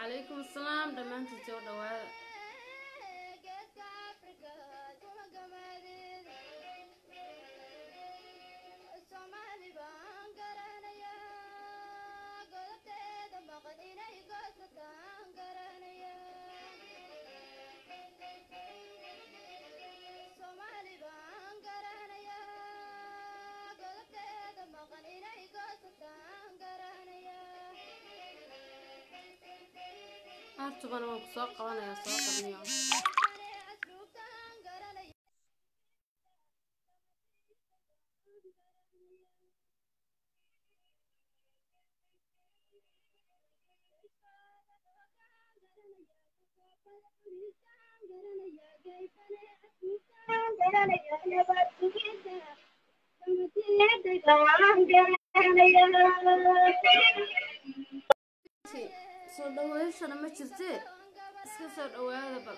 calaykum asalaam dhammaantiin soo dhawaada hartubana waan ku soo qabanayaa soo qabniyo soo dhaweeshana ma jirtee iska soo dhawaada bal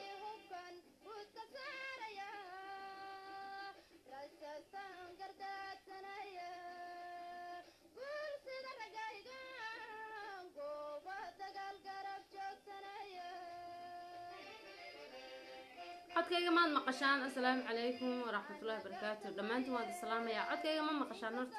codkayga maad maqashaan assalaamu calaykum waraxmatullahi wabarakaatu dhammaantiin waad islaamayaa codkayga ma maqashaan horta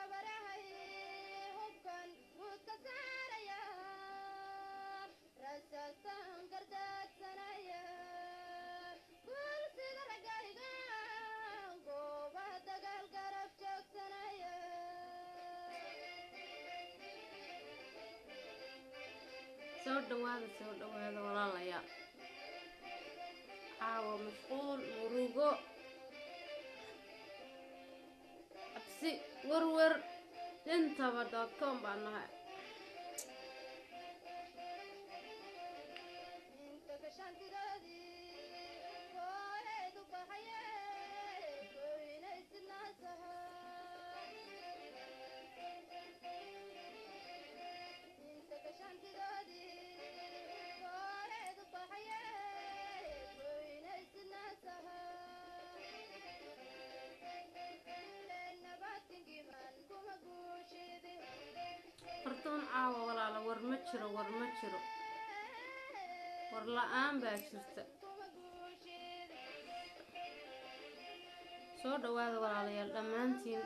soo dhawaada soo dhawaada walaalayaa caawa mashquul murugo cabsi werwer intaba dot com baan nahay hortoon caawa walaala war ma jiro war ma jiro war la-aan baa jirta soo dhawaada walaalayaal dhammaantiin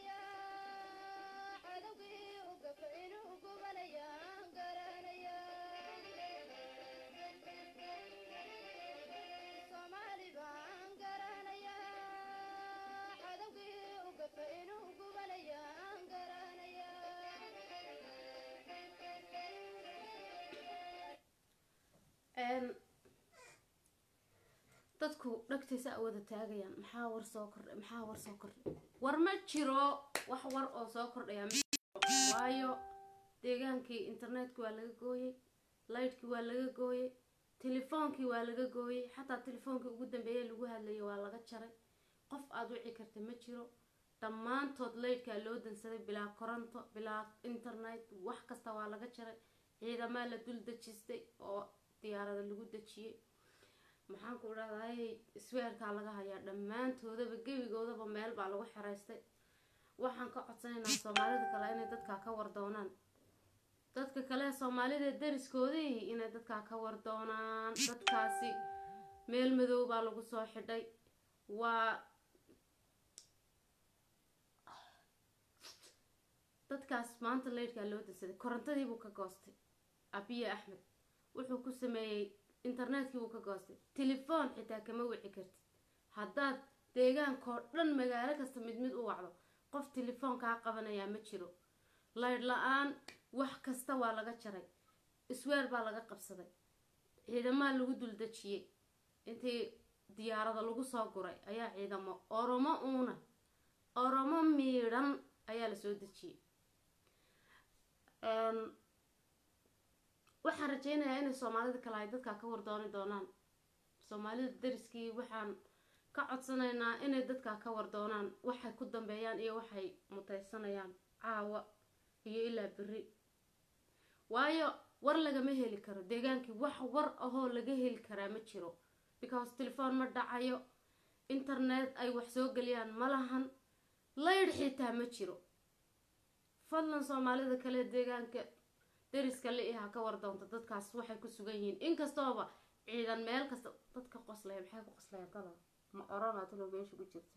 dadku dhagtaysa a wada taagayaan maxaa war soo kordhay maxaa war soo kordhay war ma jiro wax war oo soo kordhaya waayo deegaankii internetka waa laga gooyey laydhkii waa laga gooyey telefoonkii waa laga gooyey xataa telefoonkii ugu dambeeyay lagu hadlayay waa laga jaray qof aada wici karta ma jiro dhammaantood laydhkaa loo dansaday bilaa koronto bilaa internet wax kasta waa laga jaray ciidamaa la dul dejistay oo diyaarada lagu dejiyey maxaan ku idhahday isweerkaa laga hayaa dhammaantoodaba gebigoodaba meel baa lagu xeraystay waxaan ka codsanaynaa soomaalida kale inay dadkaa ka wardoonaan dadka kale soomaalida dariskoodii inay dadkaa ka wardoonaan dadkaasi meel madow baa lagu soo xidhay waa dadkaas maanta leydhkaa loo dansaday korontadiibuu ka goostay abiye axmed wuxuu ku sameeyey internetkii buu ka goostay telefoon xitaa kama wici kartid haddaad deegaankao dhan magaalo kasta mid mid u wacdo qof telefoon kaa qabanayaa ma jiro laydh la-aan wax kasta waa laga jaray isweer baa laga qabsaday ciidamaa lagu duldejiyey intii diyaarada lagu soo guray ayaa ciidamo oromo uuna oromo miidhan ayaa lasoo dejiyey waxaan rajeynayaa inay soomaalida kale ay dadkaa ka wardooni doonaan soomaalida dariskii waxaan ka codsanaynaa inay dadkaa ka wardoonaan waxay ku dambeeyaan iyo waxay mutaysanayaan caawa iyo ilaa beri waayo war lagama heli karo deegaankii wax war ahoo laga heli karaa ma jiro because telefoon ma dhacayo internet ay wax soo geliyaan ma lahan laydh xitaa ma jiro fadlan soomaalida kale deegaanka deriska li ha ka war doonto dadkaas waxay ku sugan yihiin inkastooba ciidan meel kasta dadka qoslaya maxay ku qoslaya talo ma orana talo meesha ku jirta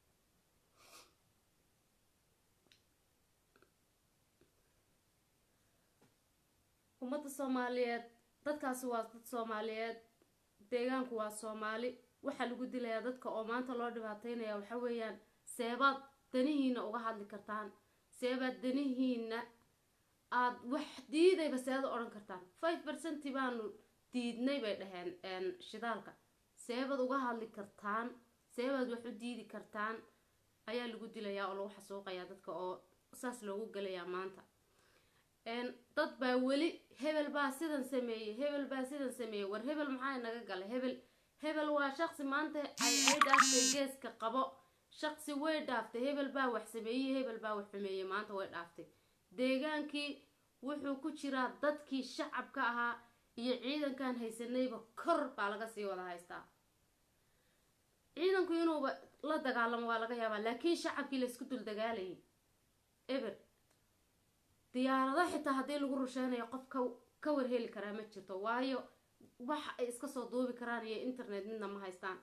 ummadda soomaaliyeed dadkaasi waa dad soomaaliyeed deegaanku waa soomaali waxaa lagu dilayaa dadka oo maanta loo dhibaateynaya waxa weeyaan seebaad danihiina uga hadli kartaan seebaad danihiina aada wax diidayba seeda odhan kartaan five percenti baanu diidnay bay dhaheen shidaalka seebaad uga hadli kartaan seebaad wax u diidi kartaan ayaa lagu dilayaa oo lagu xasuuqayaa dadka oo saas loogu gelayaa maanta dad baa weli hebel baa sidan sameeyey hebel baa sidan sameeyey war hebel maxaa naga galay hebel hebel waa shaqsi maanta ay ay dhaaftay geeska qabo shaqsi way dhaaftay hebel baa wax sameeyey hebel baa wax xumeeyey maanta way dhaaftay deegaankii wuxuu ku jiraa dadkii shacabka ahaa iyo ciidankan haysanayba kor baa laga sii wada haystaa ciidanku inuuba la dagaalamo waa laga yaabaa laakiin shacabkii laysku dul dagaalayay eber diyaarado xitaa haddii lagu rusheynayo qof ka ka warheli karaa ma jirto waayo wax ay iska soo duubi karaan iyo internet midna ma haystaan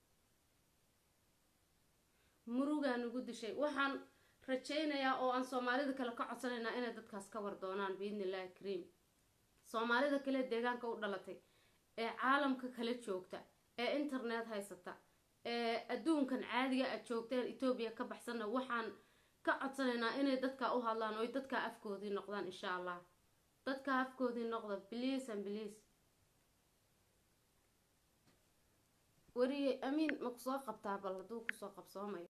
murugaa nagu dishay waxaan rajaynayaa oo aan soomaalida kale ka codsanaynaa inay dadkaas ka war doonaan biidni illahi kariim soomaalida kale deegaanka u dhalatay ee caalamka kala joogta ee internet haysata ee adduunkan caadiga aad joogteen etoobiya ka baxsanna waxaan ka codsanaynaa inay dadka u hadlaan oy dadka afkoodii noqdaan insha allah dadka afkoodii noqda bliis an bliis wariye amiin ma kusoo qabtaa bal hadduu kusoo qabsoomayo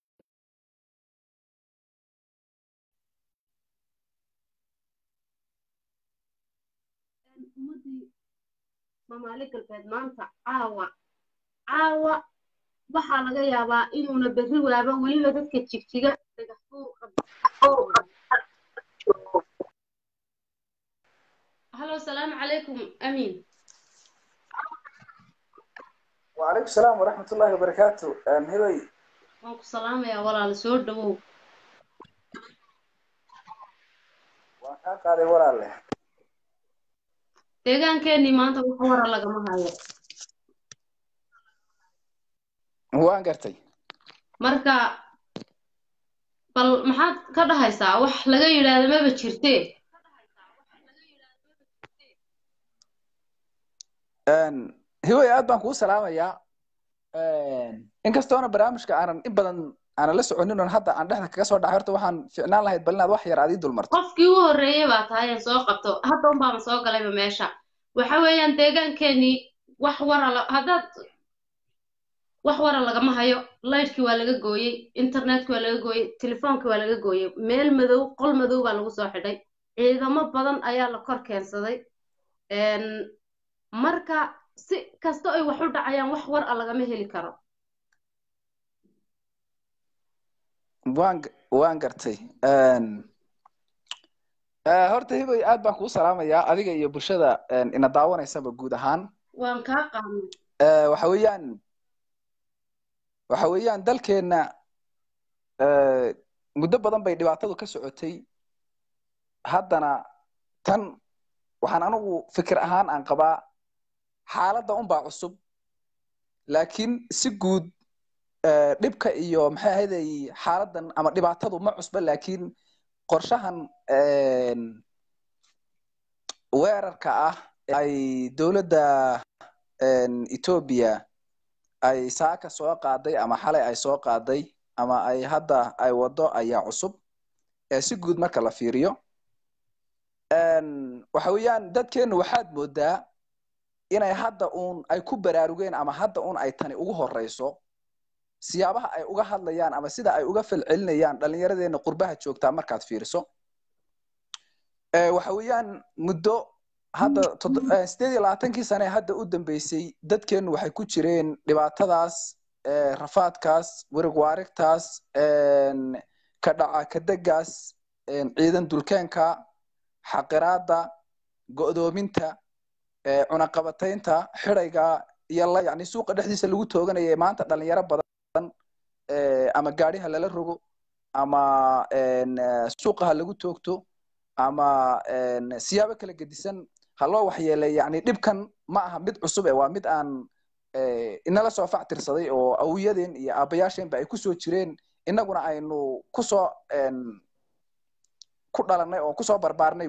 ummadii soomaali galbeed maanta caawa caawa waxaa laga yaabaa inuuna berri waaba weliba dadka jigjiga halo asalaamu calaykum amiin وعليكم السلام ورحمة الله وبركاته هبي waan ku salaamayaa walaal soo dhawow waan kaa qaaday walaale deegaankeenii maanta wax wara lagama hayo waan gartay marka bal maxaad ka dhahaysaa wax laga yidhaahdo maba jirte hibay aad baan kuu salaamayaa inkastoona barnaamijka aanan in badan aanan la soconin oon hadda aan dhexda kaga soo dhacay horta waxaan ficnaan lahayd bal inaad wax yar aad ii dulmarto qofkii u horreeyay baa tahay aan soo qabto hadda un baama soo galayba meesha waxa weeyaan deegaankeenii wax wara la haddaad wax wara lagama hayo laydhkii waa laga gooyey internetkii waa laga gooyey telefoonkii waa laga gooyey meel madow qol madow baa lagu soo xidhay ciidamo badan ayaa la kor keensaday marka si kasta ay wax u dhacayaan wax war a lagama heli karo waan waan gartay horta hibay aad baan kuu salaamayaa adiga iyo bulshada ina daawanaysaba guud ahaan waan kaa qaadnay waxa weeyaan waxa weeyaan dalkeenna muddo badan bay dhibaatadu ka socotay haddana tan waxaan anigu fikir ahaan aan qabaa xaaladda unbaa cusub laakiin si guud dhibka iyo maxay ahaydey xaaladdan ama dhibaatadu ma cusba laakiin qorshahan weerarka ah ay dowladda etoobiya ay saaka soo qaaday ama xalay ay soo qaaday ama ay hadda ay waddo ayaa cusub si guud marka la fiiriyo waxa weeyaan dadkeennu waxaad moodaa inay hadda uun ay ku baraarugeen ama hadda uun ay tani ugu horeyso siyaabaha ay uga hadlayaan ama sida ay uga falcelinayaan dhallinyaradeenna qurbaha joogtaa markaad fiiriso waxa weeyaan muddo hadda sideed iyo labaatankii sane hadda u dambeysay dadkeennu waxay ku jireen dhibaatadaas rafaadkaas werig waarigtaas ka dhaca kadegaas ciidan dulkeenka xaqiraada go'doominta cunaqabataynta xidayga iyo la yani suuqa dhexdiisa lagu tooganaya maanta dhalinyaro badan ama gaadhiha lala rogo ama suuqa ha lagu toogto ama siyaabo kala gedisan ha loo waxyeelay yani dhibkan ma aha mid cusub ee waa mid aan inala soo factirsaday oo awiyadeen iyo aabayaasheenba ay kusoo jireen innaguna aynu kusoo ku dhalanay oo kusoo barbaarnay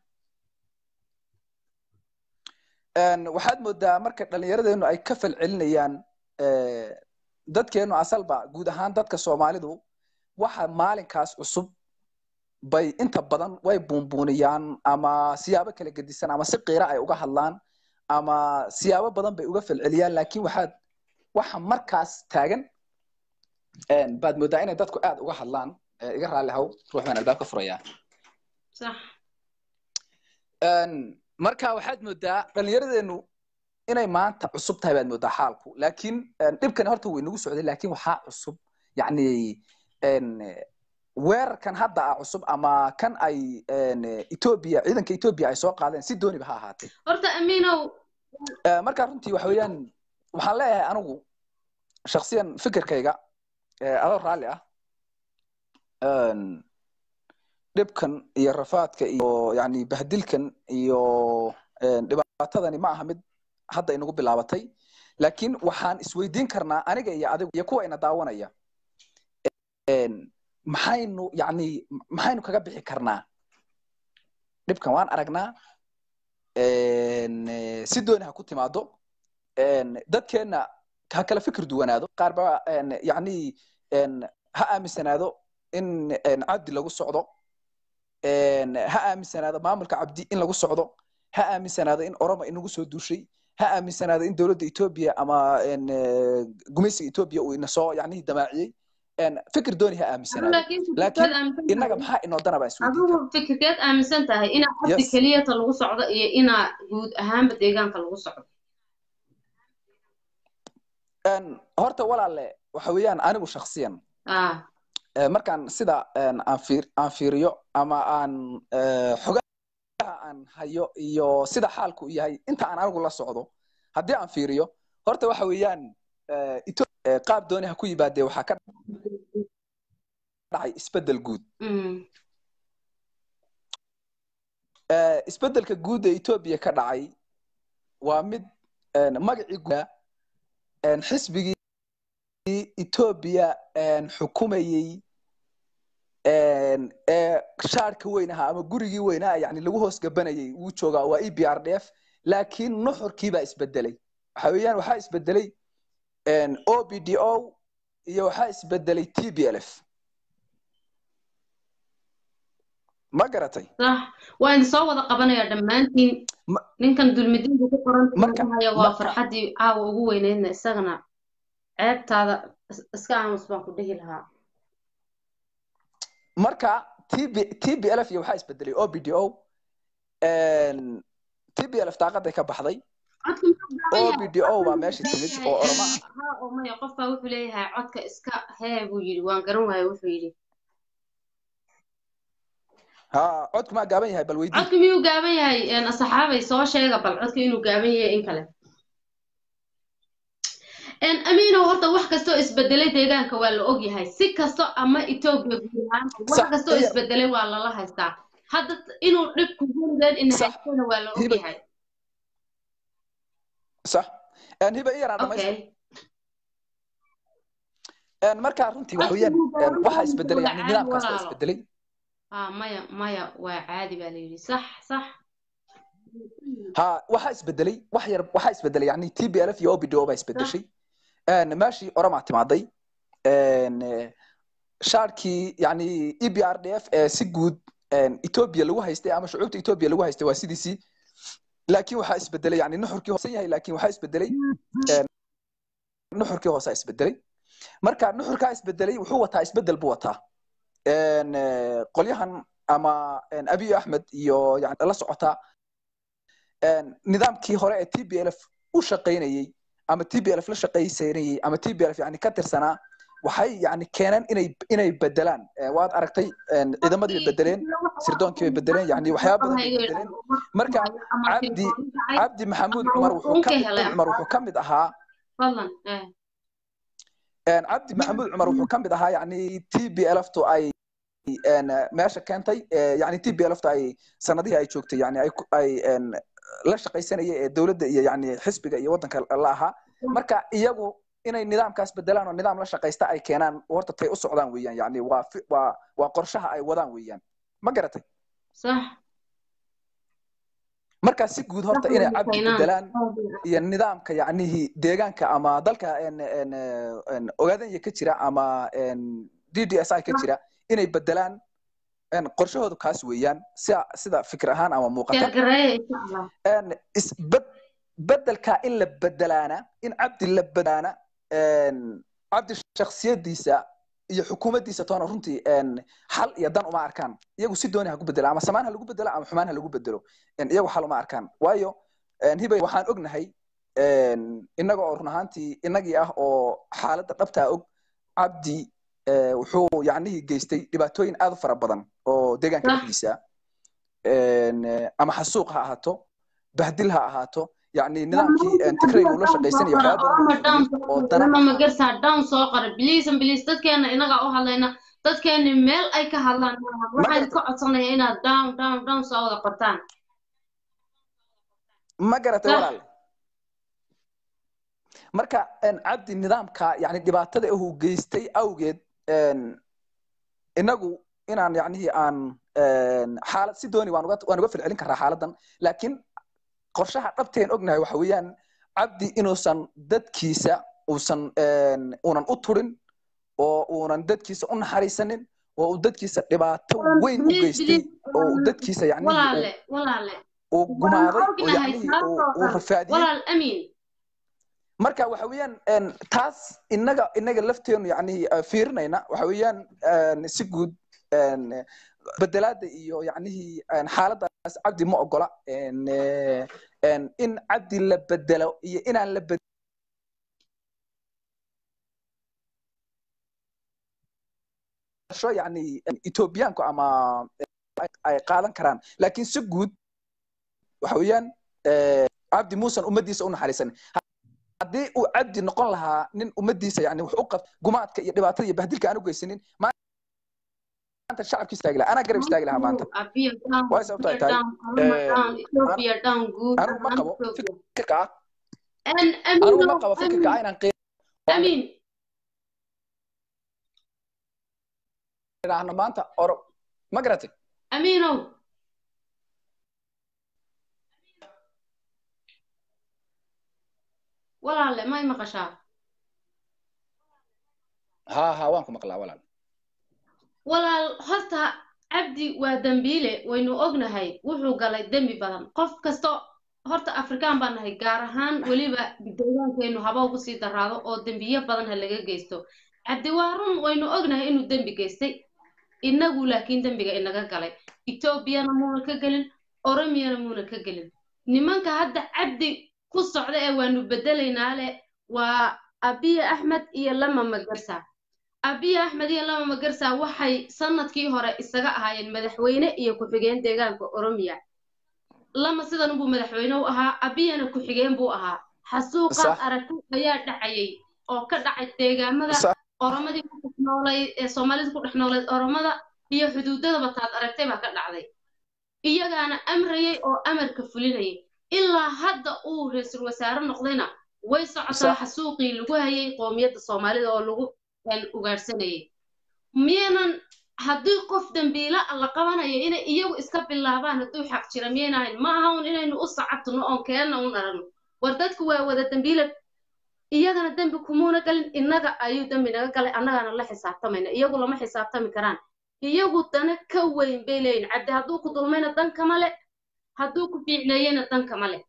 waxaad moodaa marka dhallinyaradeenu ay ka falcelinayaan dadkeenu asalba guud ahaan dadka soomaalidu waxa maalinkaas cusub bay inta badan way buunbuuniyaan ama siyaabo kala gedisan ama si qiira ay uga hadlaan ama siyaabo badan bay uga falceliyaan laakiin waxaad waxa markaas taagan baad moodaa inay dadku aad uga hadlaan iga raalli haw ruux baan albaabka furayaa marka waxaad moodaa dhallinyaradeenu inay maanta cusub tahay baad moodaa xaalku laakiin dhibkani horta way nagu socday laakiin waxaa cusub yani weerarkan hadda ah cusub ama kan ay etoobiya ciidanka etoobiya ay soo qaadeen si dooniba ha ahaatee horta amiinow marka runtii waxa weeyaan waxaan leeyahay anigu shaksiyan fikirkayga adoo raalli ah dhibkan iyo rafaadka iyo yani bahdilkan iyo dhibaatadani ma aha mid hadda inagu bilaabatay laakiin waxaan isweydiin karnaa aniga iyo adigu iyo kuwa ina daawanaya maxaynu yani maxaynu kaga bixi karnaa dhibkan waan aragnaa si dooni ha ku timaado dadkeenna ha kala fikir duwanaado qaar ba yani ha aaminsanaado in cabdi lagu socdo ha aaminsanaado maamulka cabdi in lagu socdo ha aaminsanaado in oroma inagu soo duushay ha aaminsanaado in dowladda etoobiya ama gumaysiga etoobiya uu ina soo yani damaaciyey fikir dooni ha aaminsanaado laakiin innaga maxaa inoo dana baan adigu fikirkeed aaminsan tahay inaa cabdi keliyata lagu socdo iyo inaa guud ahaanba deegaanka lagu socdo horta walaalle waxa weeyaan anigu shaksiyan markaan sida aan fiir aan fiiriyo ama aan xogaha aan hayo iyo sida xaalku yahay inta aan anigu la socdo haddii aan fiiriyo horta waxa weeyaan qaab dooni ha ku yimaadee waxaa ka dhacay isbeddel guud isbeddelka guud ee etoobiya ka dhacay waa mid magacii guuda xisbigii etoobiya xukumayey ee shaarka weyn ahaa ama gurigii weynaa yani lagu hoos gabanayay wuu joogaa waa e b r d f laakiin nuxurkii baa isbedelay waxa weeyaan waxaa isbedelay o b d o iyo waxaa isbedelay t b l f ma garatay sax waa idin soo wada qabanaya dhammaantiin ninkan dulmidiinka ku qoranhaya waa farxaddii caawa ugu weyneydna isagana ceebtaada iska aamus baan ku dhihi lahaa marka tb t b l f iyo waxaa isbedelay o b d o t b l f daaqaday ka baxday o b d o baa meesha timid oo oroma oo maya qofbaa wuxuu leeyahay codka iska hee buu yidhi waan garan waaya wuxuu yidhi ha codku maa gaaban yahay bal weydii codku miyuu gaaban yahay asxaabay soo sheega bal codka inuu gaaban yahay in kale amiino horta wax kastoo isbedelay deegaanka waa la ogyahay si kasto ama etoobiya guud ahaan wax kastoo isbedelay waa lala haystaa hadda inuu dhibku weligeed ina haystana waa la ogyahay sax hiba iyaraan dhamaysta markaa runtii waxa weeyaan waxaa isbedelay yani nidaamkaas baa isbedelay ha maya maya waa caadi baa la yidhi sax sax ha waxaa isbedelay wax yar waxaa isbedelay yani t b l f iyo o b d o baa isbedeshay meeshii oramaa timaaday shaarkii yani e b r d f ee si guud etoobiya lagu haystay ama shucuubta etoobiya lagu haystay waa sidiisii laakiin waxaa isbedelay yani nuxurkii hoosan yahay laakiin waxaa isbedelay nuxurkii hoosaa isbedelay marka nuxurkaa isbedelay wuxuu wataa isbedel buu wataa qolyahan ama abiy axmed iyo yani la socotaa nidaamkii hore ee t b l f u shaqaynayey ama t b l f la shaqaysanayey ama t b l f yani ka tirsanaa waxay yani keeneen inay inay bedelaan waad aragtay ciidamadii bay bedeleen sirdoonkii bay bedeleen yani waxyaaba badan bay bedeleen marka cabdi cabdi maxamuud cumar wuxuu ka cumar wuxuu ka mid ahaa cabdi maxamuud cumar wuxuu ka mid ahaa yani t b l f tu ay meesha keentay yani t b lfta ay sanadihii ay joogtay yani ay ay la shaqaysanayay ee dowladda iyo yani xisbiga iyo waddanka la ahaa marka iyagu inay nidaamkaas bedelaan oo nidaam la shaqaysta ay keenaan horta tay u socdaan weeyaan yani waa waa waa qorshaha ay wadaan weeyaan ma garatay sax marka si guud horta inay cabdi bedelaan iyo nidaamka yacnihii deegaanka ama dalka ogaadanya ka jira ama d d s i ka jira inay bedelaan qorshahoodu kaas weeyaan sida sida fikir ahaan ama muuqata bedelka in la bedelaana in cabdi la bedelaana cabdi shaksiyadiisa iyo xukuumaddiisa toona runtii xal iyo dan uma arkaan iyagu si dooni ha ku bedelo ama samaan ha lagu bedelo ama xumaan ha lagu bedelo iyagu xal uma arkaan waayo hibay waxaan ognahay innaga oo run ahaantii innagii ah oo xaaladda dhabtaa og cabdi wuxuu yacnihii geystay dhibaatooyin aad u fara badan oo deegaanka dhexdiisa ama xasuuq ha ahaato bahdil ha ahaato يعني نظامكي تكريم ولا شقيسن يا waxyaaba ma garsaa down soo qora biliis biliis dadkeena inaga u hadlayna dadkeena meel ay ka hadlaan waxaan ka codsanaya inaad down down down soo wada qortaan ma garatay walaal marka cabdi nidaamka yani dhibaatada uu geystay awgeed inagu inaan yacnihii aan xaalad si dooni waan uga waan uga filcelin karaa xaaladan laakiin qorshaha dhabteen ognahay waxa weeyaan cabdi inuusan dadkiisa uusan uunan u turin oo uunan dadkiisa u naxariisanin oo uu dadkiisa dhibaato weyn u geystay oo uu dadkiisa yani uu gumaaday oo yani uu rafaadiyey marka waxa weeyaan taas innaga innaga lafteenu yani fiirinayna waxa weeyaan si guud bedelaada iyo yacnihii xaaladaas cabdi ma ogola in cabdi la bedelo iyo inaan la bedesho yani ethoobiyaanku ama ay qaadan karaan laakiin si guud waxa weeyaan cabdi muusan ummaddiisa u naxariisan haddii uu cabdi noqon lahaa nin ummaddiisa yani wax u qab gumaadka iyo dhibaatada iyo bahdilka aan u geysanin maanta shacabki istaagi lahaa anaa garab istaagi lahaa maanta way sababto ay tahay anigu ma qabo fikirka ah anigu ma qabo fikirka ah inaan amiin idhaahno maanta oro ma garatay amiinow walaale may maqashaa ha ha waan ku maqlaa walaal walaal horta cabdi waa dembiile waynu ognahay wuxuu galay dembi badan qof kasto horta afrikaan baan nahay gaar ahaan weliba deegaankeennu haba ugu sii daraado oo dembiyo badan ha laga geysto cabdi waa run waynu ognahay inuu dembi geystay inagu laakiin dembiga inaga galay etoobiyana muuna ka gelin oromiyana muuna ka gelin nimanka hadda cabdi ku socda ee waanu bedelaynaa leh waa abiye axmed iyo lama magarsa abiye axmed iyo lama magarsa waxay sanadkii hore isaga ahaayeen madaxweyne iyo ku-xigeen deegaanka oromiya lama sidan buu madaxweyne u ahaa abiyana ku-xigeen buu ahaa xasuuqaad aragti ayaa dhacayay oo ka dhacay deegaamada oromadii ku dhex noolayd ee soomaalida ku dhex noolayd oromada iyo xuduudadaba taad aragtay baa ka dhacday iyagaana amrayay oo amarka fulinayay ilaa hadda uu ra-iisul wasaare noqdayna way socotaa xasuuqii lagu hayay qoomiyadda soomaalida oo lagu ugaadhsanayay miyanan haddii qof dembiila la qabanayo inay iyagu iska bilaabaan hadduu xaq jira miyayna ahayn ma aha un inaynu u sacabtino oon keenna un aragno war dadku waa wada dembiila iyagana dembi kumuuna galin innaga ayuu dembi naga galay annagaana la xisaabtamayna iyagu lama xisaabtami karaan iyagu dana ka weyn bay leeyihin cabdi hadduu ku dulmayna dan kama le hadduu ku fiicneeyena dan kama le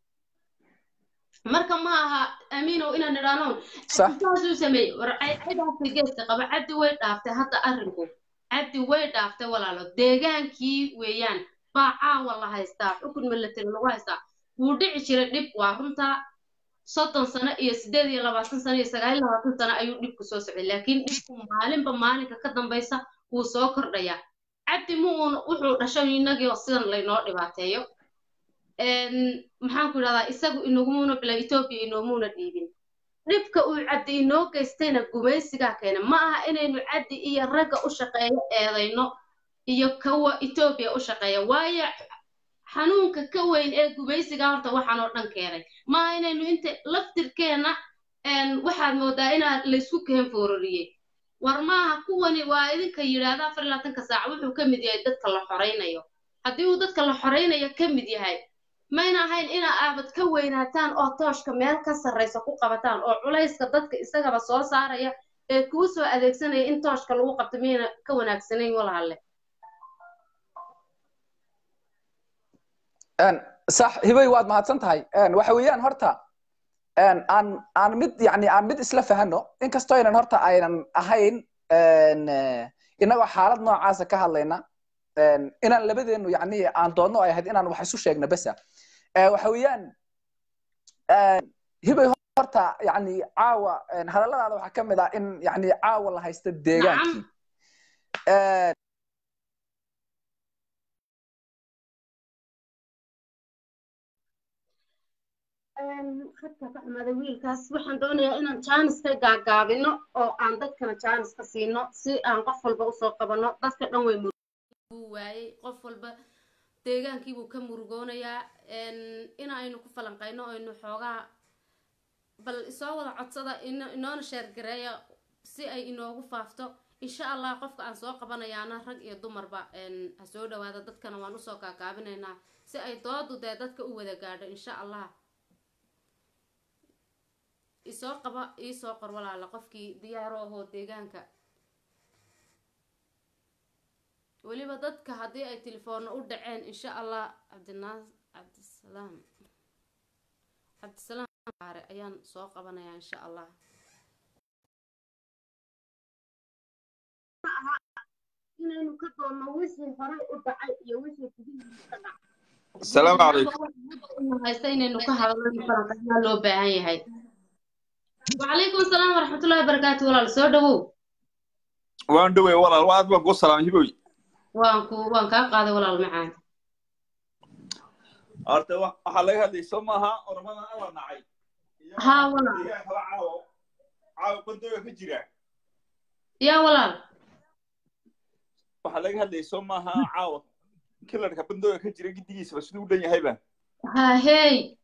marka ma aha amiinow inaan idhaanoon saasuu sameeyey war cidaasay geeska qaba cabdi way dhaaftay hadda arrinku cabdi way dhaaftay walaalo deegaankii weeyaan baa caawa la haystaa xukun milatari lagu haystaa wuu dhici jiray dhib waa runtaa soddon sano iyo siddeed iyo labaatan sano iyo sagaal iyo labaatan sano ayuu dhibku soo socday laakiin dhibku maalinba maalinka ka dambaysa wuu soo kordhayaa cabdi ma uun wuxuu dhashay inagii oo sidan laynoo dhibaateeyo maxaan ku idhahdaa isagu inagumuuna bila etoobiya inoomuna dhiibin dhibka uu cabdi inoo geystayna gumaysigaa keena ma aha inaynu cabdi iyo ragga u shaqeeyo eedayno iyo kuwa etoobiya u shaqeeya waayo xanuunka ka weyn ee gubaysiga horta waxaan oo dhan keenay maaha inaynu inta laftirkeenna waxaad moodaa inaa laysku keen foorariyey war maaha kuwani waa idinka yidhaahda afar iyo labaatanka saac wuxuu ka mid yahay dadka la xoraynayo haddii uu dadka la xoraynayo ka mid yahay mayna ahayn inaa aabad ka weynaataan oo tooshka meel ka sarraysa ku qabataan oo culayska dadka isagaba soo saaraya ee kuu soo adeegsanaya in tooshka lagu qabto miyayna ka wanaagsanayn walaale sax hibay waad mahadsan tahay waxa weeyaan horta aan aan mid yani aan mid isla fahano inkastoo aynan horta aynan ahayn inagoo xaalad noocaasa ka hadlayna inaan labadeenu yani aan doonno ay ahayd inaan wax isu sheegno besa waxa weeyaan hibay horta yani caawa hadalladaada waxaa ka mid ah in yani caawa la haysta deegaankii khadka ka xumaaday wiilkaas waxaan doonayaa inaan jaaniska gaagaabino oo aan dadkana jaaniska siino si aan qof walba usoo qabanno dadka dhan way muruguu waayey qof walba deegaankiibuu ka murugoonayaa in aynu ku falanqayno aynu xoogaa bal isoo wada codsada inoona sheergareeya si ay inoogu faafto insha allah qofka aan soo qabanayaana rag iyo dumarba ha soo dhawaada dadkana waan usoo gaagaabinaynaa si ay doodu dee dadka u wada gaadho insha allah isoo qaba iisoo qor walaala qofkii diyaaro ahoo deegaanka weliba dadka haddii ay telefoonna u dhaceen insha allah cabdinaas cabdisalaam cabdisalaam aare ayaan soo qabanayaa insha allah inaynu ka doonno wixii horay u dhacay iyo wixii gudihiisa ka dhacay asalaamu calaykum haysta inaynu ka hadalno falanqaynaa loo baahan yahay وعليكم السلام ورحمة الله وبركاته ولا سو دو waan dhowey walaal aad baan kuu salaamay hiboy وان كو وان كا قاده ولا المعاد horta waxaa laga hadlay soo maaha ormadan alla nacay ها ولا deegaanka la caawo caawo bandooga ka jira يا ولا waxaa laga hadlay soo maaha caawo kilarka bandooga ka jira gidigiisaba siduu u dhan yahayba ها هي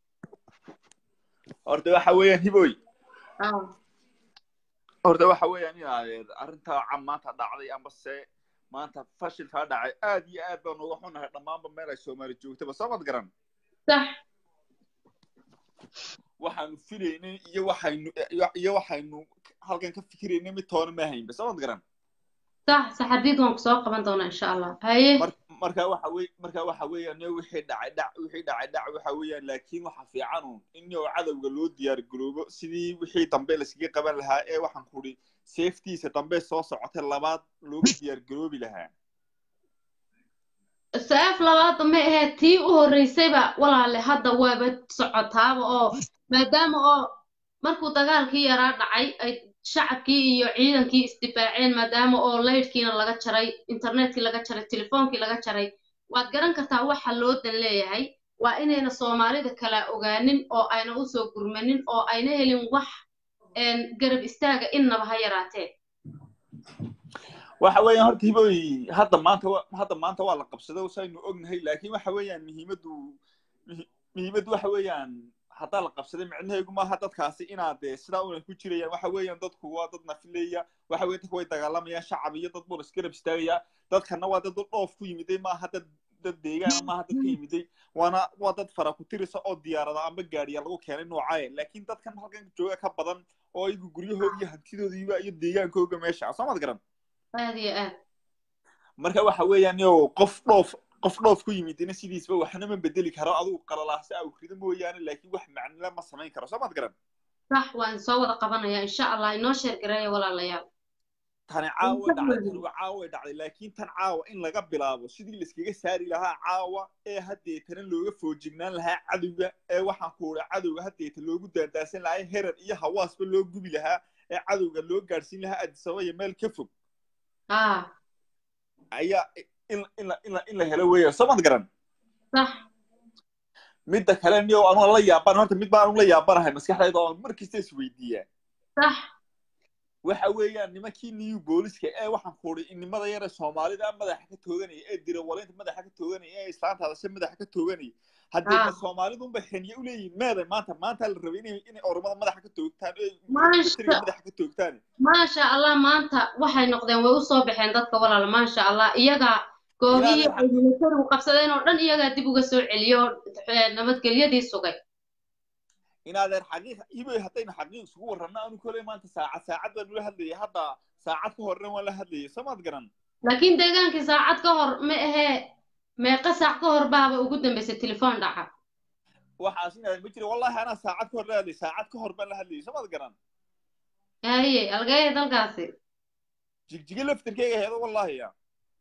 horta waxa weeyaan hiboy اه horta waxa weeyaan inaad arrintaa cam maanta dhacday ambase maanta fashilkaa dhacay aad iyo aad baan uga xunahay dhammaanba meel ay soomaali joogtaba soo mad garan صح waxaanu filaynay iyo waxaynu iyo waxaynu halkan ka fikiraynay mid toona ma haynba soo mad garan صح صح حديد وان سو قبان دونا ان شاء الله هاي mar marka waxa wey marka waxa weeyaan yo wixii dhacay dhac wixii dhacay dhac waxa weeyaan laakiin waxa fiican un in yo cadowga loo diyaar garoobo sidii wixii dambe laskaga qaban lahaa ee waxaan kudhi safetiisa dambe soo socotay labaad looga diyaar garoobi lahaa saaf labaad ma ahayd tii u horreysayba walaale hadda waaba socotaaba oo maadaama oo markuu dagaalkii yaraa dhacay ay shacabkii iyo ciidankii isdifaaceen maadaama oo laydhkiina laga jaray internetkii laga jaray telefoonkii laga jaray waad garan kartaa waxa loo dan leeyahay waa inayna soomaalida kala ogaanin oo ayna usoo gurmanin oo ayna helin wax garab istaaga innaba ha yaraatee waxa weeyaan horta hiboy hadda maanta wa- hadda maanta waa la qabsado saynu ognahay laakiin waxa weeyaan muhiimaddu muhi- muhiimaddu waxa weeyaan haddaa la qabsaday micnaheegu maaha dadkaasi inaad dee sidaa una ku jirayaan waxa weeyaan dadku waa dad nafileya waxa weeye dadku way dagaalamayaan shacab iyo dad buu isgarab istaagaya dadkana waa dad dhoof ku yimiday maaha dad dad deegaana maaha dad ka yimiday waana waa dad fara ku tirisa oo diyaarada amba gaadhiya lagu keenay noocaaye laakiin dadkan halkan jooga ka badan oo iyagu guryahooda iyo hantidoodiiba iyo deegaankooga meesha soo maad garan aad iyo aad marka waxa weeyaan yo qof dhoof qof dhoof ku yimidina sidiisba waxna ma bedeli karo adigu qalalaasa aw rido mooyaane laakiin wax macnila ma samayn karo soo maad garan sax waan soo wada qabanaya insha allah inoo sheer gareeya walaalayaal tani caawa dhacday tani waa caawa dhacday laakiin tan caawa in laga bilaabo sidii layskaga saari lahaa caawa ee haddeetana looga foojignaan lahaa cadowga ee waxaan ku udha cadowga haddeeta loogu daandaasan lahaa herar iyo hawaasba loo gubi lahaa ee cadowga loo gaadhsiin lahaa addisababa iyo meel ka fog haa ayaa in in la in la in la helo weeyaan soo maad garan sax midda kale niyo anu la yaaban horta mid baan la yaabanahay maskaxdayda oo mar kasta isweydiiyaa sax waxa weeyaan nimankii new booliska ee waxaan ku uri inimada yare soomaalida madaxa ka tooganaya ee dirawaleynta madaxa ka tooganaya ee islaanta hadashe madaxa ka tooganaya haddee Ah. ma soomaalidunba xenye uleeyihin meeday maanta maanta la rabay inay inay oromada madaxa ka toogtaan ee Maasha- militariga madaxa ka toogtaan maasha allah maanta waxay noqdeen way usoo baxeen dadka walaal maasha allah iyagaa goobihii Ilaahay ay militarigu qabsadeen oo dhan iyagaa dib uga soo celiyo eh, nabadgelyadii sugay inaadeer xaqiiq hiboy haddaynu xaqiiq isugu warrabno anu kole maanta saacad saacad baan ula hadlayay hadda saacad ka horna waan la hadlayay soomaad garan laakiin deegaankii saacad ka hor ma ahee meeqa saac ka hor baaba ugu dambaysay telefoon dhaca waxaas inaadeer ma jira wallahi anaa saacad ka hor la hadlayay saacad ka hor baan la hadlayay soomaad garan haye algeeya dalkaasi jigjiga laftirkeyga heedo wallahi ya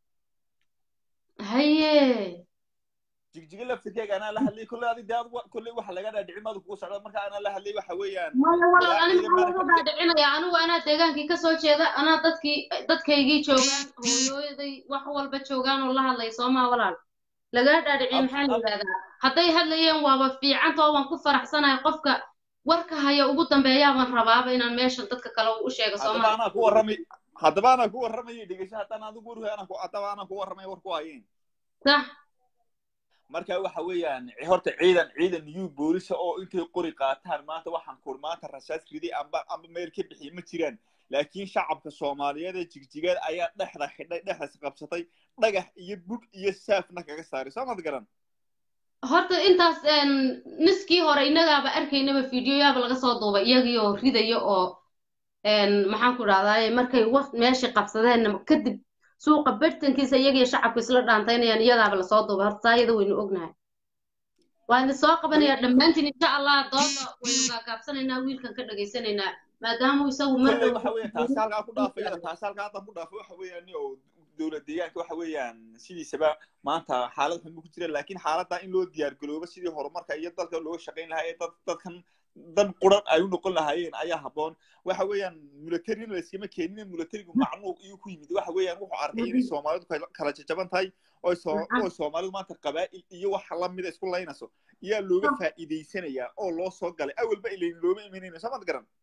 haye jigjiga laftirkeyga anaa la hadlayay kolley adi dee adigu kolley waxa laga dhaadhici maadu kugu socda marka anaa la hadlayay waxa weeyaan maya walaal ani Ilaa maxaa ciidan laga dhaadhicinaya anigu anaa deegaankii kasoo jeeda anaa dadkii dadkaygii joogaan hooyooyaday wax walba joogaan oo la hadlay soomaa walaal lagaa dhaadhiciye Ab- maxaa la ab- yidhahdaa hadday hadlayeen waaba fiicantoo waan ku faraxsanahay qofka warka haya ugu dambeeyaabaan rabaaba inaan meeshan dadka kale u sheego haddaba soomaa anaa ku warramay haddaba anaa ku warramayay dhegesho haddana adigu warhu anaa ku haddaba anaa ku warramay war ku hayeen sax marka waxa weeyaan horta ciidan ciidan new boolisa oo intay qori qaataan maanta waxaan kur maanta rasaas riday amba amba meel ka bixiy ma jiraan laakiin shacabka soomaaliyeed ee jigjigeed ayaa dhexda xidhay dhexdas qabsatay dhagax iyo bug iyo saafna kaga saaray soo mad garan horta intaas een, niskii hore innagaaba arkaynaba fiidiyoyaaba laga soo duubay iyagii oo ridaya oo een, maxaan ku dhahdaye markay waqt meeshii qabsadeen kadib suuqa bartankiisa iyagii shacabku isla dhaantaynayaan iyadaaba lasoo duubay horta saa iyada waynu ognahay waan idin soo qabanayaa dhammaantiin insha allah dooda waynu gaagaabsanaynaa wiilkan ka dhagaysanaynaa maadaama isagu mar kolley dhow waxa weeyaan taasi halkaa ku dhaafayada taasi halkaa haddaan ku dhaafay waxa weeyaan ni oo dowlad deegaanka waxa weeyaan sidiisaba maanta xaalad xun buu ku jira laakiin xaaladda in loo diyaar garoobo sidii horumarka iyo dalka looga shaqayn lahaa ee dad dadkan dan quran ay u noqon lahaayeen ayaa habboon waxa weeyaan militarina layskama keenin militarigu macnuuq iyo ku yimid waxa weeyaan wuxuu arkay inay soomaalidu kala- kala jajaban tahay oo soo- oo soomaalidu maanta qabaa'il iyo wax lamida isku laynayso ayaa looga faa'iidaysanayaa oo loo soo galay awalba ilayn looma imanayno soo mad garan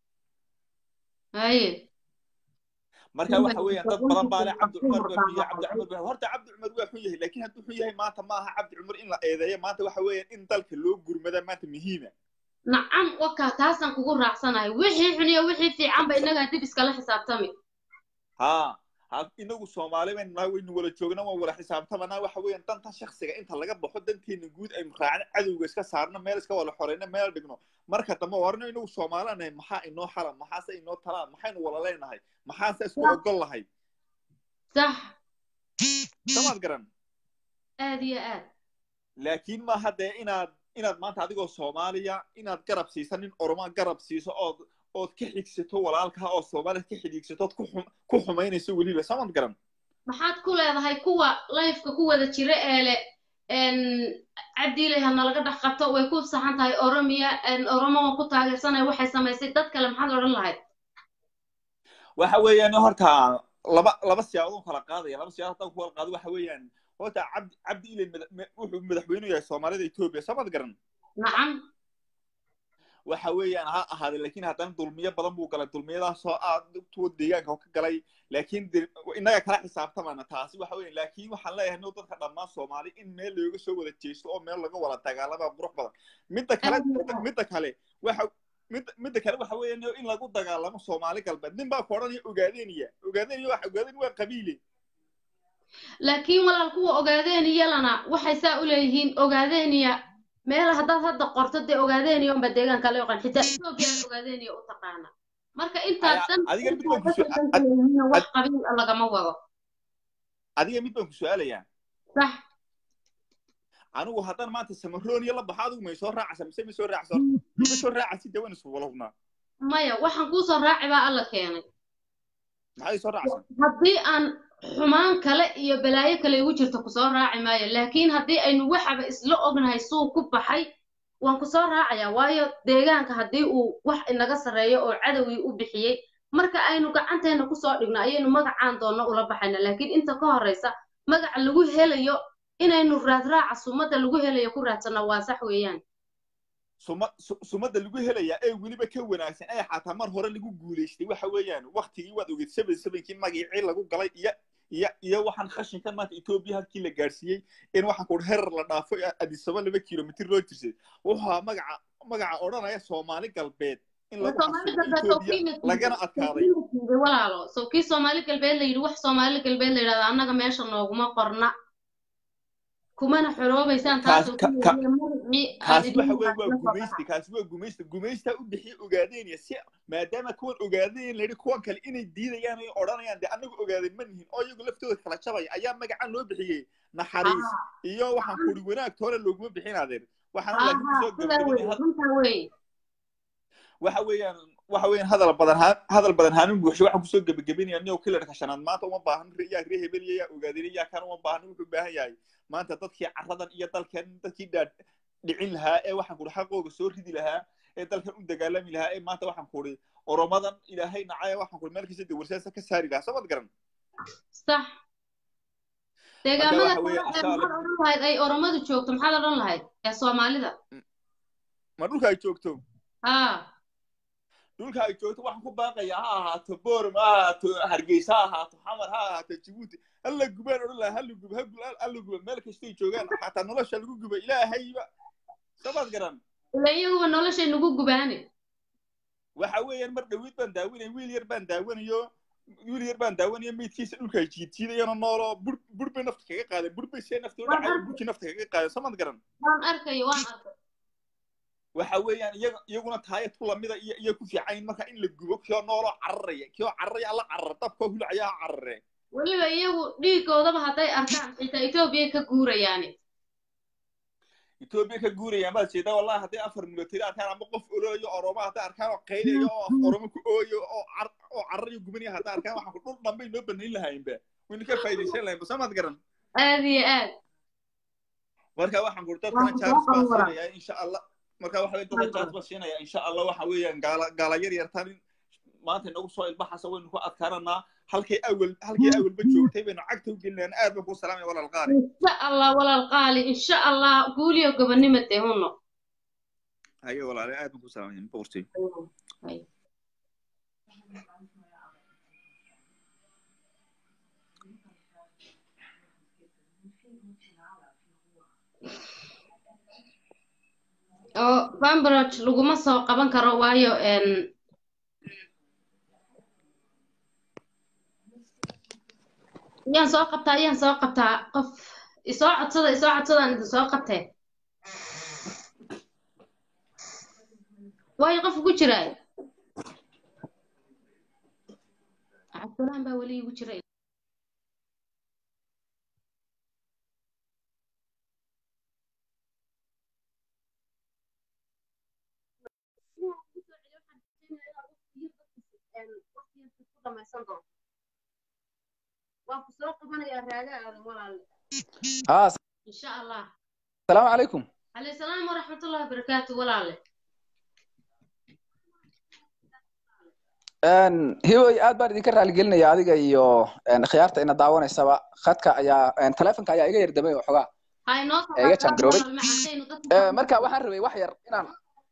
haye marka waxa weeyaan dad badan baa leh cabdi cumar baa xun yahay cabdi cumar baa horta cabdi cumar waa xun yahay laakiin hadduu xun yahay maanta ma aha cabdi cumar in la eedeeyo maanta waxa weeyaan in dalka loo gurmada maanta muhiima nacam wakaa taasaan kugu raacsanahay wixii xun iyo wixii fiicanba innagaa dib iskala xisaabtami ha ha inagu soomaali baynu nahay waynu wala joognaa waan wala xisaabtamanaa waxa weeyaan danta shaksiga inta laga baxo danteena guud aynu raacno cadowga iska saarno meel iska wala xoreyno meel dhigno marka dambe warno inagu soomaalinahay maxaa inoo xala maxaase inoo talaa maxaynu wala leenahay maxaase isku ogol lahay sax samaad garan aad iyo aad laakiin maaha dee inaad inaad maanta adigoo soomaaliya inaad garab siiso nin oroma garab siiso ood ood ka xigsato walaalkaa oo soomaaliyad ka xidhiigsato ood ku xum- ku xumaynayso weliba samad garan maxaad ku leedahay kuwa layfka ku wada jira ee le n cabdiilay ha nalaga dhex qabto way ku saxan tahay oromiya n oromo waan ku taageersanaya waxay samaysay dad kale maxaad odhan lahayd waxa weeyaan horta laba laba siyaabood kala qaadaya laba siyaabood haddaan ku kala qaado waxa weeyaan horta cabdi cabdi ilay mada- ma- wuxuu madaxweyne u yahay soomaalida etoobiya samad garan nacam waxa weeyaan ha ahaaday laakiin haddana dulmiyo badan buu galay dulmiyadaasoo aad tuwa deegaanka ka galay laakiin de- innaga kala xisaabtamana taasi waxa weeyaan laakiin waxaan leeyahay no dadka dhammaan soomaali in meel looga soo wada jeesto oo meel laga wada dagaalama qurux badan midda kale Aad iyo midda- aad. midda kale waxa midda midda kale waxa weeyaan in lagu dagaalamo soomaali galbeed nin baa ku odhanaya ogaadeniya ogaadeniya waxa ogaadeni waa qabiile laakiin walaal kuwa ogaadeeniya waxay saa u leeyihiin ogaadeeniya meel haddaad hadda qorto dee ogaadeeniya unba deegaanka la yaqaan xitaa etoobiya ogaadeeniya u taqaana marka intaas Aya- dan adiga mid baan ku dadka su- danka leeyihiin wax qabiil ah lagama wado adiga mid baan ku su-aalayaa sax anigu haddaan maanta samarooniya la baxo adigu may soo raacaysa mise ma soo raacaysa ma soo raacaysi dee waan isku wala hubnaa maya waxaan kuu soo raaci baa alla keenay maxay soo raacaysaa haddii aan xumaan kale iyo balaayo kale igu jirto kusoo raaci maayo laakiin haddii aynu waxaba isla ognahay suu ku baxay waan kusoo raacayaa waayo deegaanka haddii uu wax inaga sarreeyo oo cadowgii u bixiyey marka aynu gacanteena kusoo dhigno ayaynu magacaan doonno ula baxayna laakiin inta ka horraysa magaca lagu helayo inaynu raadraaca sumadda lagu helayo ku raadsanno waa sax weeyaan suma su- sumadda lagu helayaa ee weliba ka wanaagsan ee xataa mar hore lagu guulaystay waxa weeyaan waktigii waad ogeed seven sevenkii magicii lagu galay iyo iyo iyo waxaan khashinkan maanta etoobiya halkii la gaadhsiiyey in waxaan ku herar la dhaafo ee adisaba laba kilomitir loo jirsay wuxuu ahaa magaca magaca odhanaya soomaali galbeed in lagu Soomaali xasuuqo galbeed oo etoobiya kiina lagana adkaaday diiday walaalo so kii soomaali galbeed la yidhi wax soomaali galbeed la yidhahda annaga meesha nooguma qorna kumana xoroobaysaan Kaas- taasoo ka- ka- magacii aan kaasi idin waxa weeye waa la soo gumaysta kaasi waa gumaysta gumaystaa u bixiya ogaadeynaya si maadaama kuwan ogaadeen la yidhi kuwan kale inay diidayaan ay odhanayaan dee anagu ogaadeen ma nihin oo iyagu laftooda kala jabaya ayaa magacan loo bixiyey naxariis iyo waxaan kuri wanaag toole looguma bixin adeer waxaana laakiin aha kusoo sidaa gabagabinay wey had- runtaa wey waxa weeyaan waxa weeyaan hadal badan haan hadal badan haanin buuxsho waxaan kusoo gebagabinaya nio kilarka shanaad maanta uma baahan yaa ree hebel iyo yaa ogaadeen yaa kan uma baahan wuxuu u baahan yahay maanta dadkii caradan iyo dalkan dadkii dhaa dhicin lahaa ee waxaan kuri xaqooga soo ridi lahaa ee dalkan u dagaalami lahaa ee maanta waxaan kuri oromadan ilaahay nacaya waxaan kuri meel kasta dawarsaasa ka saari lahaa samad garan sax deegaamada waxa kale weeye, ee insha maxaad Allah- odhan lahayd ay oromadu joogto maxaad odhan lahayd ee soomaalida ma dhulka ay joogto haa dhulka ay joogto waxaan ku baaqayaa ha ahaato boorm ha ahaato hargeysa ha ahaato xamar ha ahaato jabuuti hala gubaan odhan lahaa hala guba ha hala guba meel kastay joogaan xataa nolosha lagu guba ilaahayba sabaad garan ila iyaguba noloshay nagu gubaane waxa weeyaan mar dhawiid baan daawanaya wiil yar baan daawanayo wiil yar baan daawanayo meydkiisa dhulka ay jiidjiidayano noolo bur bur bay nafta kaga qaadeen bur bay see nafta u dhacayo burkii nafta kaga qaadeen samad garan waan arkayo waan arkay waxa weeyaan iyaga iyaguna taaya tu lamida iyo iyo ku fiican marka in la gubo kiyoo nooloo cararaya kiyoo cararaya alla carara dabkoo hulacaya ha carare weliba iyagu dhiigoodaba hadday arkaan xitaa etoobiyay ka guurayaane etoobiya ka guurayaan baad jeedaa wallahi hadday afar military arkaan ama qof olooyo oroma hadday arkaan oo qaylayo oo af oromo ku ooyo oo car oo cararayo gubanaya hadday arkaan waxaan ku dhul dhanbay noo banayn lahaynba wayna ka faa'iidaysan lahayn basamaad garan aad iyo aad marka waxaan ku Waa dadkana ku chance soo baan qowra. siinaya insha allah marka waxa weye dadka chance baan siinaya insha allah waxa weeyaan gaala gaala yar yartan in maanta inagu soo ilbaxasa waynu ku adkaananaa halkay awal halkay awalba joogtay baynu cagta u gelinayaan aad baan ku salaamaya walaal qaari insha allah walaal qaali insha allah guuliyo gobonimade huno haye walaale aad baan ku salaamaya boqortay oo bambroj laguma soo qaban karo waayo n iyaan soo qabtaa iyaan soo qabtaa qof isoo codsada isoo codsadaan idin soo qabtee waayo qof ugu jiraay cabdulahan baa weli igu jira waan ku soo qabanayaa raaga aadan walaalle haa insha allah asalaamu calaykum calayhi salaam waraxmatullahi wabarakaatu walaalle Een, hiway aad baan idinka raaligelinaya adiga iyo een, khiyaarta ina daawanaysaba khadka ayaa een, taleefonka ayaa iga yar damay oo xogaa ha inoo soo Ee, iga qabtaan jangaroobay. walaal macantaynu dadka Ee, marka waxaan rabay wax yar inaan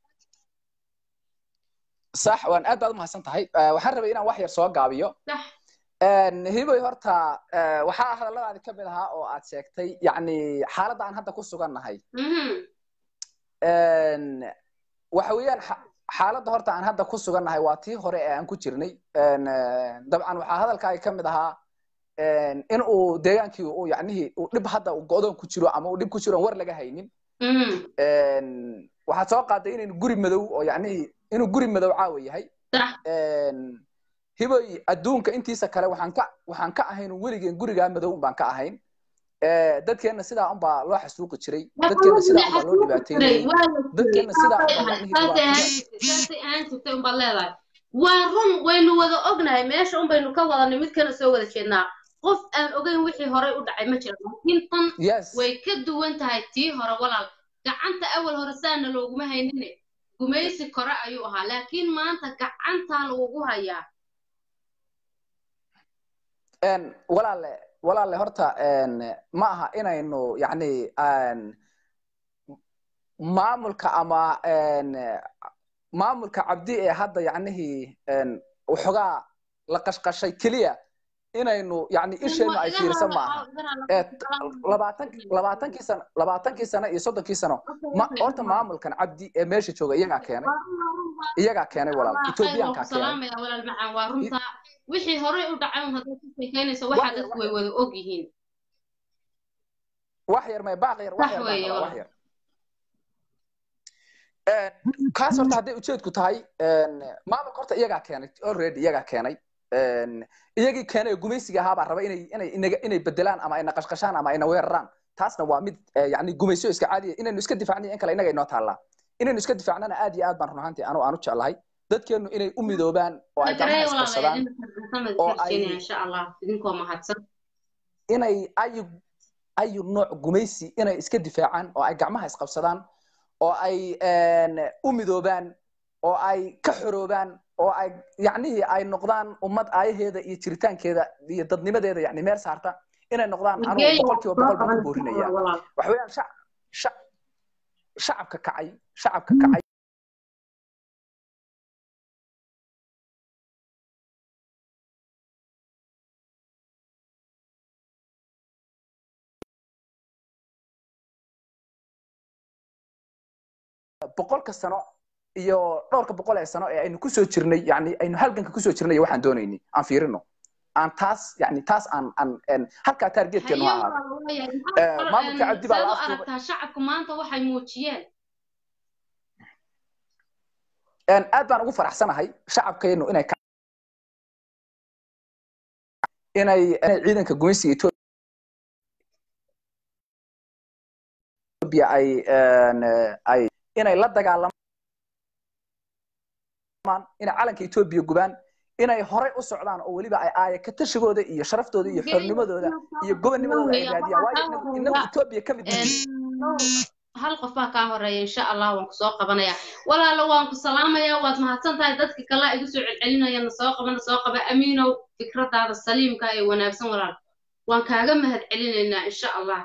sax waan aad baad umahadsan tahay Ee, waxaan rabay inaan wax yar soo gaabiyo sax Een, hiway horta ee, waxaa hadalladaadi ka mid ahaa oo aad sheegtay yacni xaaladda aan hadda ku sugannahay mhm Een, waxa weeyaan xa- xaaladda horta aan hadda ku sugannahay waa tii hore ee aan ku jirnay Een, ee, dabcan waxaa hadalkaaga ka mid ahaa een, in uu deegaankii uu yacnihii uu dhib hadda uu go'doon ku jiro ama uu dhib ku jiro aan war laga haynin mhm Een, waxaad soo qaaday inaynu guri madow oo yacnihii inuu guri madow caawa yahay sax Een, hiboy adduunka intiisa kale waxaan ka waxaan ka ahayn weligeen gurigaa madow un baan ka ahayn Ee, dadkeenna sidaa unbaa loo xasuuqi jiray dadkeenna sidaa unbaa loo dhibaateynayay dadkeenna sidaa unbaa yacnihii saasay ahaan dhibaatada jirtay saasay ahaan jirtay unbaad leedahay waa run waynu wada ognahay meesha un baynu ka wada nimid kana soo wada jeednaa qof aan ogeyn wixii horey u dhacay ma jiro laakiin tan yes way ka duwan tahay tii hore walaal gacanta awal hore saana looguma haynine gumaysi kore ayuu ahaa laakiin maanta gacantaa lagugu hayaa Een, walaale walaale horta een, ma aha inaynu yacni aan maamulka ama een, maamulka cabdi ee hadda yacnihii een, waxoogaa la qashqashay keliya inaynu yacni isheennu ay fiirsan maaha ee labaatan labaatankii sano labaatankii sano iyo soddonkii sano ma horta maamulkan cabdi ee meesha jooga iyagaa keenay iyagaa keenay walaal etoobiyaankaa keenay salaamaya walaal macaan waa runta wixii horey u dhacay un haddaad ka sheekeynayso waxa Wax yar, dadku wax way yar. wada og yihiin wax yar may baaq yar wax Sax yar baan weeye, rabaa, wax walaal. yar Een, kaas horta hadday ujeedku tahay een, maamulka horta iyagaa keenay already iyagaa keenay Een, iyagii keenay oo gumaysiga ahaabaa raba inay inay inaga- inay bedelaan ama ayna qashqashaan ama ayna weeraraan taasna waa mid eh, yacni gumaysiyo iska caadiya inaynu iska difaacniyo in kale inaga inoo taallaa inaynu iska difaacnana aad iyo aad baan run ahaantii anu aan u jeclahay dadkeennu inay u midoobaan oo ay Magarey gacmaha isqabsadaan walaalayaal oo inta ay- insha allah idinkoo mahadsan inay ayu ayu nooc gumaysi inay iska difaacaan oo ay gacmaha isqabsadaan oo ay een, u midoobaan oo ay ka xoroobaan oo ay yacnihii ay noqdaan ummad aayaheeda iyo jiritaankeeda iyo dadnimadeeda yacni meel saarta inay noqdaan anugu Mageey, boqolkiiba boqol baan ku boorinaya walaal. waxa weeyaan shac shac shacabka kacay shacabka kacay boqolka sano iyo dhowrka boqol ee sano ee aynu kusoo jirnay yani aynu halganka kusoo jirnay waxaan doonaynay aan fiirino aan taas yani taas aan aan een, halkaa taargeetkeenu ha Haye ahaado walaal, waayahay. Eh, Maxaa maamulka een, cabdi baa saad u la afduubay. aragtaa shacabku maanta waxay muujiyeen Een, aad baan ugu faraxsanahay shacabkeenu inay ka- inay inay ciidanka gumaysiga Ethiopia ay een, ay inay la dagaalamaan inay calanka Ethiopia gubaan inay horey u socdaan oo weliba ay aaya ka tashigooda iyo sharaftooda iyo xornimadooda iyo gobonnimadooda ay raadiyaan waayo inagu- inagu Ethiopia ka mid yihiin hal qof baa kaa horeeya insha allah waan kusoo qabanaya walaalo waan ku salaamaya waad mahadsan tahay dadka kale igu soo celcelinaya na soo qaba na soo qaba amiinow fikradaada saliimka ee wanaagsan walaal waan kaaga mahad celinaynaa insha allah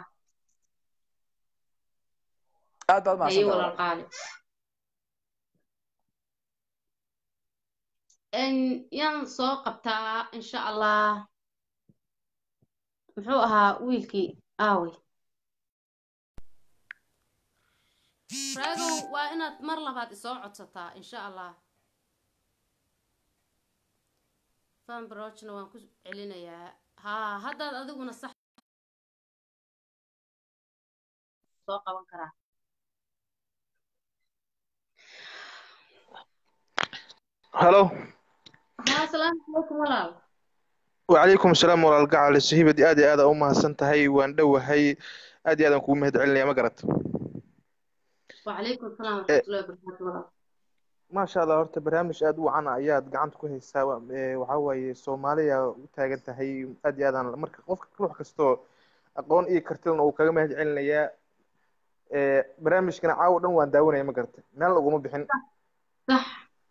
aad baad haye mahadsantahay walaal qaali En, yaan soo qabtaa insha allah muxuu ahaa wiilkii aawe raagow waa inaad mar labaad isoo codsataa insha allah fanbrojna waan ku celinayaa haa haddaad adiguna sax soo qaban karaa halo haa asalaamu calaykum walaal وعليكم السلام ولا القاعة السهيبة آدي آدا أمها سنتهي وان دوهي آدي آدا كوم مهد علني ما قرأت وعليكم السلام ورحمة الله وبركاته walaal ما شاء الله horta barnaamij aad u wacan ayaad gacanta ku haysaa Wa- ee, waxaa waaye soomaaliya u taagan tahay aad iyo aadaan marka qofka ruux kastoo aqoon iyo kartilna uu kaga mahad celinayaa Ee, barnaamijkana caawa dhan waan daawanaya ma garata meel uguma bixin sax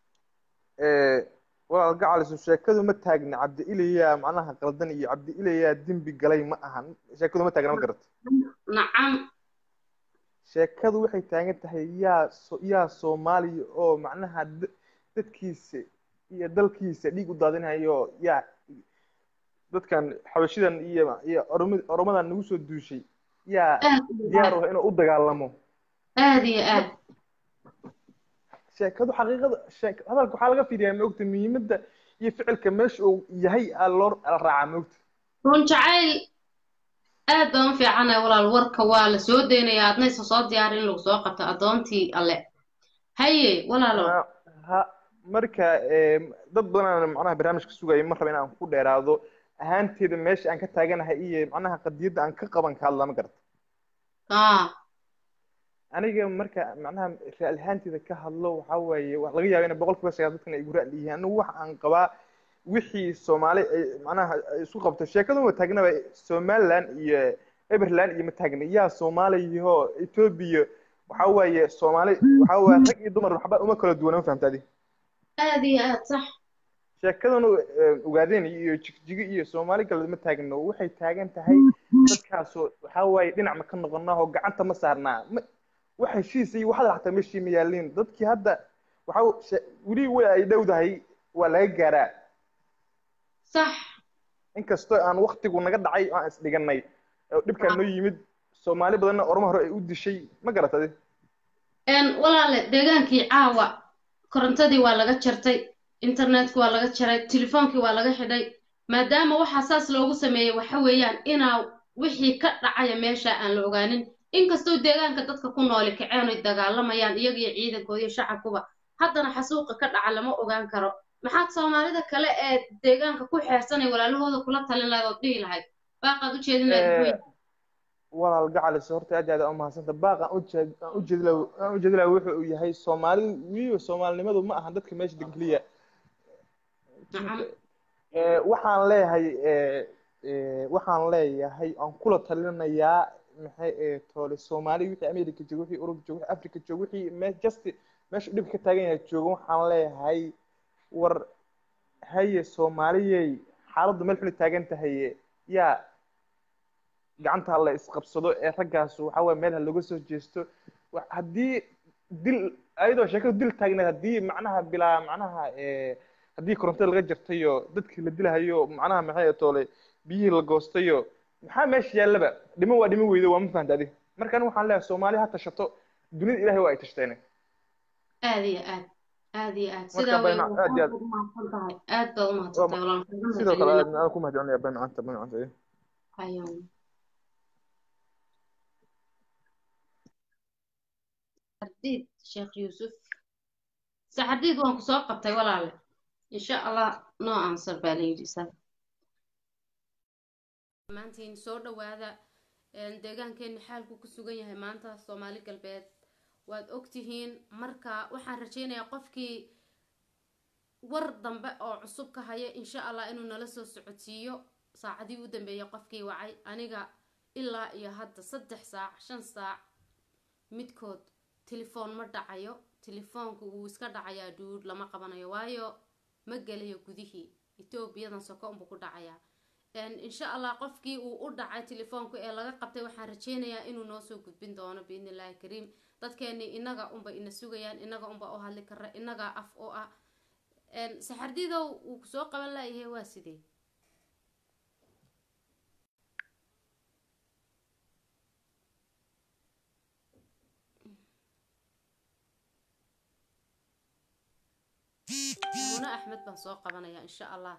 Ee, walaal gacalisu sheekadu ma taagna cabdi ilayaa macnaha qaldan iyo cabdi ilayaa dembi galay ma ahan sheekadu ma taagna ma garata nacam sheekadu waxay taagan tahay yaa so- yaa soomaaliya oo macnaha da- dadkiisa iyo dalkiisa dhiig u daadinayo yaa dadkan xabashidan iyo iyo oromi- oromadan nagu soo duushay yaa aad iyo diyaar aad u ah inuu u dagaalamo aad iyo aad sheekadu xaqiiqada sheek hadalka waxaa laga fiiriyaa maogta muhiimadda iyo ficilka meesha uu yahay aa loo la raacaa maogta run jacayl aad baan u fiicanahay walaal warka waa la soo daynayaa adna isa soo diyaari in lagu soo qabto addoontii alle haye walaalo Ha- ha marka ee, dad badan macnaha barnaamijka sugaya ma raba in aan ku dheeraado ahaanteeda meesha aan ka taaganahay iyo macnaha qadiyadda aan ka qaban ka hadla ma garata aa aniga marka macnaha raali ahaanteeda ka hadlo waxaa waaye wax laga yaaba in boqolkiiba sagaal dadkan ay igu ra'li yihiin anigu waxa aan qabaa wixii soomaali ay macnaha ay isku qabto sheekadu ma taagnaba somaliland iyo everland iyo ma taagna yaa soomaaliyaho etoobiya waxaa waaye soomaali waxaa waaye rag iyo dumar waxba uma kala duwana ma fahamta adiga aad iyo aad sax sheekadanu ogaadeen iyo jigjigo iyo soomaali galbeed ma taagno waxay taagan tahay dadkaasoo waxaa waaye dhinac ma ka noqonaa oo gacanta ma saarnaa ma wax heshiis iyo waxda xataa meeshii ma yaaliin dadkii hadda waxa weli way ay dhowdahay waa laga gaaraa sax inkastoo aan waktigu naga dhacay oo aan isdhiganay oo dhibkaan noo yimid soomaali badanna ormo hore ay u dishay ma garatade walaale deegaankii caawa korontadii waa laga jartay internetki waa laga jaray telefoonkii waa laga xidhay maadaama waxaa saas loogu sameeyey waxa weeyaan inaa wixii ka dhacaya meesha aan la ogaanin inkastoo deegaanka dadka ku nooli kaceen oy dagaalamayaan iyagiyo ciidankooda iyo shacabkuba haddana xasuuqa ka dhaca lama ogaan karo maxaad soomaalida kale ee deegaanka ku xeersanay walaalahooda kula talin lahayd ood dhihi lahayd baaqaad u jeedin lahayd walaal gacalis horta aad iyo aad u mahadsanta baaq aan ujeed aan ujeedi laha aan ujeedi laha wuxuu uu yahay soomaalidu weliba soomaalinimadu ma ahan dadka meesha degan keliya waxaan leeyahay waxaan leeyahay aan kula talinayaa maxay toole soomaali wixii america jooga wixii urub jooga wixii africa jooga wixii me just meesha dhib ka taagan yahay jooga waxaan leeyahay war haye soomaaliyey xaaladdu meel xuli taagan tahay yaa gacanta la isqabsado ee raggaas waxa waye meel ha looga soo jeesto haddii dil ayadoo sheekadu dil taagneed haddii macnaha bilaa macnaha haddii korontada laga jartayo dadkii la dilahayo macnaha maxay toole biyihii la goostayo maxaa meesha yaallaba dhimo waa dhimo weydo waa ma fahanta adi marka aniga waxaan leeyahay soomaali ha tashato dunida ilahay waa ay tashteen aad iyo aad aad iyo aad sidaa way aad iyo aad umahadsan tahay aad baad umahadsantahay walaalkaaga sidoo kale mahadcelinayna aad aan ku mahadcelinaya bay macanta bay macanta ayaan saxardiid sheekh yuusuf saxardiid waan ku soo qabtay walaale insha allah noo answer baa la yidhi isaga maantiin soo dhowaada deegaankeena xaalku ku sugan yahay maanta soomaali galbeed waad ogtihiin marka waxaan rajaynayaa qofkii war dambe oo cusub ka haya insha allah inuu nala soo socodsiiyo saacadii u dambeeyay qofkii wacay aniga ilaa iyo hadda saddex saac shan saac midkood telefoon ma dhacayo telefoonku wuu iska dhacayaa duud lama qabanayo waayo ma gelayo gudihii etoobiyadan soko unbuu ku dhacayaa insha allah qofkii uu u dhacay telefoonku ee laga qabtay waxaan rajaynayaa inuu noo soo gudbin doono biidni illaahi kariim dadkeeni inaga unba ina sugayaan inaga unba oo hadli kara inagaa af oo ah saxardidow wuu kusoo qaban laayahay waa sidee muna axmed baan soo qabanayaa insha allah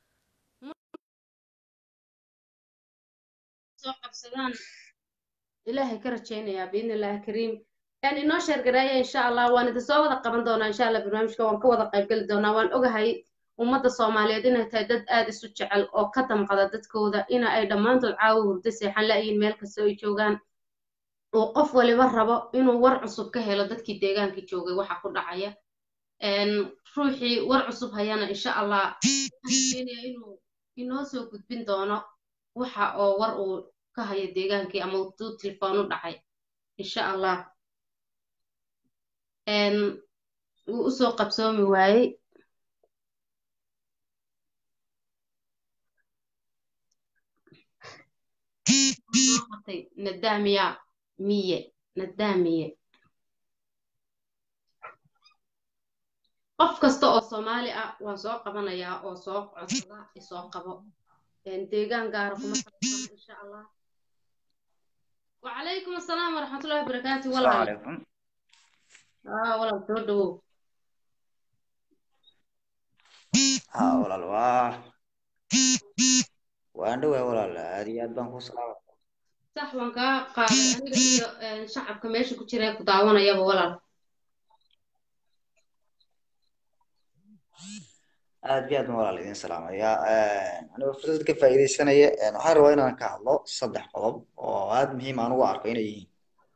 soo qabsadaan ilaahay ka rajaynayaa biidni illaahi kariim yani inoo sheergareeya insha allah waan idin soo wada qaban doonaa insha allah barnaamijka waan ka wada qaybgeli doonaa waan ogahay ummadda soomaaliyeed inay tahay dad aad isu jecel oo ka damqada dadkooda ina ay dhammaantood caawa hurdo seexan la-yiin meel kasta ay joogaan oo qof waliba rabo inuu war cusub ka helo dadkii deegaankii joogay waxa ku dhacaya ruuxii war cusub hayana insha allah waxaan rajaynayaa inuu inoo soo gudbin doono waxa oo war uu ka hayo deegaankii ama uu telefoon u dhacay insha allah wuu usoo qabsoomi waayey qabtay nadaamiya miye nadaamiye qof kasta oo soomaali ah waan soo qabanayaa oo soo codsada isoo qabo deegaan gaara kuma saabsana insha allah وعليكم السلام ورحمة الله وبركاته السلام والله عليكم اه والله تودو ها walaal waa waan dhowaa walaal aad iyo aad baan ku salaama صح وان كا قاضي aniga iyo een, shacabka meesha ku jira ee ku daawanayaba walaal aad iyo aad baan walaal idin salaamaya anigoo fursad ka faa'iidaysanaya een, waxaan rabaa inaan ka hadlo saddex qodob oo aad muhiim aan ugu arko inay yihiin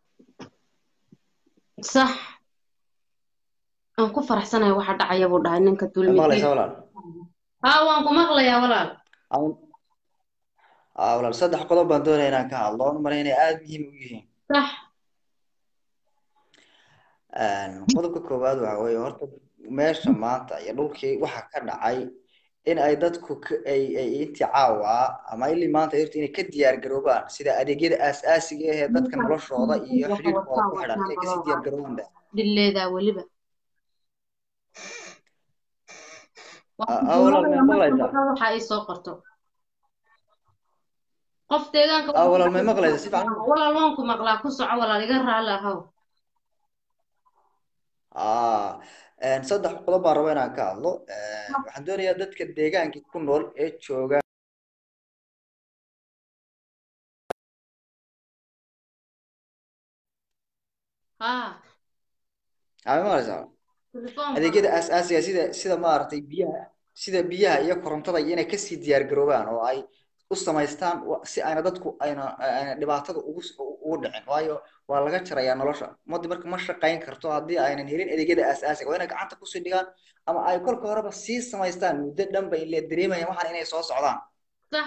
صح aan ku faraxsanahay waxa dhacaya buu dhahay ninka ma dulmidiin maqlaysaa walaal haa waan ku maqlayaa walaal Aan- aa walaal saddex qodob baan doonaya inaan ka hadlo oon umaleyn inay aad muhiim u yihiin صح Een, qodobka koowaad waxa weeye horta meesha maanta iyo dhulkii waxa ka dhacay in ay dadku ka- ay ay intii caawa ama ilii maanta horta inay ka diyaar garoobaan sida adeegyada aasaasiga ah ee dadka noloshooda iyo waxa xiriirkooda wataan ku xidhan wataan inay kasii balooga diyaar garoobaan ba dhileedaa weliba Ah, ah, walaal may maqlaysaa waxa ay soo qorto qof deegaanka ah walaal may maqlaysaa si fiican walaal waan ku maqlaa ku soco walaal iga raalli ahow ah een, saddex qodob baan raba inaan ka hadlo Een, waxaan doonayaa dadka deegaanka ku nool ee jooga haa ah may maqlaysaa telefoon adeegyada aasaasiga sida sida maaragtay biyaha sida biyaha iyo korontada iyo inay kasii diyaar garoobaan oo ay u samaystaan wa- si ayna dadku ayna ayna dhibaatada ugu s- ugu dhicin waayo waa laga jarayaa nolosha ummadii marka ma shaqayn karto haddii aynan helin adeegyada aasaasiga waa inay gacanta kusii dhigaan ama ay kolka horeba sii samaystaan muddo dhan ba ile dareemayaan waxaan inay soo socdaan sax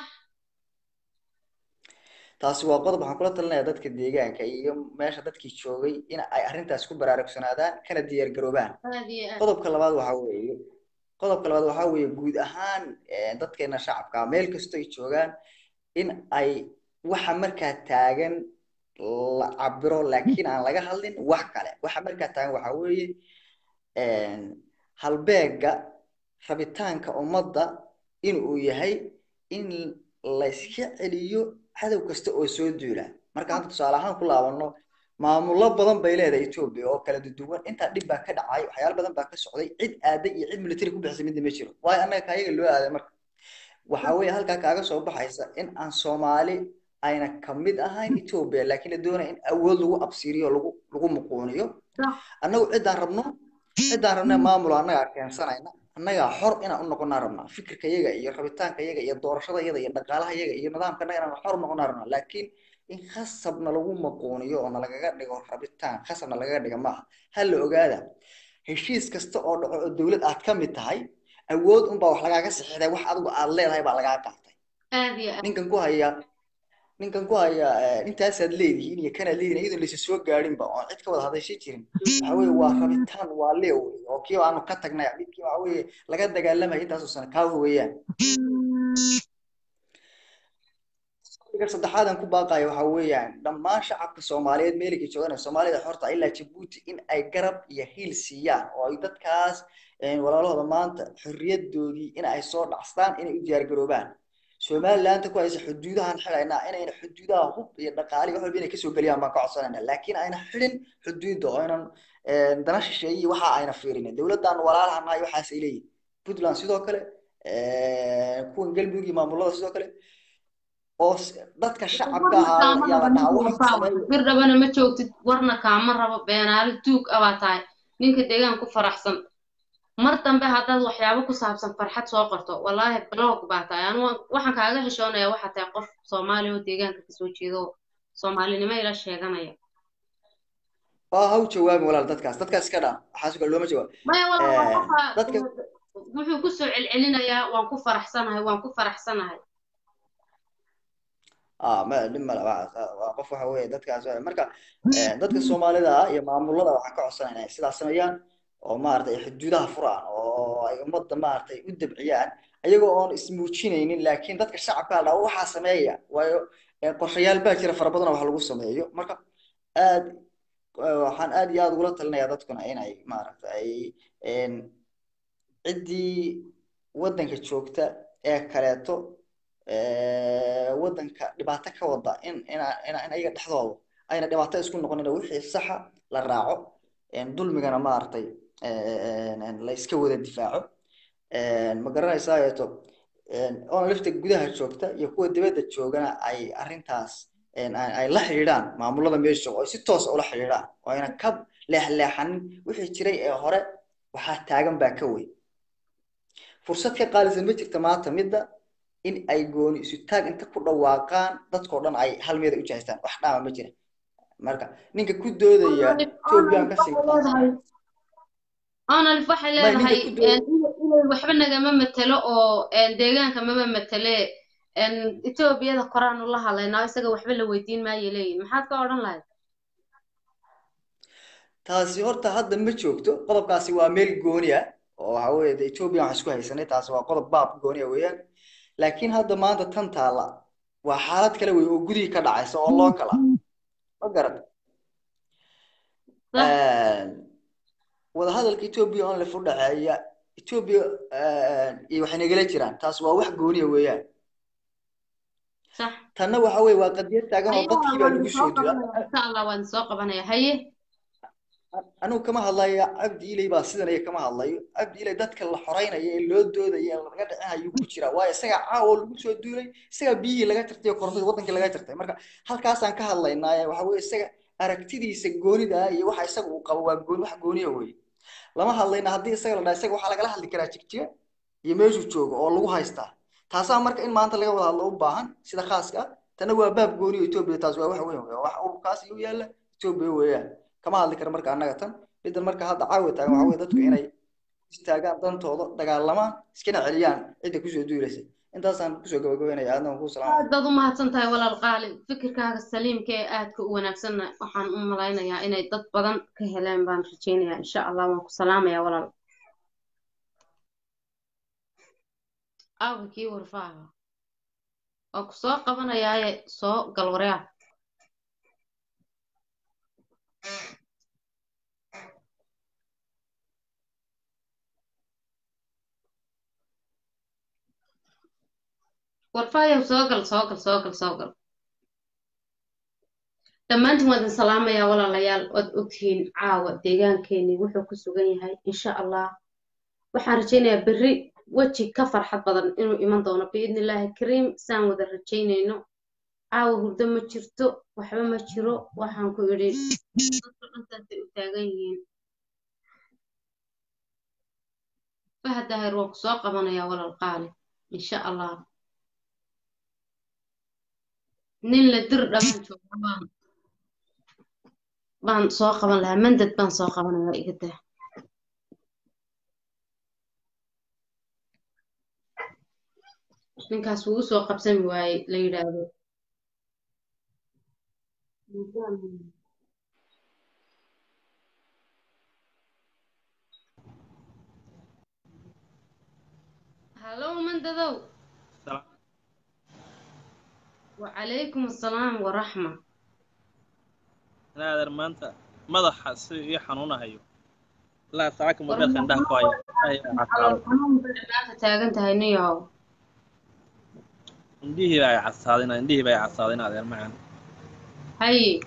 taasi waa qodob waxaan kula talinayaa dadka deegaanka iyo meesha dadkii joogay in ay arrintaas ku baraarugsanaadaan kana diyaar garoobaan aad iyo aad qodobka labaad waxaa weeye qodobka labaad waxaa weeye guud ahaan eh, dadkeena shacabka meel kastoo ay joogaan in ay waxa markaa taagan la cabiro laakiin aan laga hadlin wax kale waxa markaa taagan waxaa weeye een, halbeega rabitaanka ummadda inuu yahay in layska celiyo cadow kasta oo soo duula marka hadda tusaale ahaan ku laabano maamullo badan bay leedahay Ethiopia oo kala duwan intaa dhib baa ka dhacay waxyaalo badan baa ka socday cid aaday iyo cid military ku bixisay midna ma jiro waayo annaga kaayaga loo aaday marka waxa weeye halkaa kaaga soo baxaysa in aan Soomaali ayna ka mid ahayn Ethiopia laakiin la doonayo in awood lagu absiiriyo lagu lagu muquuniyo sax annagu ciddaan rabno ciddaan rabna maamul annagaa keensanayna annagaa xor inaan u noqonaa rabnaa fikirka yaga iyo rabitaanka yaga iyo doorashada yada iyo dhaqaalaha yaga iyo nidaamka annaga inaan xor u noqonaa rabnaa laakiin in khasabna lagu maquuniyo oo nalagaga dhigo rabitaan khasabna lagaga dhiga maaha ha la ogaada heshiis kasta oo dhaco oo dowlad aad ka mid tahay awood unbaa wax lagaaga sixday wax adigu aad leedahay baa lagaa qaatay aad iyo aad ninkan ku haya ninkan ku haya eh, intaasaad leedihiin iyo kanaad leedihiin iyadoo laysa soo gaarinba oon cid ka wada hadashay jirin waxa weeye waa rabitaan waa leew oo kii aanu ka tagnay midkii waxa weeye laga dagaalamaya intaasoo sano kaa weeyaan Fikir saddexaad aan ku baaqayo waxa weeyaan dhammaan shacabka Soomaaliyeed meelkii joogan Soomaalida xorta ilaa Djibouti in ay garab iyo hiil siiyaan oo ay dadkaas een, walaalahooda maanta xorriyadoodii in ay soo dhacstaan inay u diyaar garoobaan Somaliland ku haysa xuduudahan xilaynaa inayna xuduudaha hub iyo dhaqaale iyo wax walba inay kasoo geliyaan baan ka codsanaynaa laakiin ayna xidhin xuduudda oo aynan een, dana shisheeye iyo waxa ayna fiirinin dowladdan walaalaha nahay waxaas ay leeyihin Puntland sidoo kale een, kuwan Galmudug iyo maamulada sidoo kale oo s- dadka shacabka warna ahaa kaama yaa la rabo dhahaa ninka waxaan wasaawa sameeyo bir dhabana ma joogtid warna kaama rabo beenaale tuug abaa tahay ninka deegaan ku faraxsan mar dambe haddaad waxyaabo ku saabsan farxad soo qorto wallaahi blog baa tahay anu waxaan kaaga xishoonayaa waxaa tahay qof soomaali oo deegaanka kasoo jeedo oo soomaalinimo ila sheeganaya waa ha u jawaabin walaal dadkaas dadkaas iska dhaa waxaas kale looma jawaab maya walaal waa qofa dadka wuxuu kusoo celcelinayaa waan ku faraxsanahay waan ku faraxsanahay ah ma dhib male waa waa qof waxa weeye dadkaas waa- marka eh, dadka Soomaalida ah iyo maamulada waxaan ka codsanaynaa inay sidaas sameeyaan oo maaragtay ay xuduudaha furaan oo ay ummadda maaragtay u dabciyaan ayagoo oon ismuujinaynin laakiin dadka shacabka la dhaho waxaa sameeya waayo eh, qorshayaal baa jira fara badan oo wax lagu sameeyo marka aad eh, waxaan aad iyo aad ugula talinayaa dadkuna inay maaragtay ay een, ciddii waddanka joogta ee kaleeto ee, waddanka dhibaato ka wada in in in in ayaga dhexdooda ayna dhibaato isku noqonin wixii saxa la raaco een, dulmigana maaragtay een, een, la iska wada difaaco een, ma garanaysaa eeto oona lafta gudaha joogta iyo kuwa dibadda joogana ay arrintaas een, ay ay la xidhiidhaan maamulada meesha jooga oo ay si toos ah ula xidhiidhaan oo ayna ka leexleexanin wixii jiray ee hore waxaa taagan baa ka weyn fursad ka qaalisan ma jirta maanta midda in ay gooni isu taag inta ku dhawaaqaan dadkoo dhan ay hal meel u jahaystaan wax dhaama ma jira marka ninka ku doodaya Ethiopian ka sii onalif waxay may ninka leedahay ku doodaya een, inay waxba nagama matelo oo een, deegaanka mama matele een, etoobiyada koraanu la hadlaynaa isaga waxba la weydiin maayo leeyihin maxaad ka odhan lahayd taasi horta hadda ma joogto qodobkaasi waa meel gooni ah oo waxa weeye de Ethiopia waxaan isku haysanay taas waa qodob baab gooni ah weeyaan laakiin hadda maanta tan taala waa xaalad kale wey oo gudihii ka dhacaysa oo loo kala ma garan wadahadalka Ethiopia on lef u dhaxeeya Ethiopia iyo waxay nagala jiraan taas waa wax gooni ah weeyaan صح tanna waxa weeye waa qadiyad taagan oo dadkii baa lagu soo dila insha allah waan soo qabanaya haye anigu kama hadlaya cabdi ilay baa sidan iyo kama hadlayo cabdi ilay dadka la xoreynaya ee loo doodaya ee laga dhicinayo ku jira waayo isaga caawa lagu soo duulay isaga biyihii laga jartay oo korontada wadankii laga jartay marka halkaasaan ka hadlaynaa waxa weeye isaga aragtidiisa goonida ah iyo waxa isaga uu qabo waa gooni wax gooniya weeye lama hadlayna haddii isaga la dhaha isaga waxaa lagala hadli karaa jigjiga iyo meeshuu joogo oo lagu haystaa taasaa marka in maanta laga wada hadlo u baahan sida khaaska ah tana waa baab gooni oo Ethiopia taas waa wax weyn weeye wax ururkaas iyo yaalla Ethiopia weeyaan kama hadli karo marka annaga tan middan marka hadda caawa taagan waxa weeye dadku inay istaagaan dantooda dagaalamaan iskana celiyaan cidda kusoo duulaysa intaasaan kusoo gabagabeynaya aadna waan kuu salaamaya aad baad u mahadsan tahay walaal qaali fikirkaaga saliimka ee aadka u wanaagsanna waxaan u malaynayaa inay dad badan ka heleen baan rajaynayaa insha allah waan ku salaamayaa walaal aawa kii warfaaha waa ku soo qabanayaaye soo galwaryaa warfaayow soo gal soo gal soo gal soo gal dhammaantiin waan idin salaamayaa walaalayaal waad ogtihiin caawa deegaankeenii wuxuu ku sugan yahay insha allah waxaan rajaynayaa berri weji ka farxad badan inuu iman doono biidni illaahi kariim saan wada rajaynayno caawa hurdo ma jirto waxba ma jiro waxaan ku idhi dadka dhantaasay u taagan yihiin fahad daahir waan ku soo qabanayaa walaal qaali insha allah nin la dir dhamaan jooga baan baan soo qaban lahaa mandad baan soo qabanayaa iga daa ninkaas wuu usoo qabsami waaye la yidhaahdo hallow mandadow وعليكم السلام ورحمة naader maanta madaxa si ii xanuunahayo ilaa saaka mobeelka indhaha ku haya على القانون بلغاك تاغن تهي نيو indhihii baa ay casaadeen indhihii baa ay casaadeen adeer macaan هاي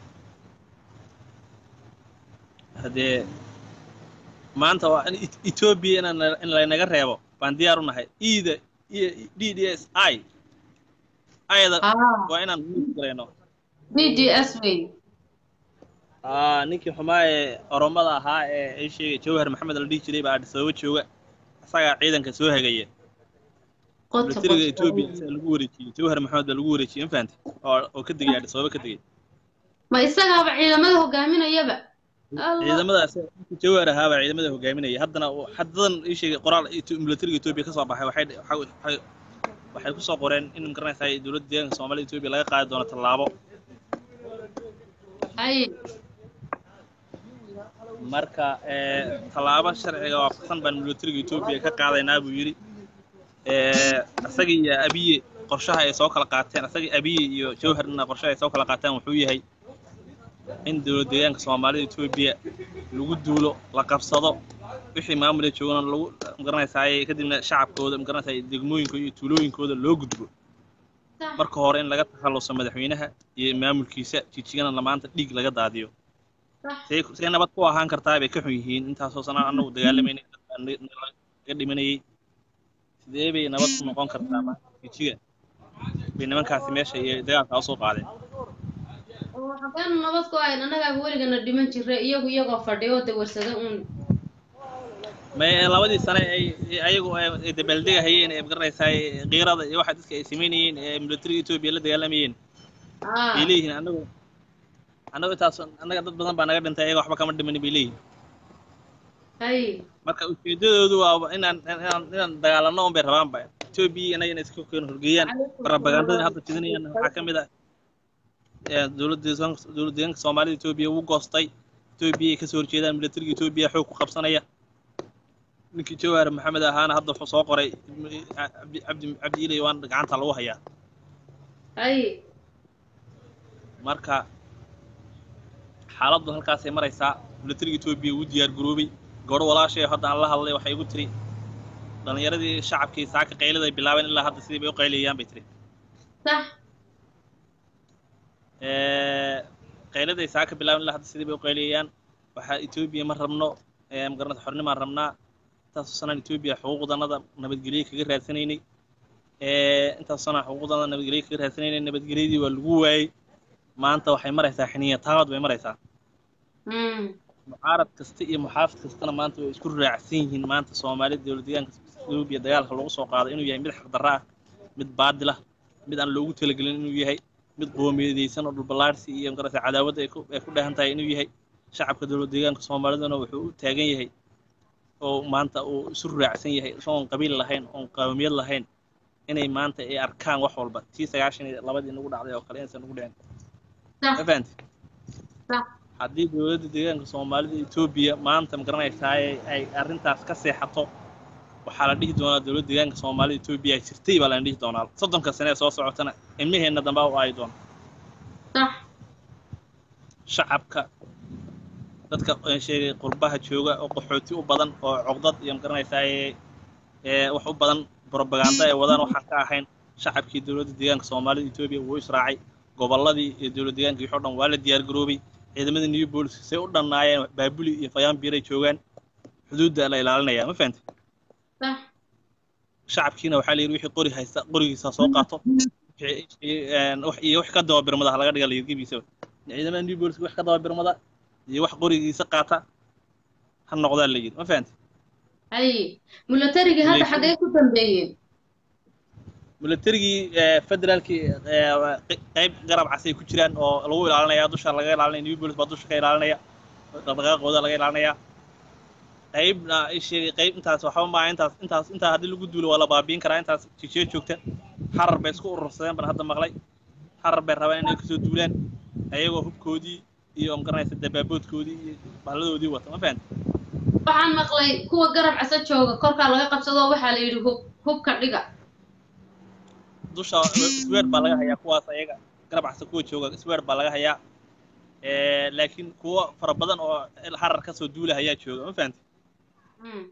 haddee maanta waa in Et- etoobiya inaan in laynaga reebo baan diyaar u nahay iida iyo d d s i ayada اه waa inaan muus garayno دي دي اس وي aa ninkii xumaa ee oromada ahaa ee ay sheegay jawhar maxamed la dhihi jiray baa Addis Ababa jooga isagaa ciidanka soo hagaya قط militariga قط etoobiya isaga lagu wareejiyey jawhar maxamed baa lagu wareejiyey ma fahantay oo oo ka degay Addis Ababa ka degay ما إساقها بعيدمده هقامين يبا الله ciidamadaas jawhar ahaa baa ciidamada hogaaminaya haddana uu- haddadan ii sheegay qoraal Eto- militariga etoobiya ka soo baxay waxay waxay waxay- waxay ku soo qoreen in magaranaysaa dowladda deegaanka soomaalida etoobiya laga qaadi doono tallaabo هاي marka ee, tallaabo sharciga waafaqsan baan militariga etoobiya ka qaadaynaa buu yidhi ee, isagii iyo abiye qorshaha ay soo kala qaateen isagii abiye iyo jawharna qorshaha ay soo kala qaateen wuxuu yahay in dowlad deegaanka soomaalida etoobiya lagu duulo la qabsado wixii maamula joogana lagu magaranaysaay kadibna shacabkooda magaranaysaay degmooyinkooda iyo tuulooyinkooda loo gudbo صح marka hore in laga takhaluso madaxweynaha iyo maamulkiisa jijigana lamaanta dhiig laga daadiyo صح say say nabad ku ahaan kartaa bay ka xun yihiin intaasoo sanaan annagu dagaalamayna naga dhimanayay sidee bay nabad ku noqon kartaa maanta jijiga bay nimankaasi meesha iyo dagaalka usoo qaadeen waxaan nabad ku ahayn annagaa weligana dhiman jiray iyagu iyagoo fadhiyo dawarsada uun may labadii sane ay ay- ayagu ay ay dabaaldegahayeen ee magaranaysaa qiirada iyo waxa dadka ay samaynayeen ee militariga etoobiya la dagaalamayeen اه bay leeyihiin annagu annagu intaas annaga dad badan baa naga dhintay ayaga waxba kama dhimanin bay leeyihiin هاي marka ujeedadoodu waa inaan inaan inaan dagaalano un bay rabaanba etoobiya inaga inay iska keen horgeeyaan propagandada hadda fidinayaan waxaa ka mid ah ee dowladda deegaanka dowladda deegaanka soomaalida etoobiya wuu goostay etoobiya ay kasoo horjeedaan militariga etoobiya xoog ku qabsanaya ninkii jawhar maxamed ahaana hadda wuxuu soo qoray cabdi cabdi cabdi ilay waan gacanta lagu hayaa haye marka xaaladdu halkaasay maraysaa militariga etoobiya wuu diyaar garoobay gabadho walaashay hadda aan la hadlay waxay igu tiri dhallinyaradii shacabkii saaka qaylada ay bilaabeen ilaa hadda sidii bay u qaylayaan bay tiri sax qayladay saaka bilaabeen ilaa hadda sidii bay u qaylayaan waxaa etoobiya ma rabno magaranata xornimaan rabnaa intaasoo sanaan etoobiya xuquuqdanada nabadgelye kaga raadsanaynay intaasoo sanaan xuquuqdanada nabadgelye kaga raadsanaynay nabadgelyadii waa lagu waayey maanta waxay maraysaa xiniya taabad bay maraysaa Mm. mucaarad kasta iyo muxaafid kastana maanta way isku raacsan yihiin maanta soomaalida dowlad deegaanka etoobiya dagaalka lagu soo qaaday inuu yahay mid xaqdarra ah mid baadil ah mid aan loogu talagelin inuu yahay mid qoomiyadaysan oo dhulballaarsi iyo magarata cadaawadda ay ku ay ku dheehan tahay inuu yahay shacabka dowlad deegaanka soomaaliduna wuxuu u taagan yahay oo maanta uu isu raacsan yahay isagoon qabiil lahayn oon qawmiyad lahayn inay maanta ay arkaan wax walba tii sagaashan iyo labadii nagu dhacday oo kale inaysan nagu dhicin Sax. ma fahanti Sax. haddii dowladda deegaanka soomaalida etoobiya maanta ma garanaysaa ay arrintaas ka seexato waxaa la dhihi doonaa dowladda deegaanka soomaalida etoobiya ay jirtay baa la dhihi doonaa soddonka sane ee soo socotana ilmaheenna dambaa u aayi doona sax shacabka dadka aan sheegay qurbaha jooga oo qaxooti u badan oo cogdad iyo ma garanaysaa ee wax u badan propaganda ay wadaan waxaan ka ahayn shacabkii dowladda deegaanka soomaalida etoobiya wuu israacay gobolladii iyo dowlad deegaanka wixii o dhan waa la diyaar garoobay ciidamada new bolis say u dhannaayeen baabuli iyo fayaanbiiray joogaan xuduudda la ilaalinaya ma fahantay sax shacabkiina waxaa la yidhi wixii qori haysta qorigiisa soo qaato wixii, een, wax- iyo wax ka daba birmada ha laga dhiga layirgibiisaba ciidamada new bolis wax ka daba birmada iyo wax qorigiisa qaata ha noqdaa la yidhi ma fahantay haye milatarigii hadda Laakiin- xaggee ku dambeeyeen milatarigii federaalkii qayb garab casay ku jiraan oo lagu ilaalinaya dusha laga ilaalinaya new bolis baa dusha ka ilaalinaya dhaqdhaqaaqooda laga ilaalinaya qaybna ay sheegay qayb intaas waxba maa intaas intaas intaa haddii lagu duulo waa la baabiin karaa intaas jijiyo joogta xarar bay isku urursadeen baan hadda maqlay xarar bay rabaan inay kasoo duulaan ayagoo hubkoodii iyo magaranaysa dabaaboodkoodii iyo bahladoodii wata ma fahanti waxaan maqlay kuwa garab casa jooga korkaa laga qabsado waxaa la yidhi hub hubka dhiga dusha sweer baa laga hayaa kuwaas ayaga garab casta kuwa jooga sweer baa laga hayaa Eh, laakiin kuwo fara badan oo xarar kasoo duula hayaa jooga ma fahanti Mm.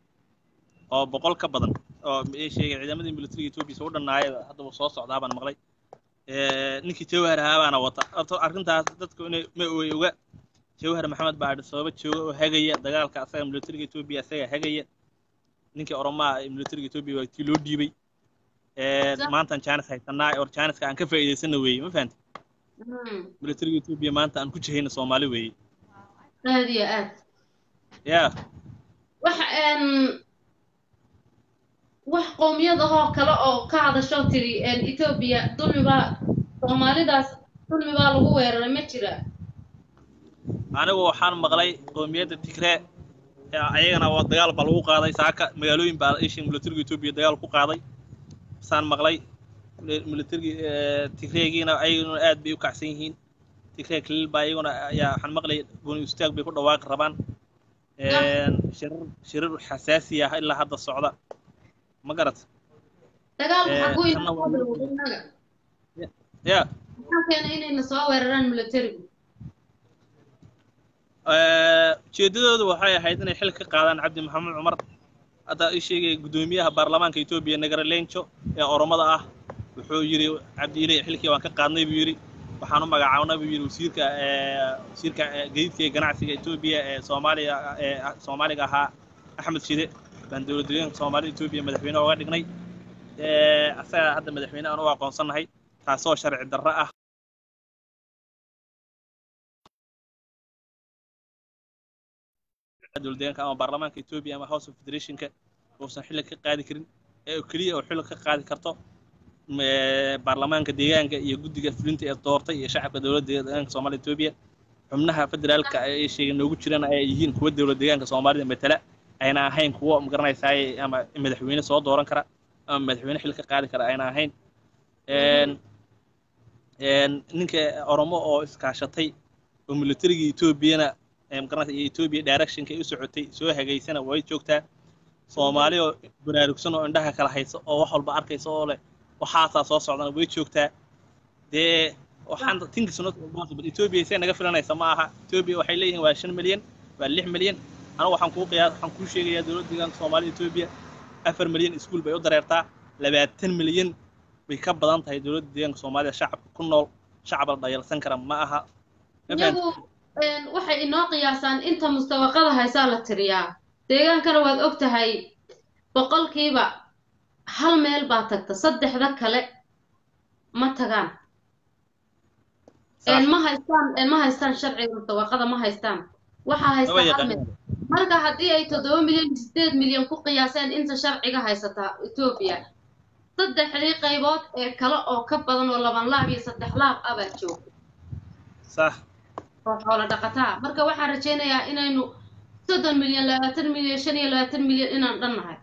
oo boqol ka badan oo ay sheegay ciidamadii militariga etoobiya soo dhannaaya haddaba soo socdaa baan maqlay Eh, ninkii jawhar ahaa baana wata horta arrintaas dadku inay ma way oga jawhar maxamed baa adhi sababa jooga oo hagaya dagaalka asaga militariga etoobiya asaga hagaya ninkii oromaha ee militariga etoobiya waa tii loo dhiibay Eh, Sa- maantaan jaanis haysanaa or jaaniska aan ka faa'iidaysana weeye ma fahanti Mm. militariga etoobiya maanta aan ku jihayna soomaali weeye aad iyo aad yaa wax een wax qowmiyad ahoo kale oo ka hadasho tiri een etoobiya dulmi baa soomaalidaas dulmi baa lagu weeraray ma jira anigu waxaan maqlay qoomiyadda tigree ee ayagana waa dagaal baa lagu qaaday saaka magaalooyin baa ishin militariga etoobiya dagaal ku qaaday saan maqlay militariga tigreegiina ayaguna aad bay u kacsan yihiin tigree kaliil baa ayaguna ayaa waxaan maqlay gooni istaag bay ku dhawaaqi rabaan Een, shirar shirar xasaasi ah ilaa hadda socda ma garat dagaalku Eh, xaguu tanna waa la- inoo inaga ya maxaa keenay inayna soo weeraraan militarigu ujeedadoodu waxay ahayd inay xil ka qaadaan cabdi maxamed cumar hadda ii sheegay guddoomiyaha baarlamaanka etoobiya nagaralenjo ee oromada ah wuxuu yidhi cabdiile xilkii waan ka qaadnay buu yidhi waxaan u magacaabnay buu yidhi wasiirka ee, wasiirka ee, gaadiidka iyo ganacsiga etoobiya ee soomaaliya ee soomaaliga ahaa axmed shide baan dowlad deegaanka soomaalida etoobiya madaxweyne oga dhignay Ee, asaga hadda madaxweyne aan u aqoonsannahay taasoo sharci darro ah dowlad deegaanka ama baarlamaanka etoobiya ama house of federationka uusan xilli ka qaadi karin ee oo keliya oo xilli ka qaadi karto m- baarlamaanka deegaanka iyo guddiga fulinta ee doortay iyo shacabka dowladda deegaanka soomaalida etoobiya xubnaha federaalka ay sheegay noogu jiraan ay yihiin kuwa dowlad deegaanka soomaalida matala ayna ahayn kuwo magaranaysaay ama madaxweyne soo dooran kara ama madaxweyne xil ka qaadi kara ayna ahayn Een, een, ninka oromo oo iskaashatay oo militariga etoobiyana ee magaranaysa iyo etoobiya directionka ay u socotay soo hagaysana way joogtaa soomaali oo baraarugsan oo indhaha kala haysa oo wax walba arkaysa oo leh waxaasaa soo socdana way joogtaa dee waxaan think is not possible ethiopia say naga filanaysa ma aha ethiopia waxay leeyihiin waa shan milyan waa lix milyan anigu waxaan kuu qiyaa waxaan kuu sheegayaa dowladda deegaanka soomaalida ethiopia afar milyan iskuul bay u dareertaa labaatan milyan bay ka badan tahay dowladda deegaanka soomaalida shacabka ku nool shacab la dhayalsan kara ma aha Ma fahanti? iyagu een, waxay inoo qiyaasaan inta mustawaqada haysaa la tiriyaa deegaankana waad og tahay boqolkiiba hal meel baa tagta saddexda kale ma tagaan Saas. een, ma haystaan een, ma haystaan sharciga mustawaqada ma haystaan waxaa haysta Maba hal yaqaan. meel marka haddii ay toddoba milyan iyo sideed milyan ku qiyaaseen inta sharciga haysata etoobiya saddexdii qaybood ee kale oo ka badan oo laban laab iyo saddex laab ah baa jooga sax oo xoolo dhaqataa marka waxaan rajaynayaa inaynu soddon milyan labaatan milyan shan iyo labaatan milyan inaan dhan nahay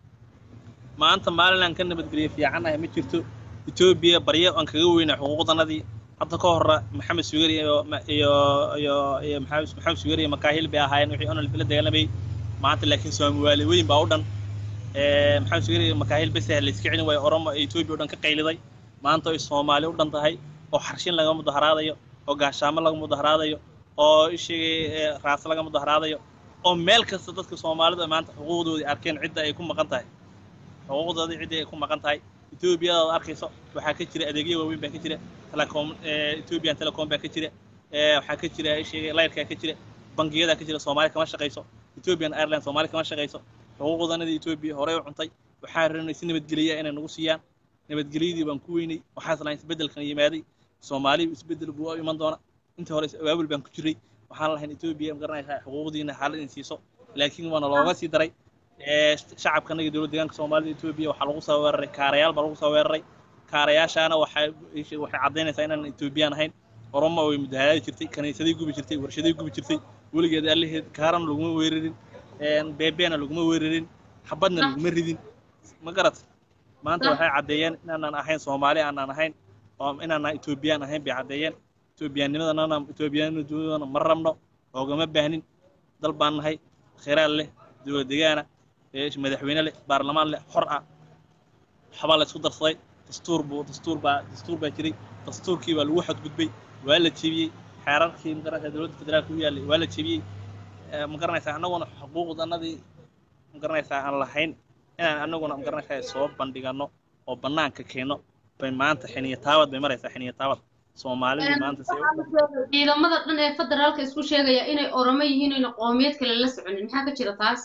maanta maalin aan ka nabadgeliyo fiicannahay ma jirto etoobiya baryo aan kaga weynaa xuquuqdanadii hadda ka horra maxamed sugar iyo ma- iyo iyo iyo maxamed maxamed sugar iyo makaahil bay ahaayeen wixii onal la dagaalamayay maanta laakiin soomaali weyn baa u dhan Eh, maxamed sugar iyo makaahil bes la iska celin waayo oromo ee etoobiya o dhan ka qayliday maanta ay soomaali u dhan tahay oo xarshin laga mudaharaadayo oo gaashaamo laga mudaharaadayo oo ishigay raas laga mudaharaadayo oo meel kasta dadka soomaalida maanta xuquuqdoodii arkeen cidda ay ku maqan tahay xuquuqdoodii ciddii ay ku maqan tahay etoobiyadaad arkayso waxaa ka jira adeegyo waaweyn baa ka jira telecom ethiopian telecom baa ka jira Eh, waxaa ka jira sheegay layrkaa ka jira bangiyadaa ka jira soomaali kama shaqayso ethiopian airline soomaali kama shaqayso xuquuqdanadii etoobiya horey u cuntay waxaa rabnay si nabadgeliya inay nagu siiyaan nabadgelyadii baan ku weynay waxaas lahayn isbeddelkan yimaaday soomaali isbeddel buu u iman doona inta hore abaabul baan ku jiray waxaan lahayn etoobiya magaranaysaa xuquuqdiina xaalad in siiso laakiin waana looga sii daray Eh, shacabkana iyo dowladda deegaanka soomaalida etoobiya waxaa lagu soo weeraray kaarayaal baa lagu soo weeraray kaarayaashaana waxay waxay caddaynaysaa inaan etoobiyaan ahayn oromo way mudaharaadi jirtay kaniisaday gubi jirtay warshaday gubi jirtay weligeed allaheed kaarana laguma weerarin beebeena laguma weerarin xabadna laguma ridin ma garat maanta waxay caddeeyeen inaanan ahayn soomaali aanan ahayn oo inaanan etoobiyaan ahayn bay caddeeyeen etoobiyaanimadana etoobiyaanimadana ma rabno oogama baahnin dal baan nahay kheyraad leh dowlad degaana ee madaxweyne leh baarlamaan leh xor ah waxbaa la isku darsaday dastuur buu dastuur baa dastuur baa jiray dastuurkii baa lagu xadgudbay waa la jebiyey xeerarkii magaranaysaa dowladda federaalka u yaallay waa la jebiyey Eh, ma garanaysaa annaguna xuquuqdanadii ma garanaysaa aan lahayn inaan annaguna ma garanaysaa soo bandhigano oo bannaanka keenno bay maanta xiniya taabad bay maraysaa xiniya taabad soomaalidii maanta si ciidamada dhan ee federaalka isku sheegaya inay oromo yihiin oyna qoomiyad kale la soconin maxaa ka jira taas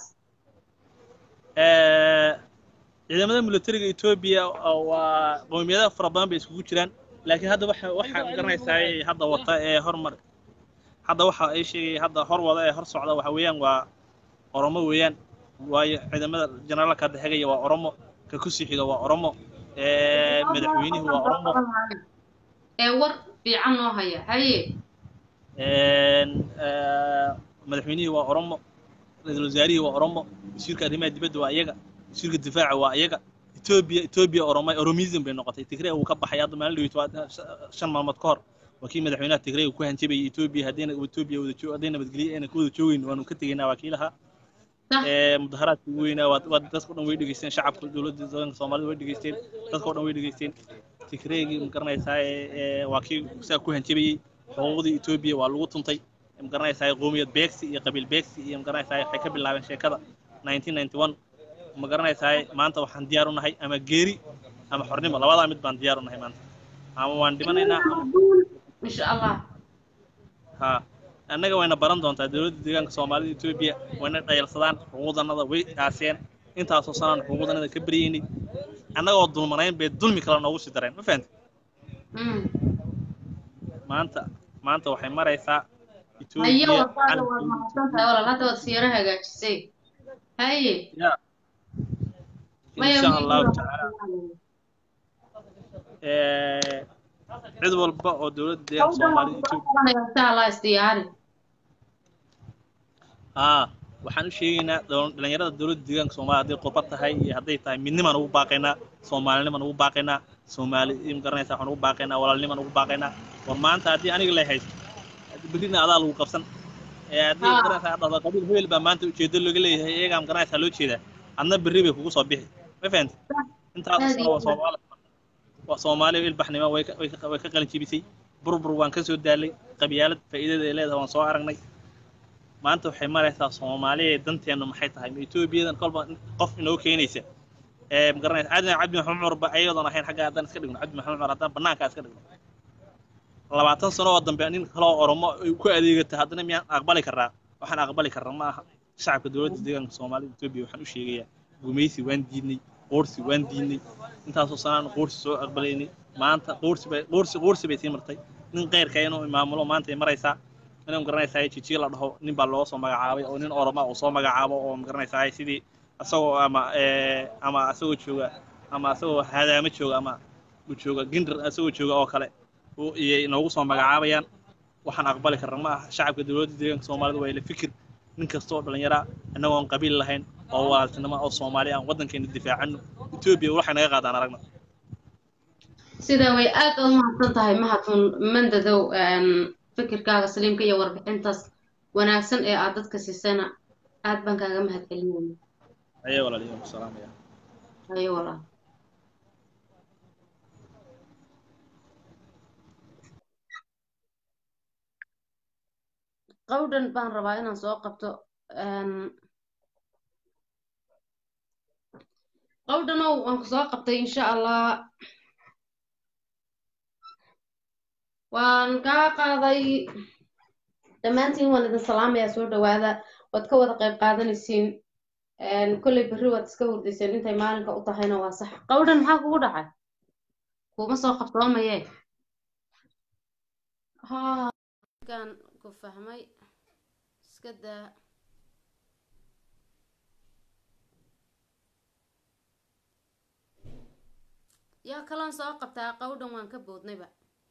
Eh, ciidamada militariga etoobiya oo waa qowmiyada fara badan bay iskugu jiraan laakiin hadda waxa waxa ma garanaysaa hadda wata ee hormar hadda waxa ay sheegay hadda hor wada ee hor socda waxa weeyaan waa oromo weeyaan waayo ciidamada generaalka hadda hegaya waa oromo ka ku sii xiga waa oromo Eh, madaxweynuhu waa oromo ee war fiican noo haya haye Een, eh, madaxweynihii waa oromo ra-iisul wasaarihii waa oromo wasiirka arrimaha dibadda waa iyaga wasiirka difaaca waa iyaga etoobiya etoobiya oroma oromism bay noqotay tigray uu ka baxay hadda maalin dhaweyt waa shan maalmood ka hor waa kii madaxweynaha tigray uu ku hanjabayay etoobiya haddayna etoobiya wada joog haddayna nabadgelyo ayna ka wada joogeyn waanu ka tegaynaa waa kii lahaa Sax. Eh, mudaharaadka ugu weynaa waa waa dadka dhan way dhegeysteen shacabka dowladda deegaanka soomaalida way dhegeysteen dadka oo dhan way dhegeysteen tigreygii ma garanaysaa ee- ee waa kii saa ku hanjabayey xuquuqdii etoobiya waa lagu tuntay ma garanaysaa qoomiyad beegsi iyo qabiil beegsi iyo ma garanaysaa waxay ka bilaabeen sheekada 1991 ma garanaysaa maanta waxaan diyaar u nahay ama geeri ama xornimo labadaa mid baan diyaar u nahay maanta ama waan dhimanaynaa ama insha allah ha annaga wayna baran doontaa dowladda deegaanka soomaalida etoobiya wayna dhayalsadaan xuquuqdanada way aaseen intaasoo sanaan xuquuqdanada ka baryeynay annagoo dulmanayn bay dulmi kale noogu sii dareen ma fahanti Mm. maanta maanta waxay maraysaa haye etoobiya wadaada waad mahadsan tahay walaal hadda waad siyaro hagaajisay haye ya maya insha allahu tacaala Eh, cid walba oo dowladda deegaanka soomaalida etoobiya insha allah isdiyaari haa waxaan u sheegaynaa dol- dhalinyarada dowladda deegaanka soomaaliya hadday qurba tahay iyo hadday tahay midnimaan ugu baaqaynaa soomaalinimaan ugu baaqaynaa soomaali ma garanaysa waxaan ugu baaqaynaa walaalnimaan ugu baaqaynaa war maanta haddii aniga lay haysto berrina adaa lagu qabsan ee haddii Haa. ma garanaysaa dhahdo qabiil hebel baa maanta ujeedo looga leeyahay iyagaa ma garanaysaa loo jeedaa adna berri bay kugu soo bixi ma fahantay intaas Aad sano iyo waa soomaali waa soomaali ilbaxnimo way ka way ka way ka qalin jibisay burbur waan ka soo daalay qabyaalad faa'iidada ay leedahay waan soo aragnay maanta waxay maraysaa soomaaliya danteenu maxay tahay ma etoobiyadan kolba qof inoo keenaysa ee magaranaysa cabdi cabdi maxamed cumar ba ayadoon ahayn xagga haddaan iska dhigno cabdi maxamed cumar haddaan banaankaa iska dhigno labaatan sano oo dambe nin kaloo oromo ay ku adeegata haddana miyaan aqbali karnaa waxaan aqbali karna ma aha shacabka dowladda deegaanka soomaalida etoobiya waxaan u sheegayaa gumaysi waan diidnay qoorsi waan diidnay intaasoo sanaan qoorsi soo aqbalaynay maanta qoorsi bay qoorsi qoorsi bay sii martay nin qeyrka inuu maamulo maanta ay maraysaa inuu magaranaysaa jijiye la dhaho nin baa loo soo magacaabay oo nin oroma uu soo magacaabo oo magaranaysaa sidii asagoo ama ama asagoo jooga ama asagoo hadaamo jooga ama uu jooga gindar asagoo jooga oo kale iyay noogu soo magacaabayaan waxaan aqbali karna ma aha shacabka dowladda deegaanka soomaalida waa ila fikir nin kasta oo dhallinyara annagoo aan qabiil lahayn oo walaaltinimo oo soomaali aan waddankeena difaacano etoobiya waxay naga qaadaan aragna sida way aad u mahadsan tahay mahadun mandadow fikirkaaga saliimka iyo warbixintaas wanaagsan ee aad dadka siisana aad baan kaaga mahad celinayna aye walaaliyo ku salaamaya ayo walaal qawdhan baan rabaa inaan soo qabto qawdhanow waan ku soo qabtay insha allah waan kaa qaaday dhammaantiin waan idin salaamayaa soo dhawaada waad ka wada qayb qaadanaysiin kolley berri waad iska hurdayseen intay maalinka u tahayna waa sax qawdhan maxaa kugu dhacay kuma soo qabtoomaye kan ku fahmay iska daa yaa kalaan soo qabtaa qawdhan waan ka boodnayba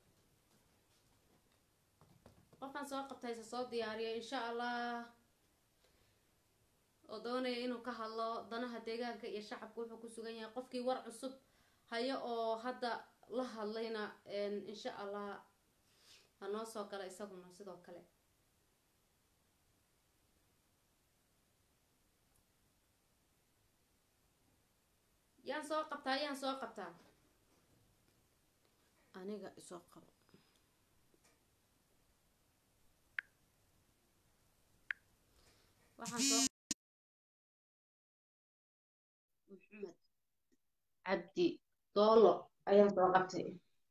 qofkaan soo qabtayse soo diyaariya insha allah oo doonaya inuu ka hadlo danaha deegaanka iyo shacabka wuxuu ku sugan yahay qofkii war cusub hayo oo hadda la hadlayna insha allah ha noo soo gala isaguna sidoo kale yaan soo qabtaa yaan soo qabtaa aniga isoo qabo waxaan soo maxamed cabdi doolo ayaan soo qabtay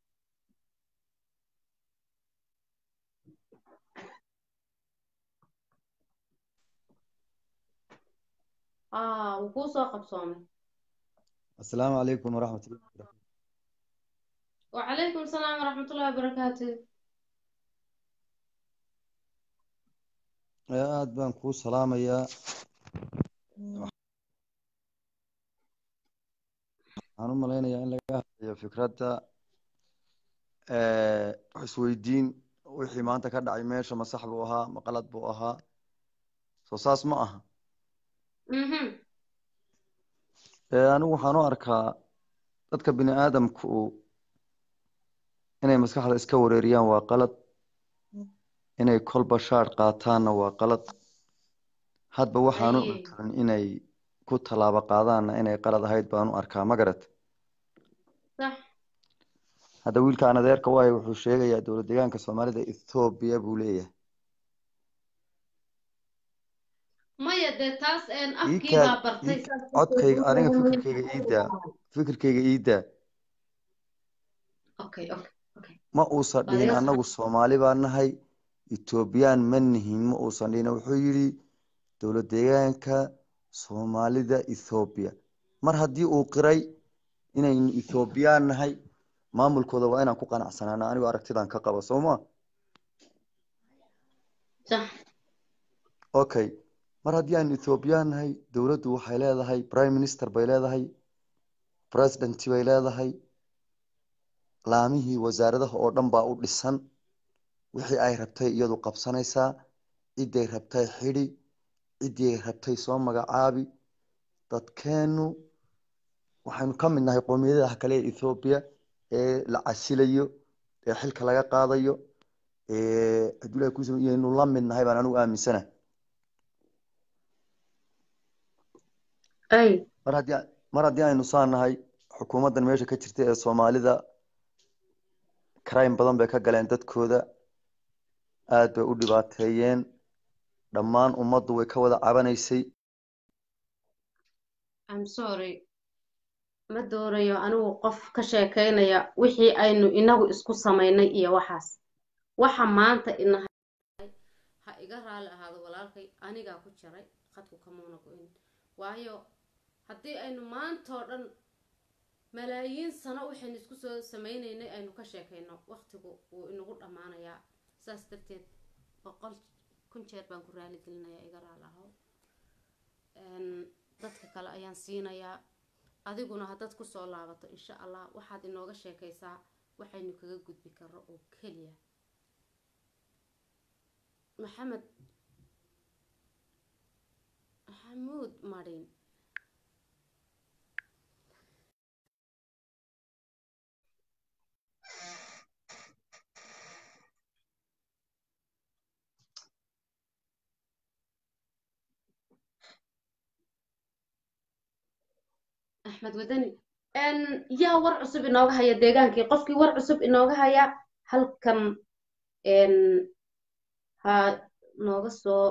aa wuu kuu soo qabsoomay السلام عليكم ورحمة الله وبركاته وعليكم السلام ورحمة الله وبركاته aad baan kuu salaamayaa waxaan u malaynayaa in laga hadlayo fikradda wax isweydiin wixii maanta ka dhacay meesha ma sax buu ahaa ma qalad buu ahaa soo saas ma aha anigu waxaan u arkaa dadka bini aadamku inay maskaxda iska wareeriyaan waa qalad inay kolba shaar qaataanna waa qalad hadba waxaan u arkaan inay ku tallaabo qaadaanna inay qalad ahayd baan u arkaa ma garat hadda wiilkaan adeerka waayo wuxuu sheegayaa dowlad deegaanka soomaalida ethoobiya buu leeyahay maya dee taas afkiibaa bartay codkayga aniga fikirkayga iidaa fikirkayga iidaa ma uusan dhihin annagu soomaali baa nahay etoobiyaan ma nihin ma uusan dhihin wuxuu yidhi dowlad deegaanka soomaalida ethoobiya mar haddii uu qiray inaynu ethoobiyan nahay maamulkooda waa inaan ku qanacsanaana anigu aragtidan ka qabo soo ma okay mar haddii aan ethoobiyan nahay dowladdu waxay leedahay prime minister bay leedahay president bay leedahay laamihii wasaaradaha oo dhan baa u dhisan wixii ay rabtay iyadu qabsanaysaa ciday rabtay xidhi ciddii ay rabtay soo magacaabi dadkeennu waxaynu ka mid nahay qoomiyadaha kale ee ethoobiya ee la casilayo ee xilka laga qaadayo hadduu kus iyaynu la mid nahay baan anigu aaminsana ay mar haddii mar haddii aynu saanahay xukuumaddan meesha ka jirta ee soomaalida crime badan bay ka galeen dadkooda aad bay u dhibaateeyeen dhammaan ummaddu way ka wada cabanaysay I'm sorry ma doonayo anigu qof ka sheekaynaya wixii aynu inagu isku samaynay iyo waxaas waxa maanta ina ha iga raali ahaado walaalkay anigaa ku jaray khadku kamuuna go-in waayo haddii aynu maantoo dhan malaayiin sano waxaynu isku soo samaynaynay aynu ka sheekayno waqtigu wuu inagu dhammaanayaa saas darteed boqol kun jeer baan ku raali gelinayaa iga raali aho dadka kale ayaan siinayaa adiguna haddaad kusoo laabato insha allah waxaad inooga sheekaysaa waxaynu kaga gudbi karno oo keliya maxamed maxamuud marin axmed wadani yaa war cusub inooga haya deegaankii qofkii war cusub inooga haya halkan ha nooga soo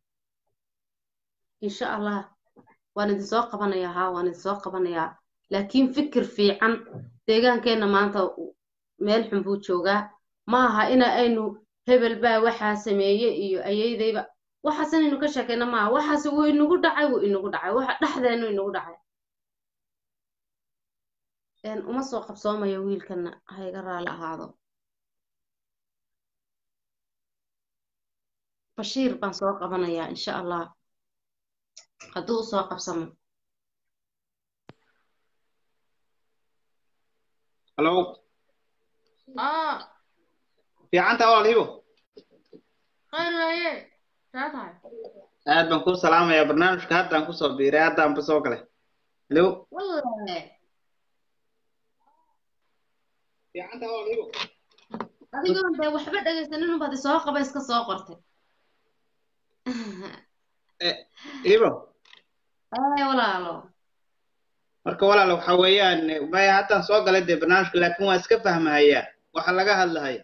insha allah waan idin soo qabanayaa haa waan idin soo qabanayaa laakiin fikir fiican deegaankeenna maanta meel xun buu joogaa ma aha ina aynu hebel baa waxaa sameeye iyo ayeydayba waxaas inaynu ka sheekayna maaha waxaas wuu inagu dhacay wuu inagu dhacay waxa dhexdeenu inagu dhacay uma soo qabsoomayo wiilkana ha iga raali ahaado bashiir baan soo qabanayaa insha allah hadduu usoo qabsamo halo ah fiicanta walaal hibo khayr waaye saa tahay aad baan kuu salaamayaa barnaamijka haddaan kusoo biiray haddaanba soo galay halo wallahi fiicanta walaal hibo adigoon dee waxba dhegaysanin unbaad isoo qaba iska soo qortay hibo ay walaalo marka walaal waxa weeyaan maya haddaan soo galay dee barnaamijka laakiin waan iska fahmahayaa waxa laga hadlahaya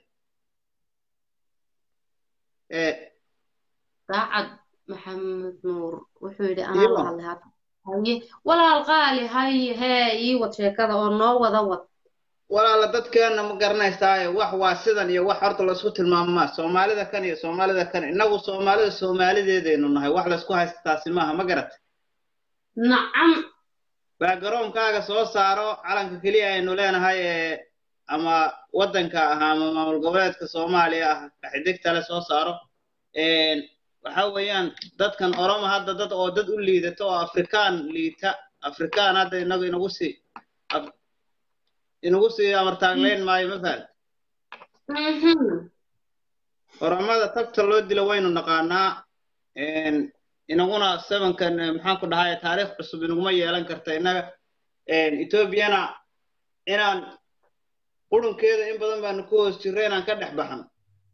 daacad maxamed nuur wuxuu yidhi anaa la hadlay hadda haye walaal qaali haye hee ii wad sheekada oo noo wada wad walaala dadkeenna ma garanaysaaye wax waa sidan iyo wax horta laisku tilmaamaa soomaalida kan iyo soomaalida kan innagu soomaalida soomaalideedaynu nahay wax laisku haysta taasi maaha ma garat nacam baa garoonkaaga soo saaro calanka keliya aynu leenahay ee ama waddanka ah ama maamul goboleedka soomaaliya ah kaxidigtale soo saaro waxa weeyaan dadkan oromo hadda dad oo dad u liidata oo afrikaan liita afrikaan hadda inagu inagu sii inagu sii amartaagleyn maayo ma fahad oromada tagta loo dilo waynu naqaanaa inaguna sevenkan maxaan ku dhahay taariikh cusub inaguma yeelan karta innaga etoobiyana inaan qurunkeeda in badan baanu ku hoos jirro inaan ka dhex baxno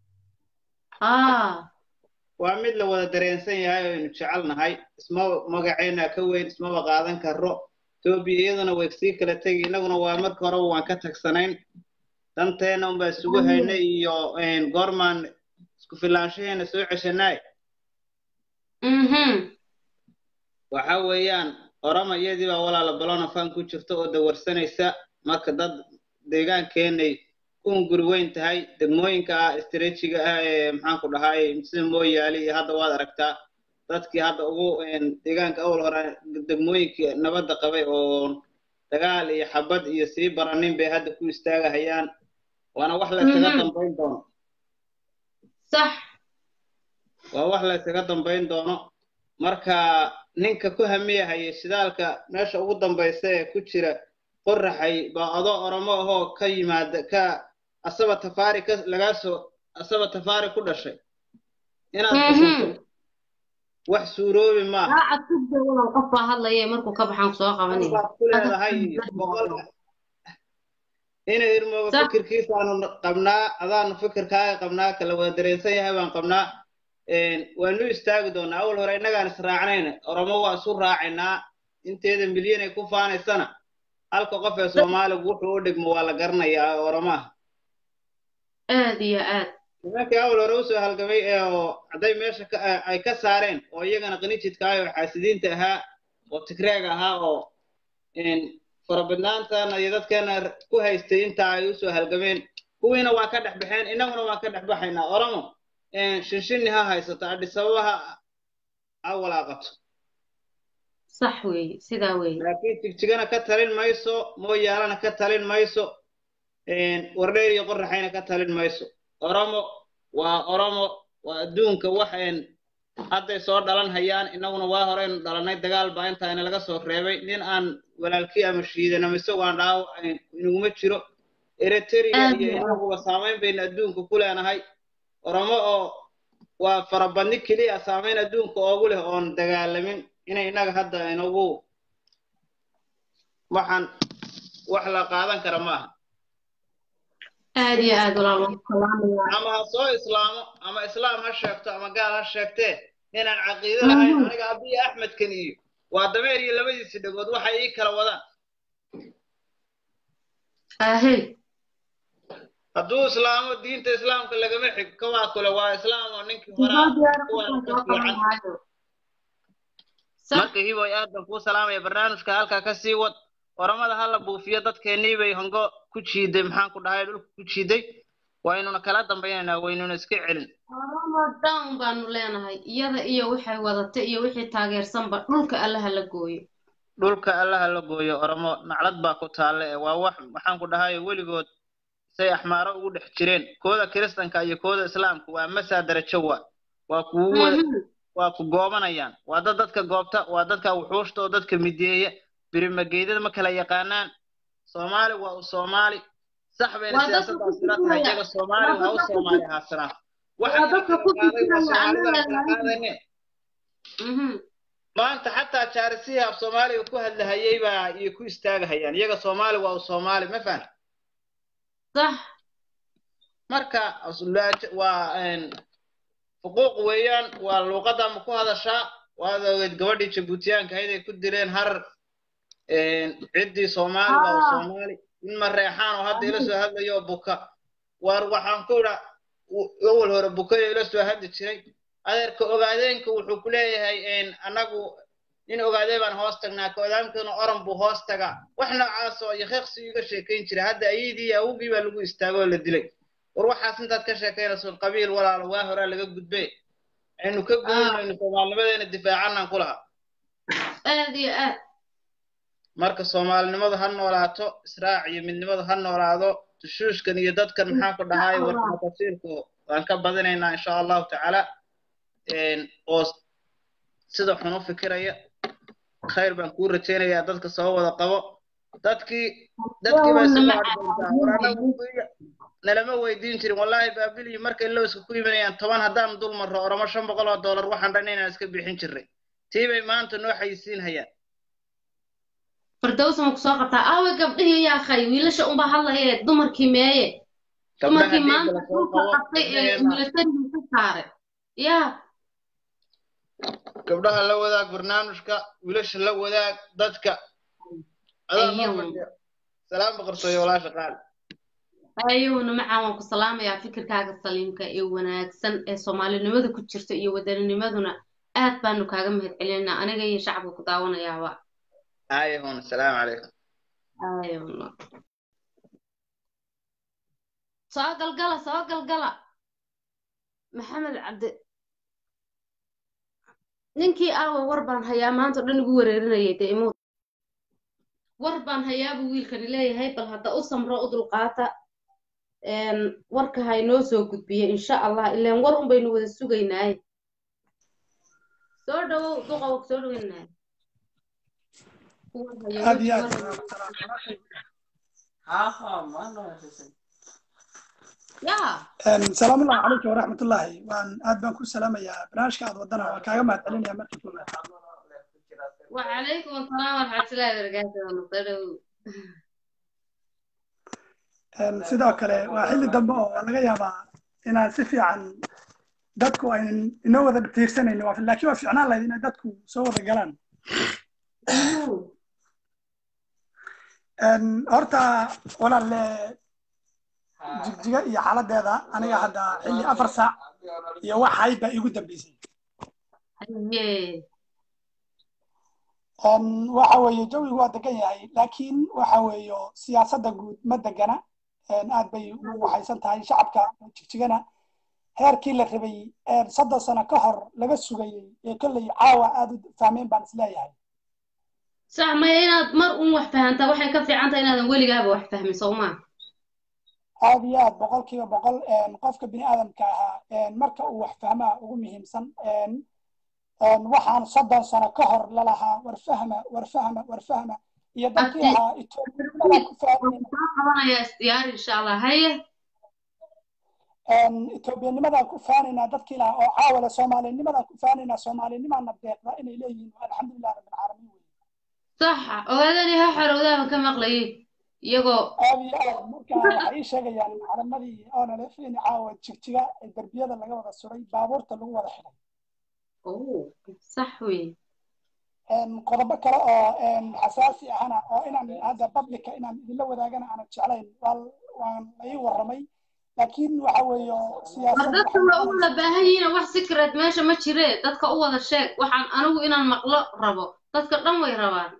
waa mid la wada dareensan yahay oo aynu jecel nahay isma magaceena ka weyn ismaba qaadan karo etoobiya iyaduna way sii kala tegi innaguna waa marka horeba waan ka tagsanayn danteena unbaa isugu haynay iyo goormaan isku filaanshaheena soo ceshanaay waxa weeyaan orama iyadii baa walaala balonafan ku jirta oo dawarsanaysa marka dad deegaankeenay guri weyn tahay degmooyinka ah istreejiga ah ee maxaan ku dhahay sida mooyaali iyo hadda waad aragtaa dadkii hadda ugu deegaanka awal hore degmooyinkii nabadda qabay oo dagaal iyo xabad iyo sii baranin bay hadda ku istaagahayaan waana wax la ysaga dambayn doono sax waa wax la ysaga dambayn doono marka ninka ku hamiyahaya shidaalka meesha ugu dambaysa ee ku jira qoraxay baa adoo oromo ahoo ka yimaada ka asaba tafaari ka lagaa soo asaba tafaari ku dhashay inaad xukunto wax suuroobi maaha daacad ku dawalan qof baa hadlaya markuu ka baxaan soo qabanaya baad ku leedahay boqol inay irmooga fikirkiisaanu qabnaa adaanu fikirkaaga qabnaa kala wada dareensan yahay baan qabnaa waanu istaagi doonaa awal hore innagaan israacnayna oromo waa isu raacaynaa inteeda milyan ay ku faanaysana halka qof ee soomaaligu wuxuu u dhigmo waa la garanayaa oramaha aad iyo aad nimankii awal hore usoo halgamay ee oo hadday meesha ka ay ka saareen oo iyagana qanijidka ah oo xaasidiinta ahaa oo tigreeg ahaa oo farabadnaantana iyo dadkeena ku haystay intaa ay usoo halgameen kuwiina waa ka dhex baxeen innaguna waan ka dhex baxaynaa oromo shinshini ha haysato adhisababa ha ha walaaqato sax weeye sidaa weeye laakiin jigjigana ka talin mayso mooyaalana ka talin mayso wardheer iyo qoraxayna ka talin mayso oromo waa oromo waa adduunka wax hadday soo dhalan hayaan innaguna waa horeynu dhalanay dagaal baa intaa inalaga soo reebay nin aan walaalkii ama shiidan ama isagoo aan dhaawo inaguma jiro eritrea iyo inaguba saamayn baynu adduunka ku leenahay oromo oo waa farabadni keliya saamayn adduunka oogu leh oon dagaalamin inay innaga hadda inagu waxaan wax la qaadan kara maaha aad iyo aad walaal waan salaamayaa ama ha soo islaamo ama islaam ha sheegto ama gaal ha sheegtee inaan caqiido lahayn aniga abiya axmedkan iyo waa dameer iyo labadiisi dhagood waxay ii kala wadaan ahey hadduu islaamo diinta islaamka lagama xig kawaa kule waa islaam oo ninkii horaa kuwan ka fiican marka hiboy aad baan kuu salaamaya barnaamijka halkaa ka sii wad oramada hala buufiyo dadkeennii bay hongo ku jiiday maxaan ku dhahay dhulka ku jiiday waynuna kala dambaynaynaa waynuna iska celin oromo down baanu leenahay iyada iyo waxay wadata iyo wixii taageersanba dhulka allaha la gooyo dhulka allaha la gooyo oromo naclad baa ku taalle ee waa wax maxaan ku dhahay weligood say axmaaro ugu dhex jireen kooda kiristanka iyo kooda islaamka waa masaa darajo waa waa kugu waa ku goobanayaan waa dad dadka goobta waa dadka wuxuushta oo dadka mideeya birimageydada ma kala yaqaanaan soomaali waa u soomaali sax bayna siyaasadaas ila tahay iyaga soomaali waa u soomaali ahaasanaa waxaa kala qaaday waa soomaalida kala qaadane maanta xataa jaarisihii af soomaaliga ku hadlahayay baa iyo ku istaagahayaan iyaga soomaali waa u soomaali ma fahan صح marka waa xuquuq weeyaan waa luuqadda ma ku hadashaa waad ogeed gabadhii jabuutiyaanka ahayd ay ku dileen harar ciddii soomaali waa u soomaali in ma reexaan oo hadda ila soo hadlayo oo buka waar waxaan ku idha awal hore bukayo ila soo hadli jiray adeerka ogaadeenka wuxuu ku leeyahay annagu nin ogaadee baan hoos tagnaa ka odaamkana oran buu hoos tagaa wax noocaas oo yaqiiqsi iga sheekayn jira hadda ayadii awogii baa lagu istaagoo la dilay war waxaas intaad ka sheekaynayso qabiil walaalo waa horaa laga gudbe aynu ka guurinayno soomaalnimadeena difaacanaan ku lahaa aad iyo aad marka soomaalinimadu ha noolaato israac iyo midnimadu ha noolaado tushuushkan iyo dadkan maxaan ku dhahay warkama tafsiirku waan ka badinaynaa insha allahu tacaala oo sida xun u fikiraya khayr baan kuu rajaynayaa dadka soo wada qabo dadkii dadkii baa isu macdoontaa war anagu nalama weydiin jirin wallaahi baabiliyi markay lowska ku imanayaan toban haddaan dul marro oramo shan boqol oo dollar waxaan dhan inaan iska bixin jirnay tii bay maanta noo xayisiin hayaan firdawsa ma ku soo qabtaa aawe gabdhihii yaa khay wiilasha unbaa hadlaye dumarkii meeye dumarkii maanta dhulka qabtay ee milatarigii ka saaray yaa gabdhaha la wadaag barnaamijka wiilasha la wadaag dadka salaam boqortooyo walaasha qaali ayuuna macaan waan ku salaamayaa fikirkaaga saliimka ee wanaagsan ee soomaalinimada ku jirta iyo wadanninimaduna aad baanu kaaga mahad celinaa aniga iyo shacabka ku daawanayaaba ayahun asalaamu calaykum ayuna soo galgala soo galgala maxamed cabdi ninkii aawa war baan hayaa maanta o dhan igu wareerinayay dee imuu war baan hayaa buu wiilkani leeyahay bal hadda u samro u dulqaata warka ha inoo soo gudbiye insha allah ilaan war un baynu wada sugaynaaye soo dhawow duqow soo dhaweynaaye aad iyo aad salaamu ullahi calaykum waraxmatullaahi waan aad baan ku salaamayaa barnaamijka aad wadana waan kaaga mahad celinaya markii koowaad وعليكم السلام ورحمة الله وبركاته نصرو sidoo kale waa xilli dambe oo laga yaabaa inaan si fiican dadku aynan inoo wada tiirsanayno laakiin waa fiicnaan lahayd inay dadku soo wada galaan Een, horta walaalle jigjiga iyo xaaladeeda aniga hadda xilli afar saac iyo wax hayd baa iigu dambeysay haye Een, waxa weeye jawigu waa degan yahay laakiin waxa weeye siyaasadda guud ma degana Een, aad bay u waxaysan tahay shacabka jigjigana heerkii la rabay een, soddon sano ka hor laga sugayey ee kolley caawa aad u fahmeen baan isleeyahay sax maya inaad mar un wax fahantaa waxay ka fiican tahay inaadan weligaaba wax fahmin soo maa aad iyo aad boqolkiiba boqol een, qofka bini aadamka ahaa een, marka uu wax fahmaa ugu muhiimsan een, een, waxaan soddon sano ka hor lalahaa war fahma war fahma war fahma iyo dadkii abdi ahaa etoobiyanimadaa ku fahmin soo qabanayaa isdiyaar insha allah haye een, etoobiyanimadaa ku faanaynaa dadkii lahaa oo caawale soomaalinimadaa ku faanaynaa soomaalinimaana deeqda inay leeyihiin alxamdulilah rabbilcaalamiin wey saxa ogaadani ha xorowdaaba ka maqlayay iyagoo aad iyo aad marka waxay ii sheegayaan macalimadii onalef in caawa jigjiga ee derbiyada laga wada suray baabuurta lagu wada xidhay oh sax wey een, qodobo kale oo een, xasaasi ahana oo inaan hadda publica inaan idinla wadaagana aanan jeclayn waa waan la ii warramay laakiin waxa weeye war siyaasad dadka waxay waa u wada noqonaysaa baahan yihiin wax secret meesha ma jire dadka u wada sheeg waxaan anigu inaan maqlo rabo dadka dhan way rabaan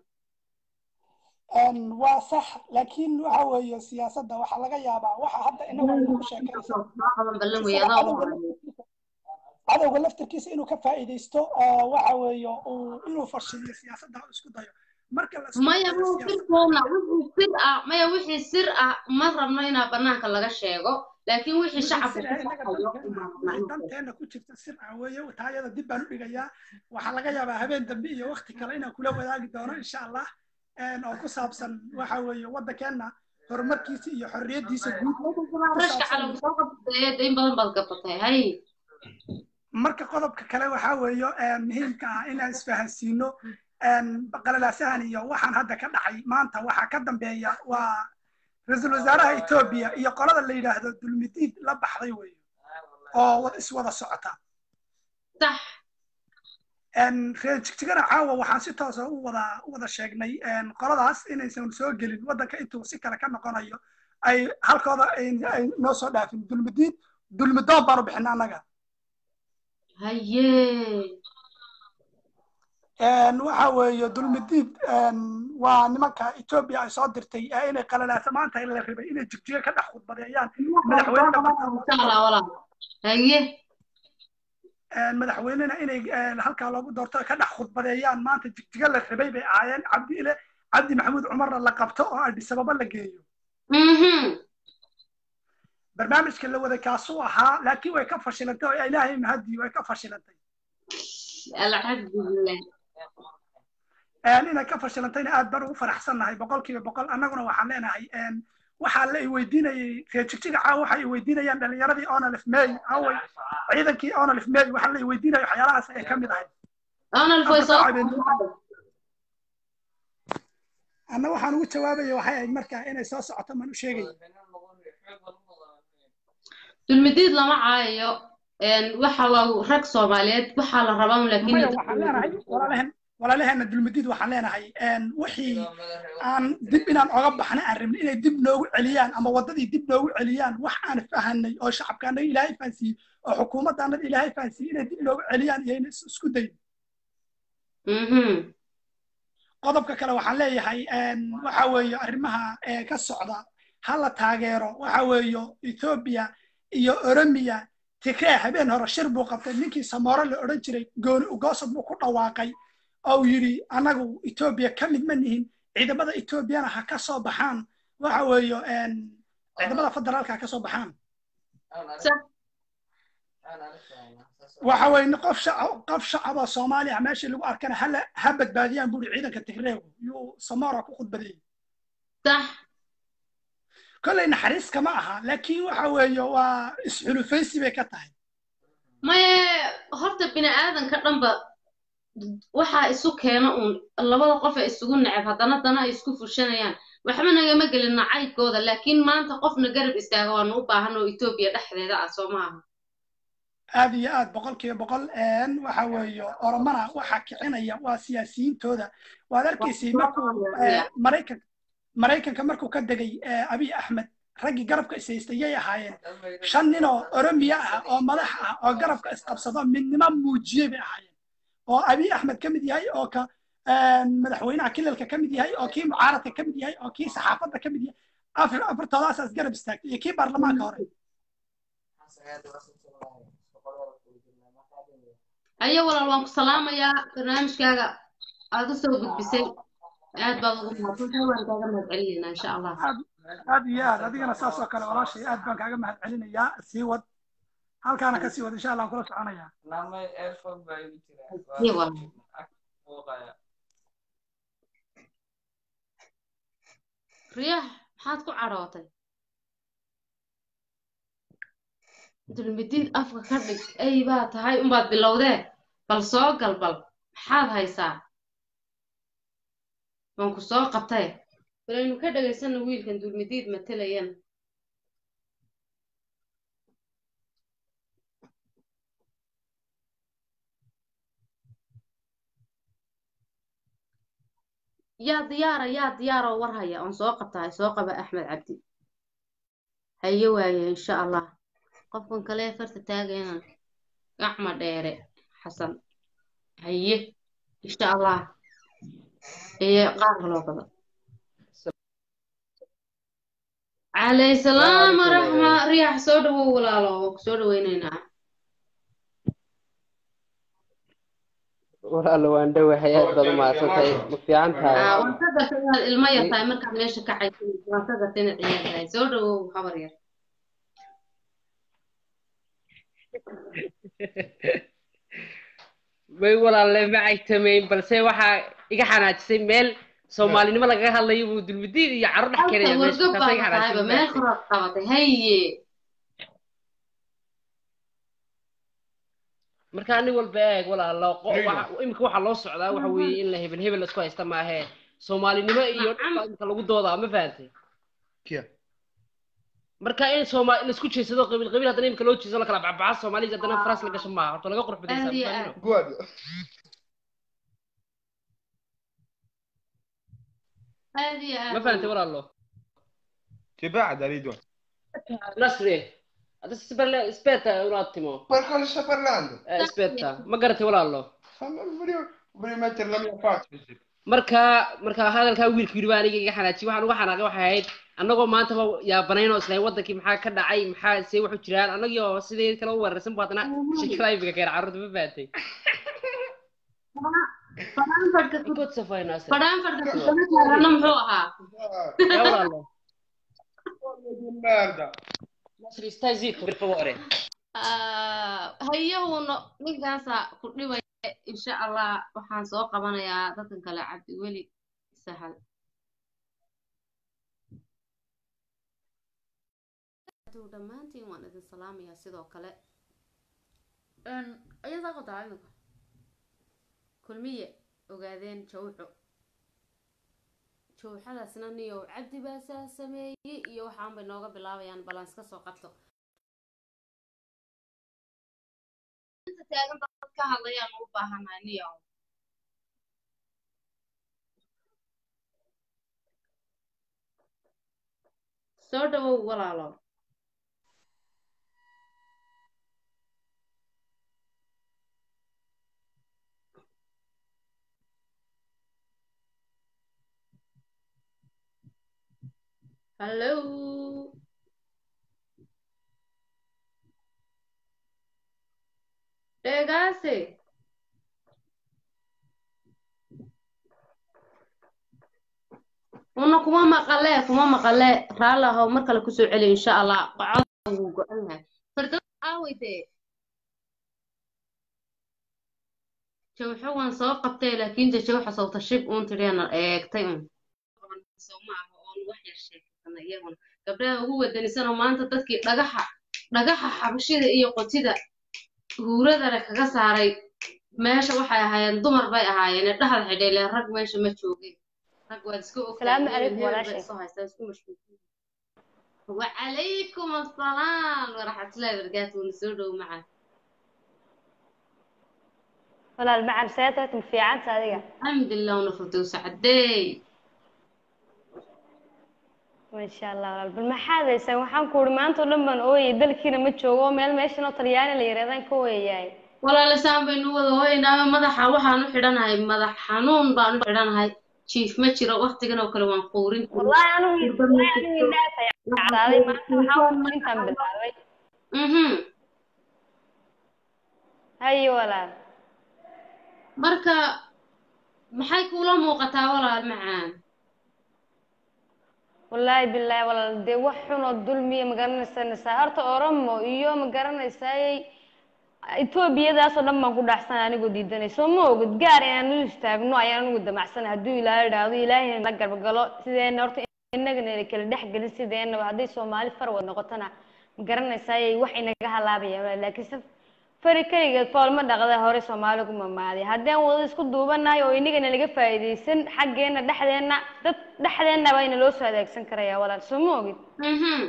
een, waa sax laakiin waxa weeye siyaasadda waxaa laga yaabaa waxa hadda inagu aynu ku sheekaysan soo qaban ballan wey isaga adaa u cadowga horeeya laftirkiisa cadowga laftirkiisa inuu ka faa'iidaysto oo waxa weeye uu inuu fashiliyo siyaasadda uu isku dayo marka la isku maya dayo maya siyaasadda sirkeena wixii sir ah maya wixii sir ah ma rabno inaa banaanka laga sheego laakiin wixii wixii shacabka sir ku ah inaga farxayo danteena unbaan rabnaa wixii in la sheego danteena ku jirta sir ah weeye taayada dib baan u dhigayaa waxaa laga yaabaa habeen dambe iyo waqti kale inaan kula wadaagi doono insha allah een, oo ku saabsan waxa weeye waddankeenna horumarkiisa iyo xorriyaddiisa guud waddankana ku rashka saabsan calagu soo qabtay in badan baad gabatay hay marka qodobka kale waxaa weeye een, muhiimka ah inaan isfahansiino een, qalalaasahan iyo waxaan hadda ka dhacay maanta waxaa ka dambeeya waa ra-iisul wasaaraha etoobiya iyo qolada la yidhaahdo dulmidiid la baxday weeye oo wad- iswada socota sax een, reer jigjigana caawa waxaan si toosa u wada u wada sheegnay een, qoladaas inaysan soo gelin waddanka intuu si kale ka noqonayo ay halkooda ay ay noo soo dhaafin dulmidiid dulmidoon baanu bixina annaga haye een, waxa weeye dulmidiid een, waa nimanka etoobiya ay soo dirtay ee inay qalalaasa maanta la rabay inay jigjiga ka dhex khudbadeeyaan madaxweynena bartaa loogu insha allah doorto walaal haye een, madaxweynena inay een, halkaa loogu doorto ka dhex khudbadeeyaan maanta jigjiga la rabay bay ahaayeen cabdi ile cabdi maxamuud cumarna la qabto oo addis ababa la geeyo mhm barnaamijka la wada kaasuu ahaa laakiin way ka fashilantay oo ilaahay mahadii way ka fashilantay alxamdulilah een, inay ka fashilantayna aad baan ugu faraxsannahay boqolkiiba boqol annaguna waxaan leenahay een, waxaa la i weydiinayay reer jigjiga caawa waxay i weydiinayaan dhalinyaradii onalif may away ciidankii onalif may waxaa la i weydiinaya waxyaalahaas ay ka mid ahay onalf way afar soo saac habeen anna waxaan ugu jawaabaya waxay ahayd marka inay soo socoto maan u sheegaya dulmidiid lama caayayo een, waxa waa rag soomaaliyeed waxaa la rabaa un laakiin maya dadka waxaan leenahay walaalahen walaalaheena dulmidiid waxaan leenahay een, wixii aan dib inaan oga baxna aan rabin inay dib noogu celiyaan ama waddadii dib noogu celiyaan wax aan fahanay oo shacabkaanaga ilaahay fahansiiyey oo xukuumaddaanada ilaahay fahansiiyey inay dib noogu celiyaan iyo inay is- isku dayin mhm qodobka kale waxaan leeyahay een, waxa weeye arrimaha ee ka socda ha la taageero waxa weeye etoobiya iyo oromiya tigree habeen hore shir buu qabtay ninkii samoore la odhan jiray gooni ugoosad buu ku dhawaaqay oo yidhi annagu etoobiya ka mid ma nihin ciidamada etoobiyana ha ka soo baxaan waxa weeye een, ciidamada federaalka ha ka soo baxaan sax waxa weeye qof shacab qof shacab oo soomaali ah meeshii lagu arkana hala ha badbaadiyaan buuri ciidanka tigreegu yuu samoora ku khudbadeeyey sax kolley naxariis kama aha laakiin waxa weeye waa isxulufaysi bay ka tahay maye horta bini aadanka dhanba waxaa isu keena uun labada qof ee isugu neceb haddana dana ay isku fushanayaan waxba nagama gelin nacaybkooda laakiin maanta qofna garab istaaga waanu u baahan oo etoobiya dhexdeeda ah soo maaha aad iyo aad boqolkiiba boqol een, waxa weeye oromana waxa kicinaya waa siyaasiyiintooda waad arkaysay markuu eh, maraykan maraykanka markuu ka degay eh, abiy axmed raggii garabka ishaystay yay ahaayeen shan nin oo oromiya ah oo madax ah oo garabka isqabsado midnimo muujiyey bay ahaayeen oo abiy axmed ka mid yahay oo ka een, madaxweynaha kilalka ka mid yahay oo kii mucaaradka ka mid yahay oo kii saxaafadda ka mid yahay afar afartoodaasaas garab istaagtay iyo kii baarlamaanka hore ayo walaal waan ku salaamayaa barnaamijkaaga aad u soo gudbisay aad baad ugu mahadsantahay waan kaaga mahadcelinaynaa insha allah aad aad iyo aad adigana saas oo kale walaashay aad baan kaaga mahad celinayaa sii wad halkaana kasii wad insha allah aan kula soconayaa Iyo walaal. riyax maxaad ku cadhootay dulmidiid afka ka dhig ay baa tahay unbaad bilowdee bal soo gal bal maxaad haysaa waan ku soo qabtay balaynu ka dhagaysano wiilkan dulmidiid matelayan yaa diyaara yaa diyaaroo war haya oon soo qabtahay soo qaba axmed cabdi haye waaye insha allah qofkan kale farta taagayna gacma dheere xasan haye insha allah ee qaar kaloo badan calay salaam waraxma riyax soo dhawow walaalo waa ku soo dhaweynaynaa walaalo waan dhowahay aad baad u mahadsantahay ma fiican tahay Ah, waan ka gartay inaad ilmo yar tahay markaad meesha ka caysan waan ka gartay inaad ciyaar tahay soo dhawow habar yar may walaalle ma caytamayn balse waxaa iga xanaajisay meel soomaalinimo lagaga hadlayo buu dulmidiid iyo caro dhex halka keenaya meesha wargab taasay baa iga tahayba xanaajisay meel koraad qabatay haye marka nin walba eeg walaalo qo- waxa- imika waxaa loo socdaa waxa weeye in la hebel hebel laisku haysta maahe soomaalinimo iyo dhulka imika lagu doodaa ma fahantay marka in sooma laisku jeedsado qabiil qabiil haddana imika loo jeedsado la kala baxbaxa soomaalida haddana faras la gasho maaha horta laga qurux badaysaa aad iyo ma aad fahmino aad iyo aad ma fahantay walaalo Tibacda Ridwan. nasri adesso si parla aspetta un attimo Per cosa sta parlando? Eh, aspetta ma garatay walaalo Fammi voglio, voglio mettere la mia faccia. sì. marka marka hadalkaa wiilku yidhi baa aniga iga xanaajiyey waxaan uga xanaaqay waxay ahayd annagoo maantaba yaabanayn oo islayn wadankii maxaa ka dhacay maxaa see waxu jiraan annagii oo sidii kale u weerarsan bu haddana shakada imika keen carruurta ma fahatay fadhaanfadhka inkood safaynaa fadhaanfadhka kusama taagana muxuu ahaa yaa walaalo Di merda. nasri stai zitto per favore Ah, hayahuna ninkaasaa ku dhibaya insha allah waxaan soo qabanayaa dadkan kale cabdiweli sahal dhammaantiin waan idin salaamayaa sidoo kale ayadaa qodaa imika kulmiye ogaadeen jawxo jawxadaasna niyow cabdi baa saa sameeyey iyo waxaan bay nooga bilaabayaan balans ka soo qabto inta taagan dad ka hadlayaan u baahanahay niyow soo dhawow walaalo hallo dheegaase una kuma maqale kuma maqale raalli ahow mar kale kusoo celi insha allah cod wuu go-an yahay fardood aaway dee jawxo waan soo qabtay laakiin de jawxa sawta shib uun tidhiana eegtay un soo ma aha oon wax yar sheekana iyaguna gabdhaha ugu wadanisanoo maanta dadkii dhagaxa dhagaxa xabashida iyo qotida huuradana kaga saaray meesha waxay ahaayeen dumar bay ahaayeen ee dhexda xidheeleen rag meesha ma joogeen rag waad iska ogtahay Salaamu hebel calaykum hebel bay walaashay. isoo haystaa isku mashquulsan wacalaykum assalaam waraxmatullahi wabarakaatu wna soo dhow macaa walaal macan seeta ma fiicanta adiga alxamdulilah una firdowsa cadeey masha allah walaal bal maxaad haysaan waxaan ku uri maanta oo dhan baan ooyay dalkiina ma joogo meel meeshan oo talyaani la yirahdaan ka ooyayaay walaalisaan baynu wada hooynaaba madaxa waxaan u xidhanahay madax xanuun baan u xidhanahay jiif ma jiro waktigan oo kale waan quurin wallahi anigu wallahi anigu indhaha cagaaday maanta waxaan ku intaan bilaabay mhm haye walaal marka maxay kuula muuqataa walaal macaan wallaahi bilaahi walaal dee wax xun oo dulmiya ma garanaysaa horta oromo iyo ma garanaysaayey etoobiyadaasoo dhan baan ku dhaxsanay anigoo diidanay soo ma ogid gaar inaan u istaagno ayaan anigu damacsanay hadduu ilaahay idhaahdo ilaahayna la garbagalo sideena horta inagana ina kala dhex gelin sideenaba hadday soomaali far wad noqotona ma garanaysaayey wax inaga halaabaya walaal laakiin se fari keligeed fool ma dhaqda hore soomaali ku mamaaday haddaan wada isku duubanahay oo inagana laga faa'iidaysan xaggeena dhexdeena dad dhexdeena baa ina loo soo adeegsan karaya walaal soo ma ogid mhm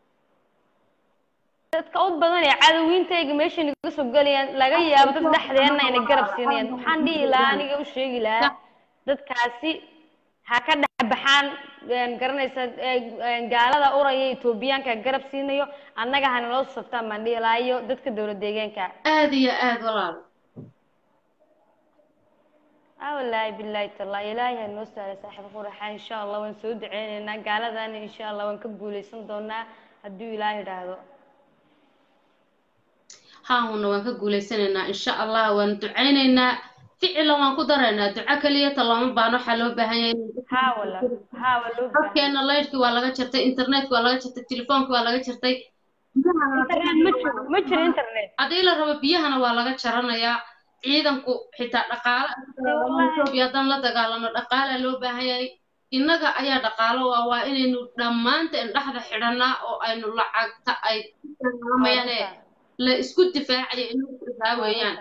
dadka u badan ee cadawintayga meesha naga soo gelayaan laga yaabo dad dhexdeena inay garab siinayaan waxaan dhihi lahaa aniga u sheegi lahaa dadkaasi ha ka dhex baxaan een, garanaysa een, gaalada uraya etoobiyaanka garab siinayo annaga hana loo saftaan baan dhihi lahaa iyo dadka dowlad deegaanka aad iyo aad walaal ah wallaahi bilaahi tallaahi ilaahay ha noo saaray saaxiib quraxa insha allah waan soo duceynaynaa gaaladana insha allah waan ka guuleysan doonaa hadduu ilaahay idhaahdo haahuna waan ka guuleysanaynaa insha allah waan ducaynaynaa ficila waan ku daraynaa duco keliya ta looma baano waxaa loo baahan yahay haa wala haa waa loo baahan dadkeena laydhki waa laga jartay internetka waa laga jartay telefoonka waa laga jartay internet ma jiro ma jiro internet haddii la rabo biyahana waa laga jaranayaa ciidanku xitaa dhaqaale etoobiya haddaan la dagaalano dhaqaalaa loo baahan yahay innaga ayaa dhaqaalo waa waa inaynu dhammaanteen dhexda xidhanaa oo aynu lacagta ay mayaane la isku difaacayo inagu difaa weeyaan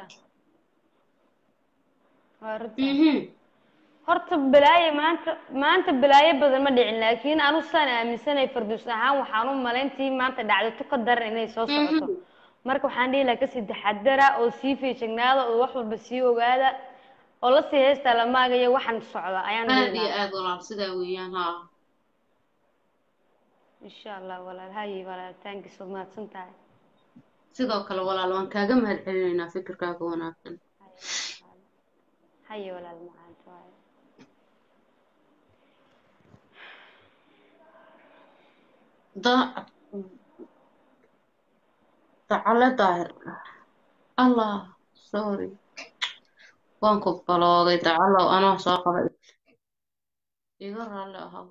waa runta horta balaayo maanta maanta balaayo badan ma dhicin laakiin anu saan aaminsanay farduus ahaan waxaan u malayntii maanta dhacdo tu ka daran inay soo socoto marka waxaan dhihi lahaa kasii taxadara oo sii feejignaada oo wax walba sii ogaada oo lasii heystaa la maagayo waxaan socda ayaan aad dhihi iyo lahaa aad walaal sidaa weeyaan haa insha allah walaal haye walaal taankiis waad mahadsan tahay sidoo kale walaal waan kaaga mahad celinaynaa fikirkaaga wanaagsan haye walaal macaanta waaye da dacale daahir allah sorry waan ku balooday dacalow anoo soo qaba iga raalli ahaw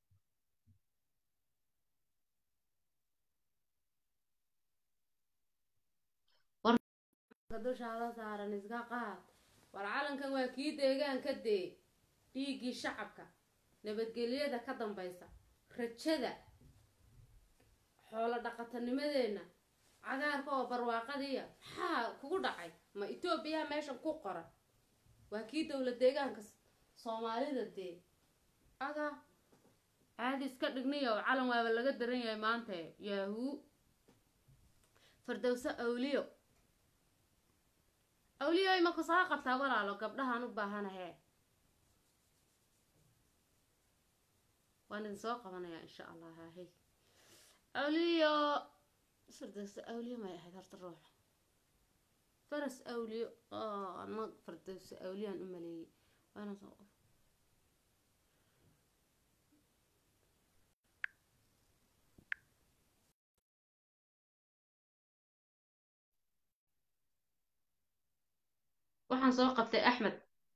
dushaada saaran iska qaad war calankan waa kii deegaanka dee dhiiggii shacabka nabadgelyada ka dambaysa rajada xoolo dhaqatanimadeenna cagaarka oo barwaaqadiiya maxaa kugu dhacay ma etoobiya meeshan ku qoran waa kii dowlad deegaanka S- soomaalida dee aga caadi iska dhigniyo calan waaba laga daran yahay maanta yahuu fardowso awliyo awliyo imaka soo qabtaa walaalo gabdhahaan u baahanahe waan idin soo qabanayaa insha allah haahey awliyo fardowso awliyo may ahayd horta ruuxa faras awliyo oo ana fardowso awliyaan u maleeyey waana soo qof waxaan soo qabtay axmed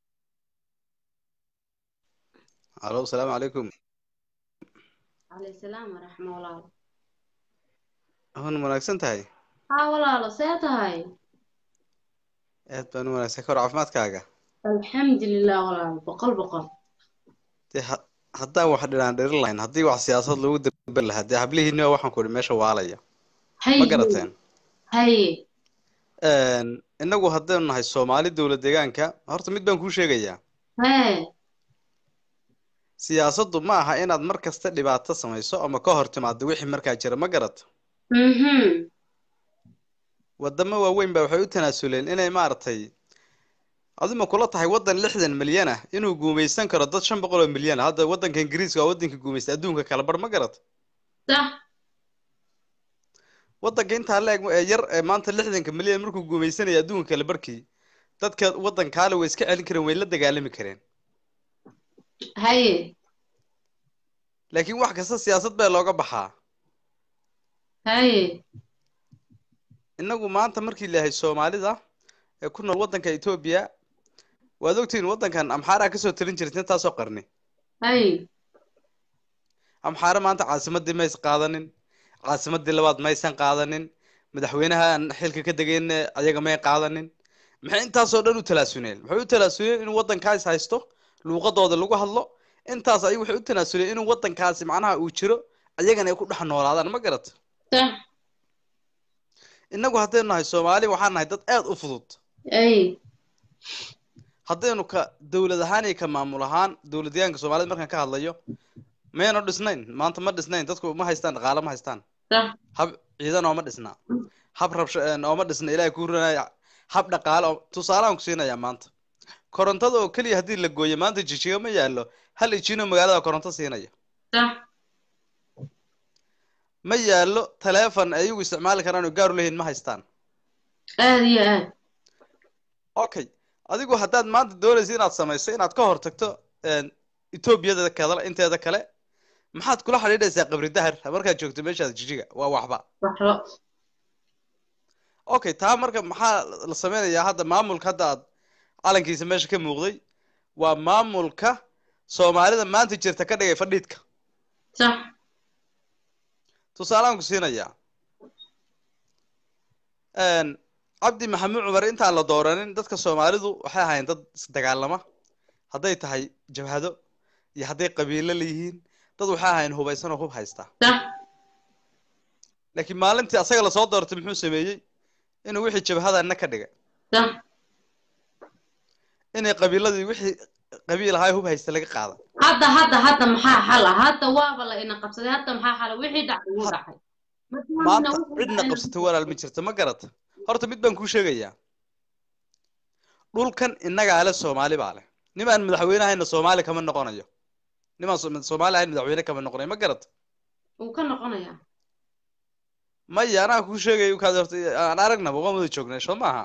الو السلام عليكم calayhi salaam waraxma walaalo هون wanaagsan tahay haa walaalo see tahay aad baan u wanaagsan ka hor caafimaadkaaga alxamdulilah walaalo boqol boqol dee ha- haddaan wax dhinaan dhirin lahayn haddii wax siyaasad lagu dabari lahaa dee hablihiinni waa waxaan ku idhi meesha waalaya ma haye garateen haye innagu haddaynu nahay soomaali dowlad deegaanka horta mid baan kuu sheegayaa hee siyaasaddu ma aha inaad mar kasta dhibaato samayso ama ka hor timaado wixii markaa jira ma garato mhm wadamo waaweyn baa waxay u tanaasuleen inay maaragtay adima kula tahay waddan lixdan milyan ah inuu guumaysan karo dad shan boqol oo milyan ah hadda waddanka ingiriiska waa waddanka guumaysta adduunka kala bar ma garat sax waddanka intaa la-eg ee yar ee maanta lixdanka milyan markuu guumaysanaya adduunka kala barkii dadka waddankaale way iska celin kareen way la dagaalami kareen haye laakiin wax kasta siyaasad baa looga baxaa haye innagu maanta markii layahay soomaalida ee ku nool waddanka etoobiya waad ogtihiin waddankan amxaaraa kasoo talin jirta intaasoo qarni haye amxaare maanta caasimadii mays qaadanin caasimadii labaad maysan qaadanin madaxweynaha aan xilka ka degayn ayaga may qaadanin maxay intaasoo dhan u talaasuneen maxay u talaasuneen inuu waddankaas haysto luuqadooda lagu hadlo intaas ay waxay u tanaasuneen inuu waddankaasi macnaha uu jiro ayagana ay ku dhex noolaadaan ma garat sax innagu haddaynu nahay soomaali waxaan nahay dad aad u fudud haye haddaynu ka dowlad ahaan iyo ka maamul ahaan dowladyahanka soomaalida markaan ka hadlayo mayna dhisnayn maanta ma dhisnayn dadku ma haystaan dhaqaale ma haystaan sax hab ciidan ooma dhisna hab rabsho ooma dhisna ilaahay kuu runaya hab dhaqaale oo tusaaleaan ku siinayaa maanta korontada oo keliya haddii la gooyo maanta jijiga ma yaallo hal ijino magaalada koronto siinaya sax ma yaallo taleefon ay iyagu isticmaali karaan oo gaar u leeyihin ma haystaan aad iyo aad okay adigu haddaad maanta doonaysa inaad samayso inaad ka hortagto etoobiyada kale inteeda kale maxaad kula xidhiidhaysaa qabri dahar markaad joogto meeshaas jijiga waa waxba waxba okay taa marka maxaa la sameynayaa hadda maamulka hadda aad calankiisa meesha ka muuqday waa maamulka soomaalida maanta jirta ka dhigay fadhiidka sax tusaalaan ku siinayaa cabdi maxamuud cumar intaan la dooranin dadka soomaalidu waxay ahaayeen dad isdagaalama hadday tahay jabhado iyo hadday qabiilo leeyihiin dad waxay ahaayeen hubaysan oo hub haysta sax laakiin maalintii asaga lasoo doortay muxuu sameeyey inuu wixii jabhadana ka dhigay sax inay qabiiladii wixii qabiil ahaa hub haysta laga qaada hadda hadda hadda maxaa xala hadda waaba la ina qabsaday hadda maxaa xala wixii dhacay wuu dhacay maanta cidna qabsatay walaal ma jirto ma garata horta mid baan kuu sheegayaa dhulkan innagaa le soomaali baa leh nimaan madaxweyne ahayna soomaali kama noqonayo nimaan so- soomaali ahayn madaxweyne kama noqonayo ma garata wuu ka noqonayaa maya anaa kuu sheegay kaad horta aan aragnaba waan wada joognay soo maaha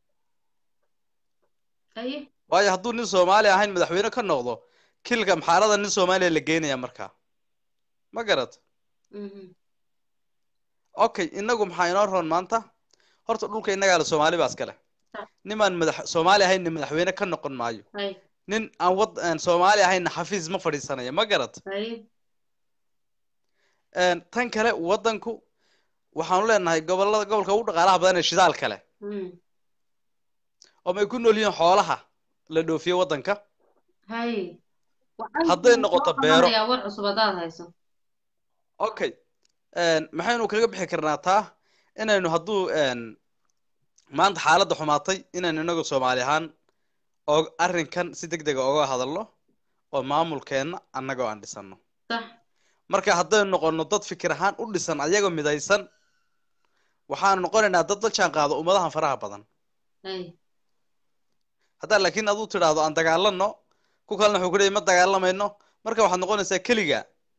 haye waayo hadduu nin soomaali ahayn madaxweyne ka noqdo kilka maxaarada nin soomaaliya la geynaya markaa ma garata mhm okay inagu maxaa inoo roon maanta horta dhulka innagaa le soomaali baa iska leh nimaan madax soomaali ahaynna madaxweyne ka noqon maayo haye nin aan wad aan soomaali ahaynna xafiis ma fadhiisanaya ma garat haye tan kale waddanku waxaanu leenahay gobolada gobolka ugu dhaqaalaha badan ee shidaal kale mm oo may ku nool yihiin xoolaha la dhoofiyo waddanka haye hadday noqoto beero yaa war cusub haddaad hayso okay maxaynu kaga bixi karnaa taa inaynu hadduu maanta xaaladda xumaatay inaynu inagu soomaali ahaan oo arrinkan si deg dega oga hadalno oo maamulkeenna annagoo aan dhisano sax marka haddaynu noqono dad fikir ahaan u dhisan ayagoo midaysan waxaanu noqonaynaa dad la jaan qaado ummadahan faraha badan haye haddaa laakiin aduu tidhaahdo aan dagaalano ku kalena wuxuu ku leeyay ma dagaalamayno marka waxaad noqonaysaa keliga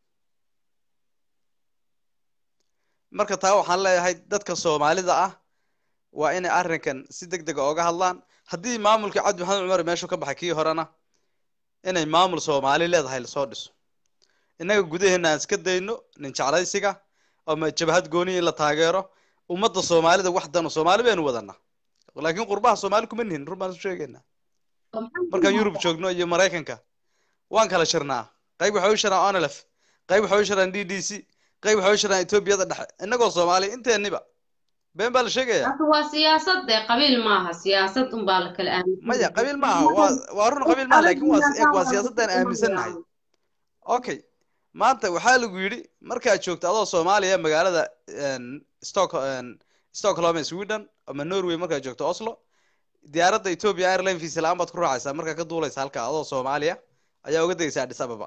marka taa waxaan leeyahay dadka soomaalida ah waa inay arrinkan si deg dega oga hadlaan haddii maamulkii cabdi maxamed cumar meeshuu ka baxay kii horena inay maamul soomaali leedahay lasoo dhiso innaga gudaheena aan iska dayno nin jeclaysiga ama jabhad gooni in la taageero ummadda soomaalida wax dano soomaali baynu wadanaa laakiin qurbaha soomaali kuma nihin run baan isu sheegaynaa markaan yurub joogno iyo maraykanka waan kala shirnaa qayb waxay u shiraan onlf qayb waxay u shiraan d d c qayb waxay u shiraan etoobiyada dhexe innagoo soomaali inteeniba been baa la sheegayaa hadda waa siyaasad dee qabiil maaha siyaasad unbaa la kala aaminsan maya qabiil maaha waa waa run qabiil maaha laakiin waa eeg waa siyaasaddan aaminsannahay okay maanta waxaa lagu yidhi markaad joogto adoo soomaaliya magaalada stock stockholm ee sweden ama norway markaad joogto oslo diyaaradda ethiopia airline visa la-aan baad ku raacaysaa markaa ka duulaysa halka adoo soomaaliya ayaa uga degaysaa addis ababa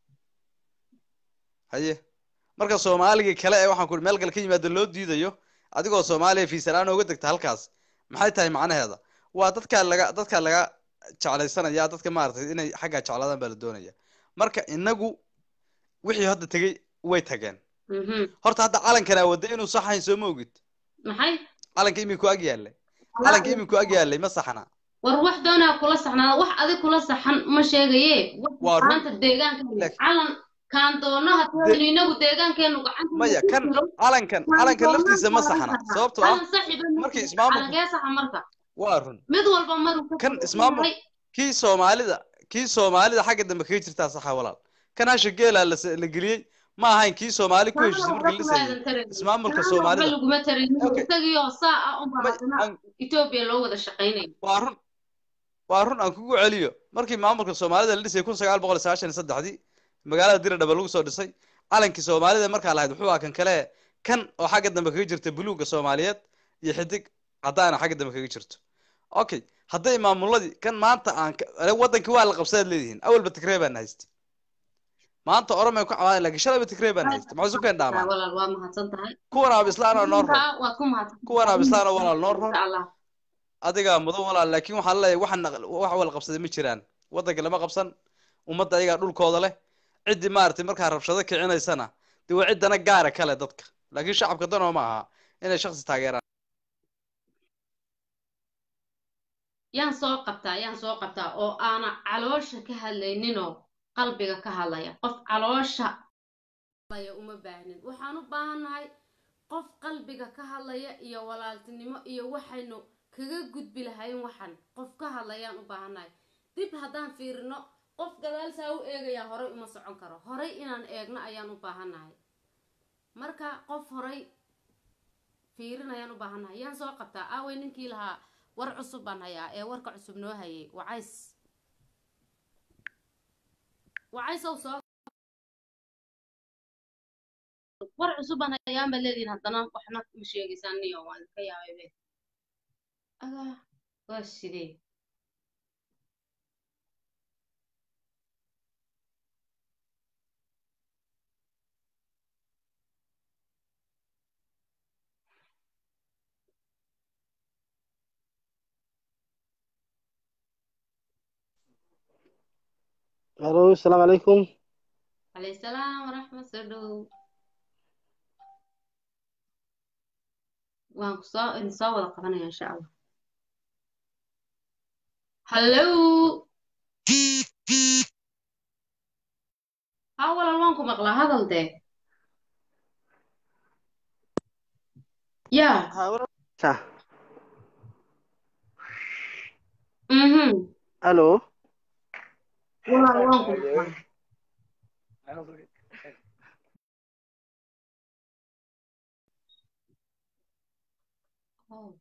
haye marka soomaaligii kale ee waxaan ku meel kale ka yimaado loo diidayo adigoo soomaaliya visa la-aan uga degta halkaas maxay tahay macnaheeda waa dadkaa laga dadkaa laga jeclaysanaya dadka maaragtay inay xaggaa jeclaadaan baa la doonaya marka inagu wixii hadda tegey way tageen Mhm. horta hadda calankanaa wadda inuu saxayn soo ma ogid maxay calanka iminku ag yaallay calanka iminku ag yaallay ma saxna war wax doonaa kula saxnaada wax adig kula saxan ma sheegaye wax waa run maanta deegaanka Laakiin- calan kaan doonaha De- inagu deegaankeenu gacanta maya kan calankan calankan laftiisa ma saxna sababtoo ah calan saxiba markii ismaamulku calankee saxa marka waa run mid walba maruu ka kan kooban ismaamul yahay kii soomaalida kii soomaalida xagga dambe kaga jirtaa saxa walaal kan hasha geelaa la s- la geliyey ma ahayn kii soomaali ku kaana heshiisay waxba markii la kuma dhisayay aadan tarin ismaamulka kaana waxba soomaalida laguma tarin okay isagiioo saa ah unbaa may haddana aan etoobiya loo wada shaqaynaya waa run waa run aan kugu celiyo markii maamulka soomaalida la dhisay kun sagaal boqol sagaashan iyo saddexdii magaalada diradhaba lagu soo dhisay calankii soomaalida markaa lahayd wuxuu ahaa kan kale kan oo xagga dambe kaga jirta buluugga soomaaliyeed iyo xidig caddaana xagga dambe kaga jirto okay hadday maamuladii kan maanta aan ka- ale wadankii waa la qabsadaad leedihiin awalba tigree baan haystay maanta oromay ku cabaada laakiin shalayba tigree baan haystay maxay isu keen Ah, dhaamaan walaal waa mahadsan tahay kuwan aabislaan oo noo ron Intaa waad ku mahadsan kuwan aabislaan oo walaal noo ron insha allah adigaa mudan walaal laakiin waxaan leeyahay waxaan wax wala qabsaday ma jiraan waddanka lama qabsan ummadda ayagaa dhulkooda leh ciddii maaragtay markaa rabshado kicinaysana dee waa ciddana gaara kale dadka laakiin shacabka danoo ma aha inay shaksi taageeraan yaan soo qabtaa yaan soo qabtaa oo aana caloosha ka hadlayninoo qalbiga ka hadlaya qof caloosha hadlaya uma baahnin waxaan u baahannahay qof qalbiga ka hadlaya iyo walaaltinimo iyo waxaynu kaga gudbi lahayn waxan qof ka hadlayaan u baahannahay dib haddaan fiirino qof gadaal saa u eegaya horay uma socon karo horay inaan eegno ayaan u baahannahay marka qof horay fiirin ayaan u baahannahay yaan soo qabtaa aaway ninkii lahaa war cusub baan hayaa ee warka cusub noo hayay wacays wacaysow soo war cusub baan hayaan baad leedihin haddana waxna ma sheegaysaan niyo waan ka yaabay be agaa waa sidee الو السلام عليكم calayhi salaam waraxmat soo dhow waan ku soo idin soo wada qabanaya insha allah hallo ha walaal waan ku maqlaa hadal dee yaa صح mhm الو walaal waan ku maqlaa Oh.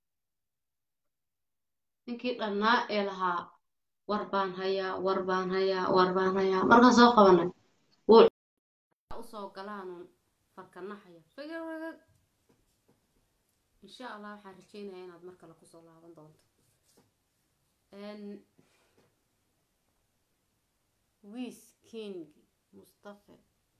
ninkii dhannaa ee lahaa war baan hayaa war baan hayaa war baan hayaa markaan soo qabanay wuu usoo galaanuun farkanaxaya figirwagag insha allah waxaan rajeynayaa inaad mar kale kusoo laaban doonto wiis king mustafe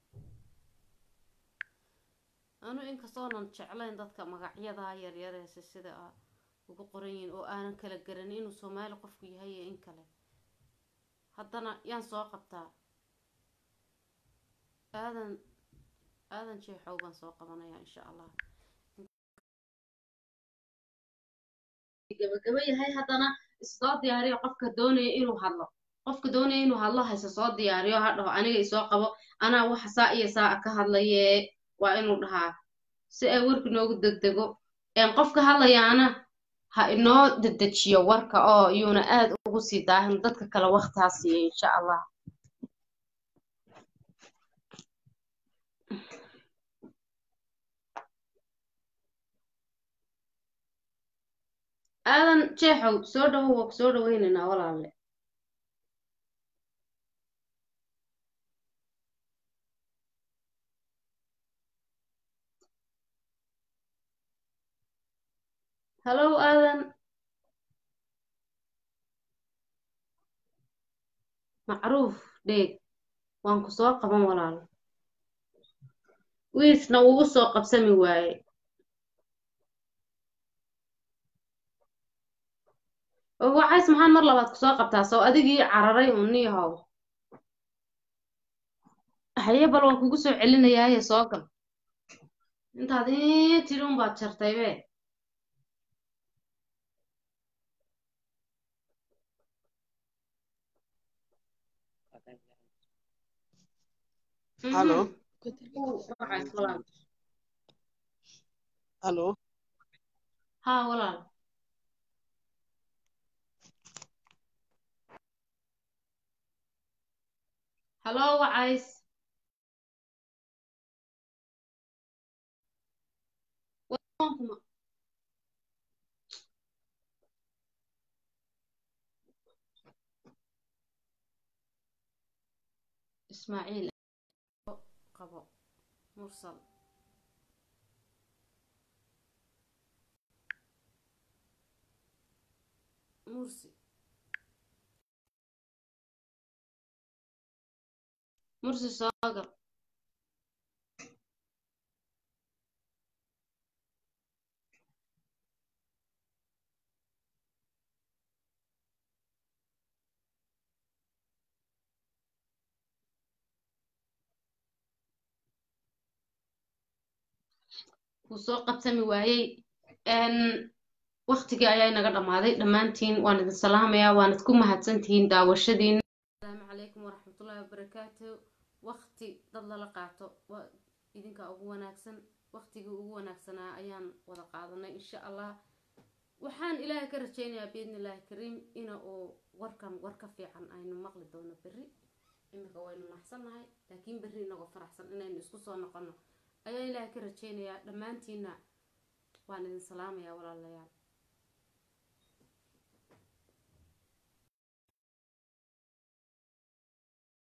anu inkastoonan jeclayn dadka magacyadaa yaryareese sida a ugu qoran yihiin oo aanan kala garanin inuu soomaali qofku yahay iyo in kale haddana yaan soo qabtaa aadan aadan jeexow baan soo qabanayaa insha allah gabagaba yahay haddana issoo diyaariyo qofka doonaya inuu hadlo qofka doonaya inuu hadlo hayse soo diyaariyo ha dhaho aniga isoo qabo anaa waxa saa iyo saa ka hadlaye waa inuu dhahaa si ay warka noogu degdego een qofka hadlayaana ha inoo dedejiyo warka oo iyuuna aad ugu sii daahin dadka kale waqtaa siiya insha allah aadan jeexow soo dhawow waa ku soo dhaweynaynaa walaalle hallow aadan macruuf dheeg waan ku soo qaban walaal wiisna ugu soo qabsami waaye oo wacays maxaan mar labaad kusoo qabtaa soo adigii cararay uun niyahow haye bal waan kugu soo celinayaaye soo gal intaad ii tiri unbaad jartay be Hello. wacays walaal Hello. haa walaal hallo wacays Warkuma. ismaaciil qabo mursal mursi mursi soo gal wuu soo qabsami waayey n waktigii ayaa inaga dhammaaday dhammaantiin waan idin salaamayaa waanad ku mahadsantihiin daawashadiina asalaamu calaykum waraxmatullaahi wabarakaatu wakti dad lala qaato waa idinka ugu wanaagsan waktigii ugu wanaagsanaa ayaan wada qaadanay insha allah waxaan ilaahay ka rajaynayaa biidni illaahi kariim ina uu warkan war ka fiican aynu maqli doono berri iminka waynu naxsannahay laakiin berri inagoo faraxsan inaynu isku soo noqono ayaan ilaahay ka rajaynayaa dhammaantiina waan idin salaamayaa walaalayaal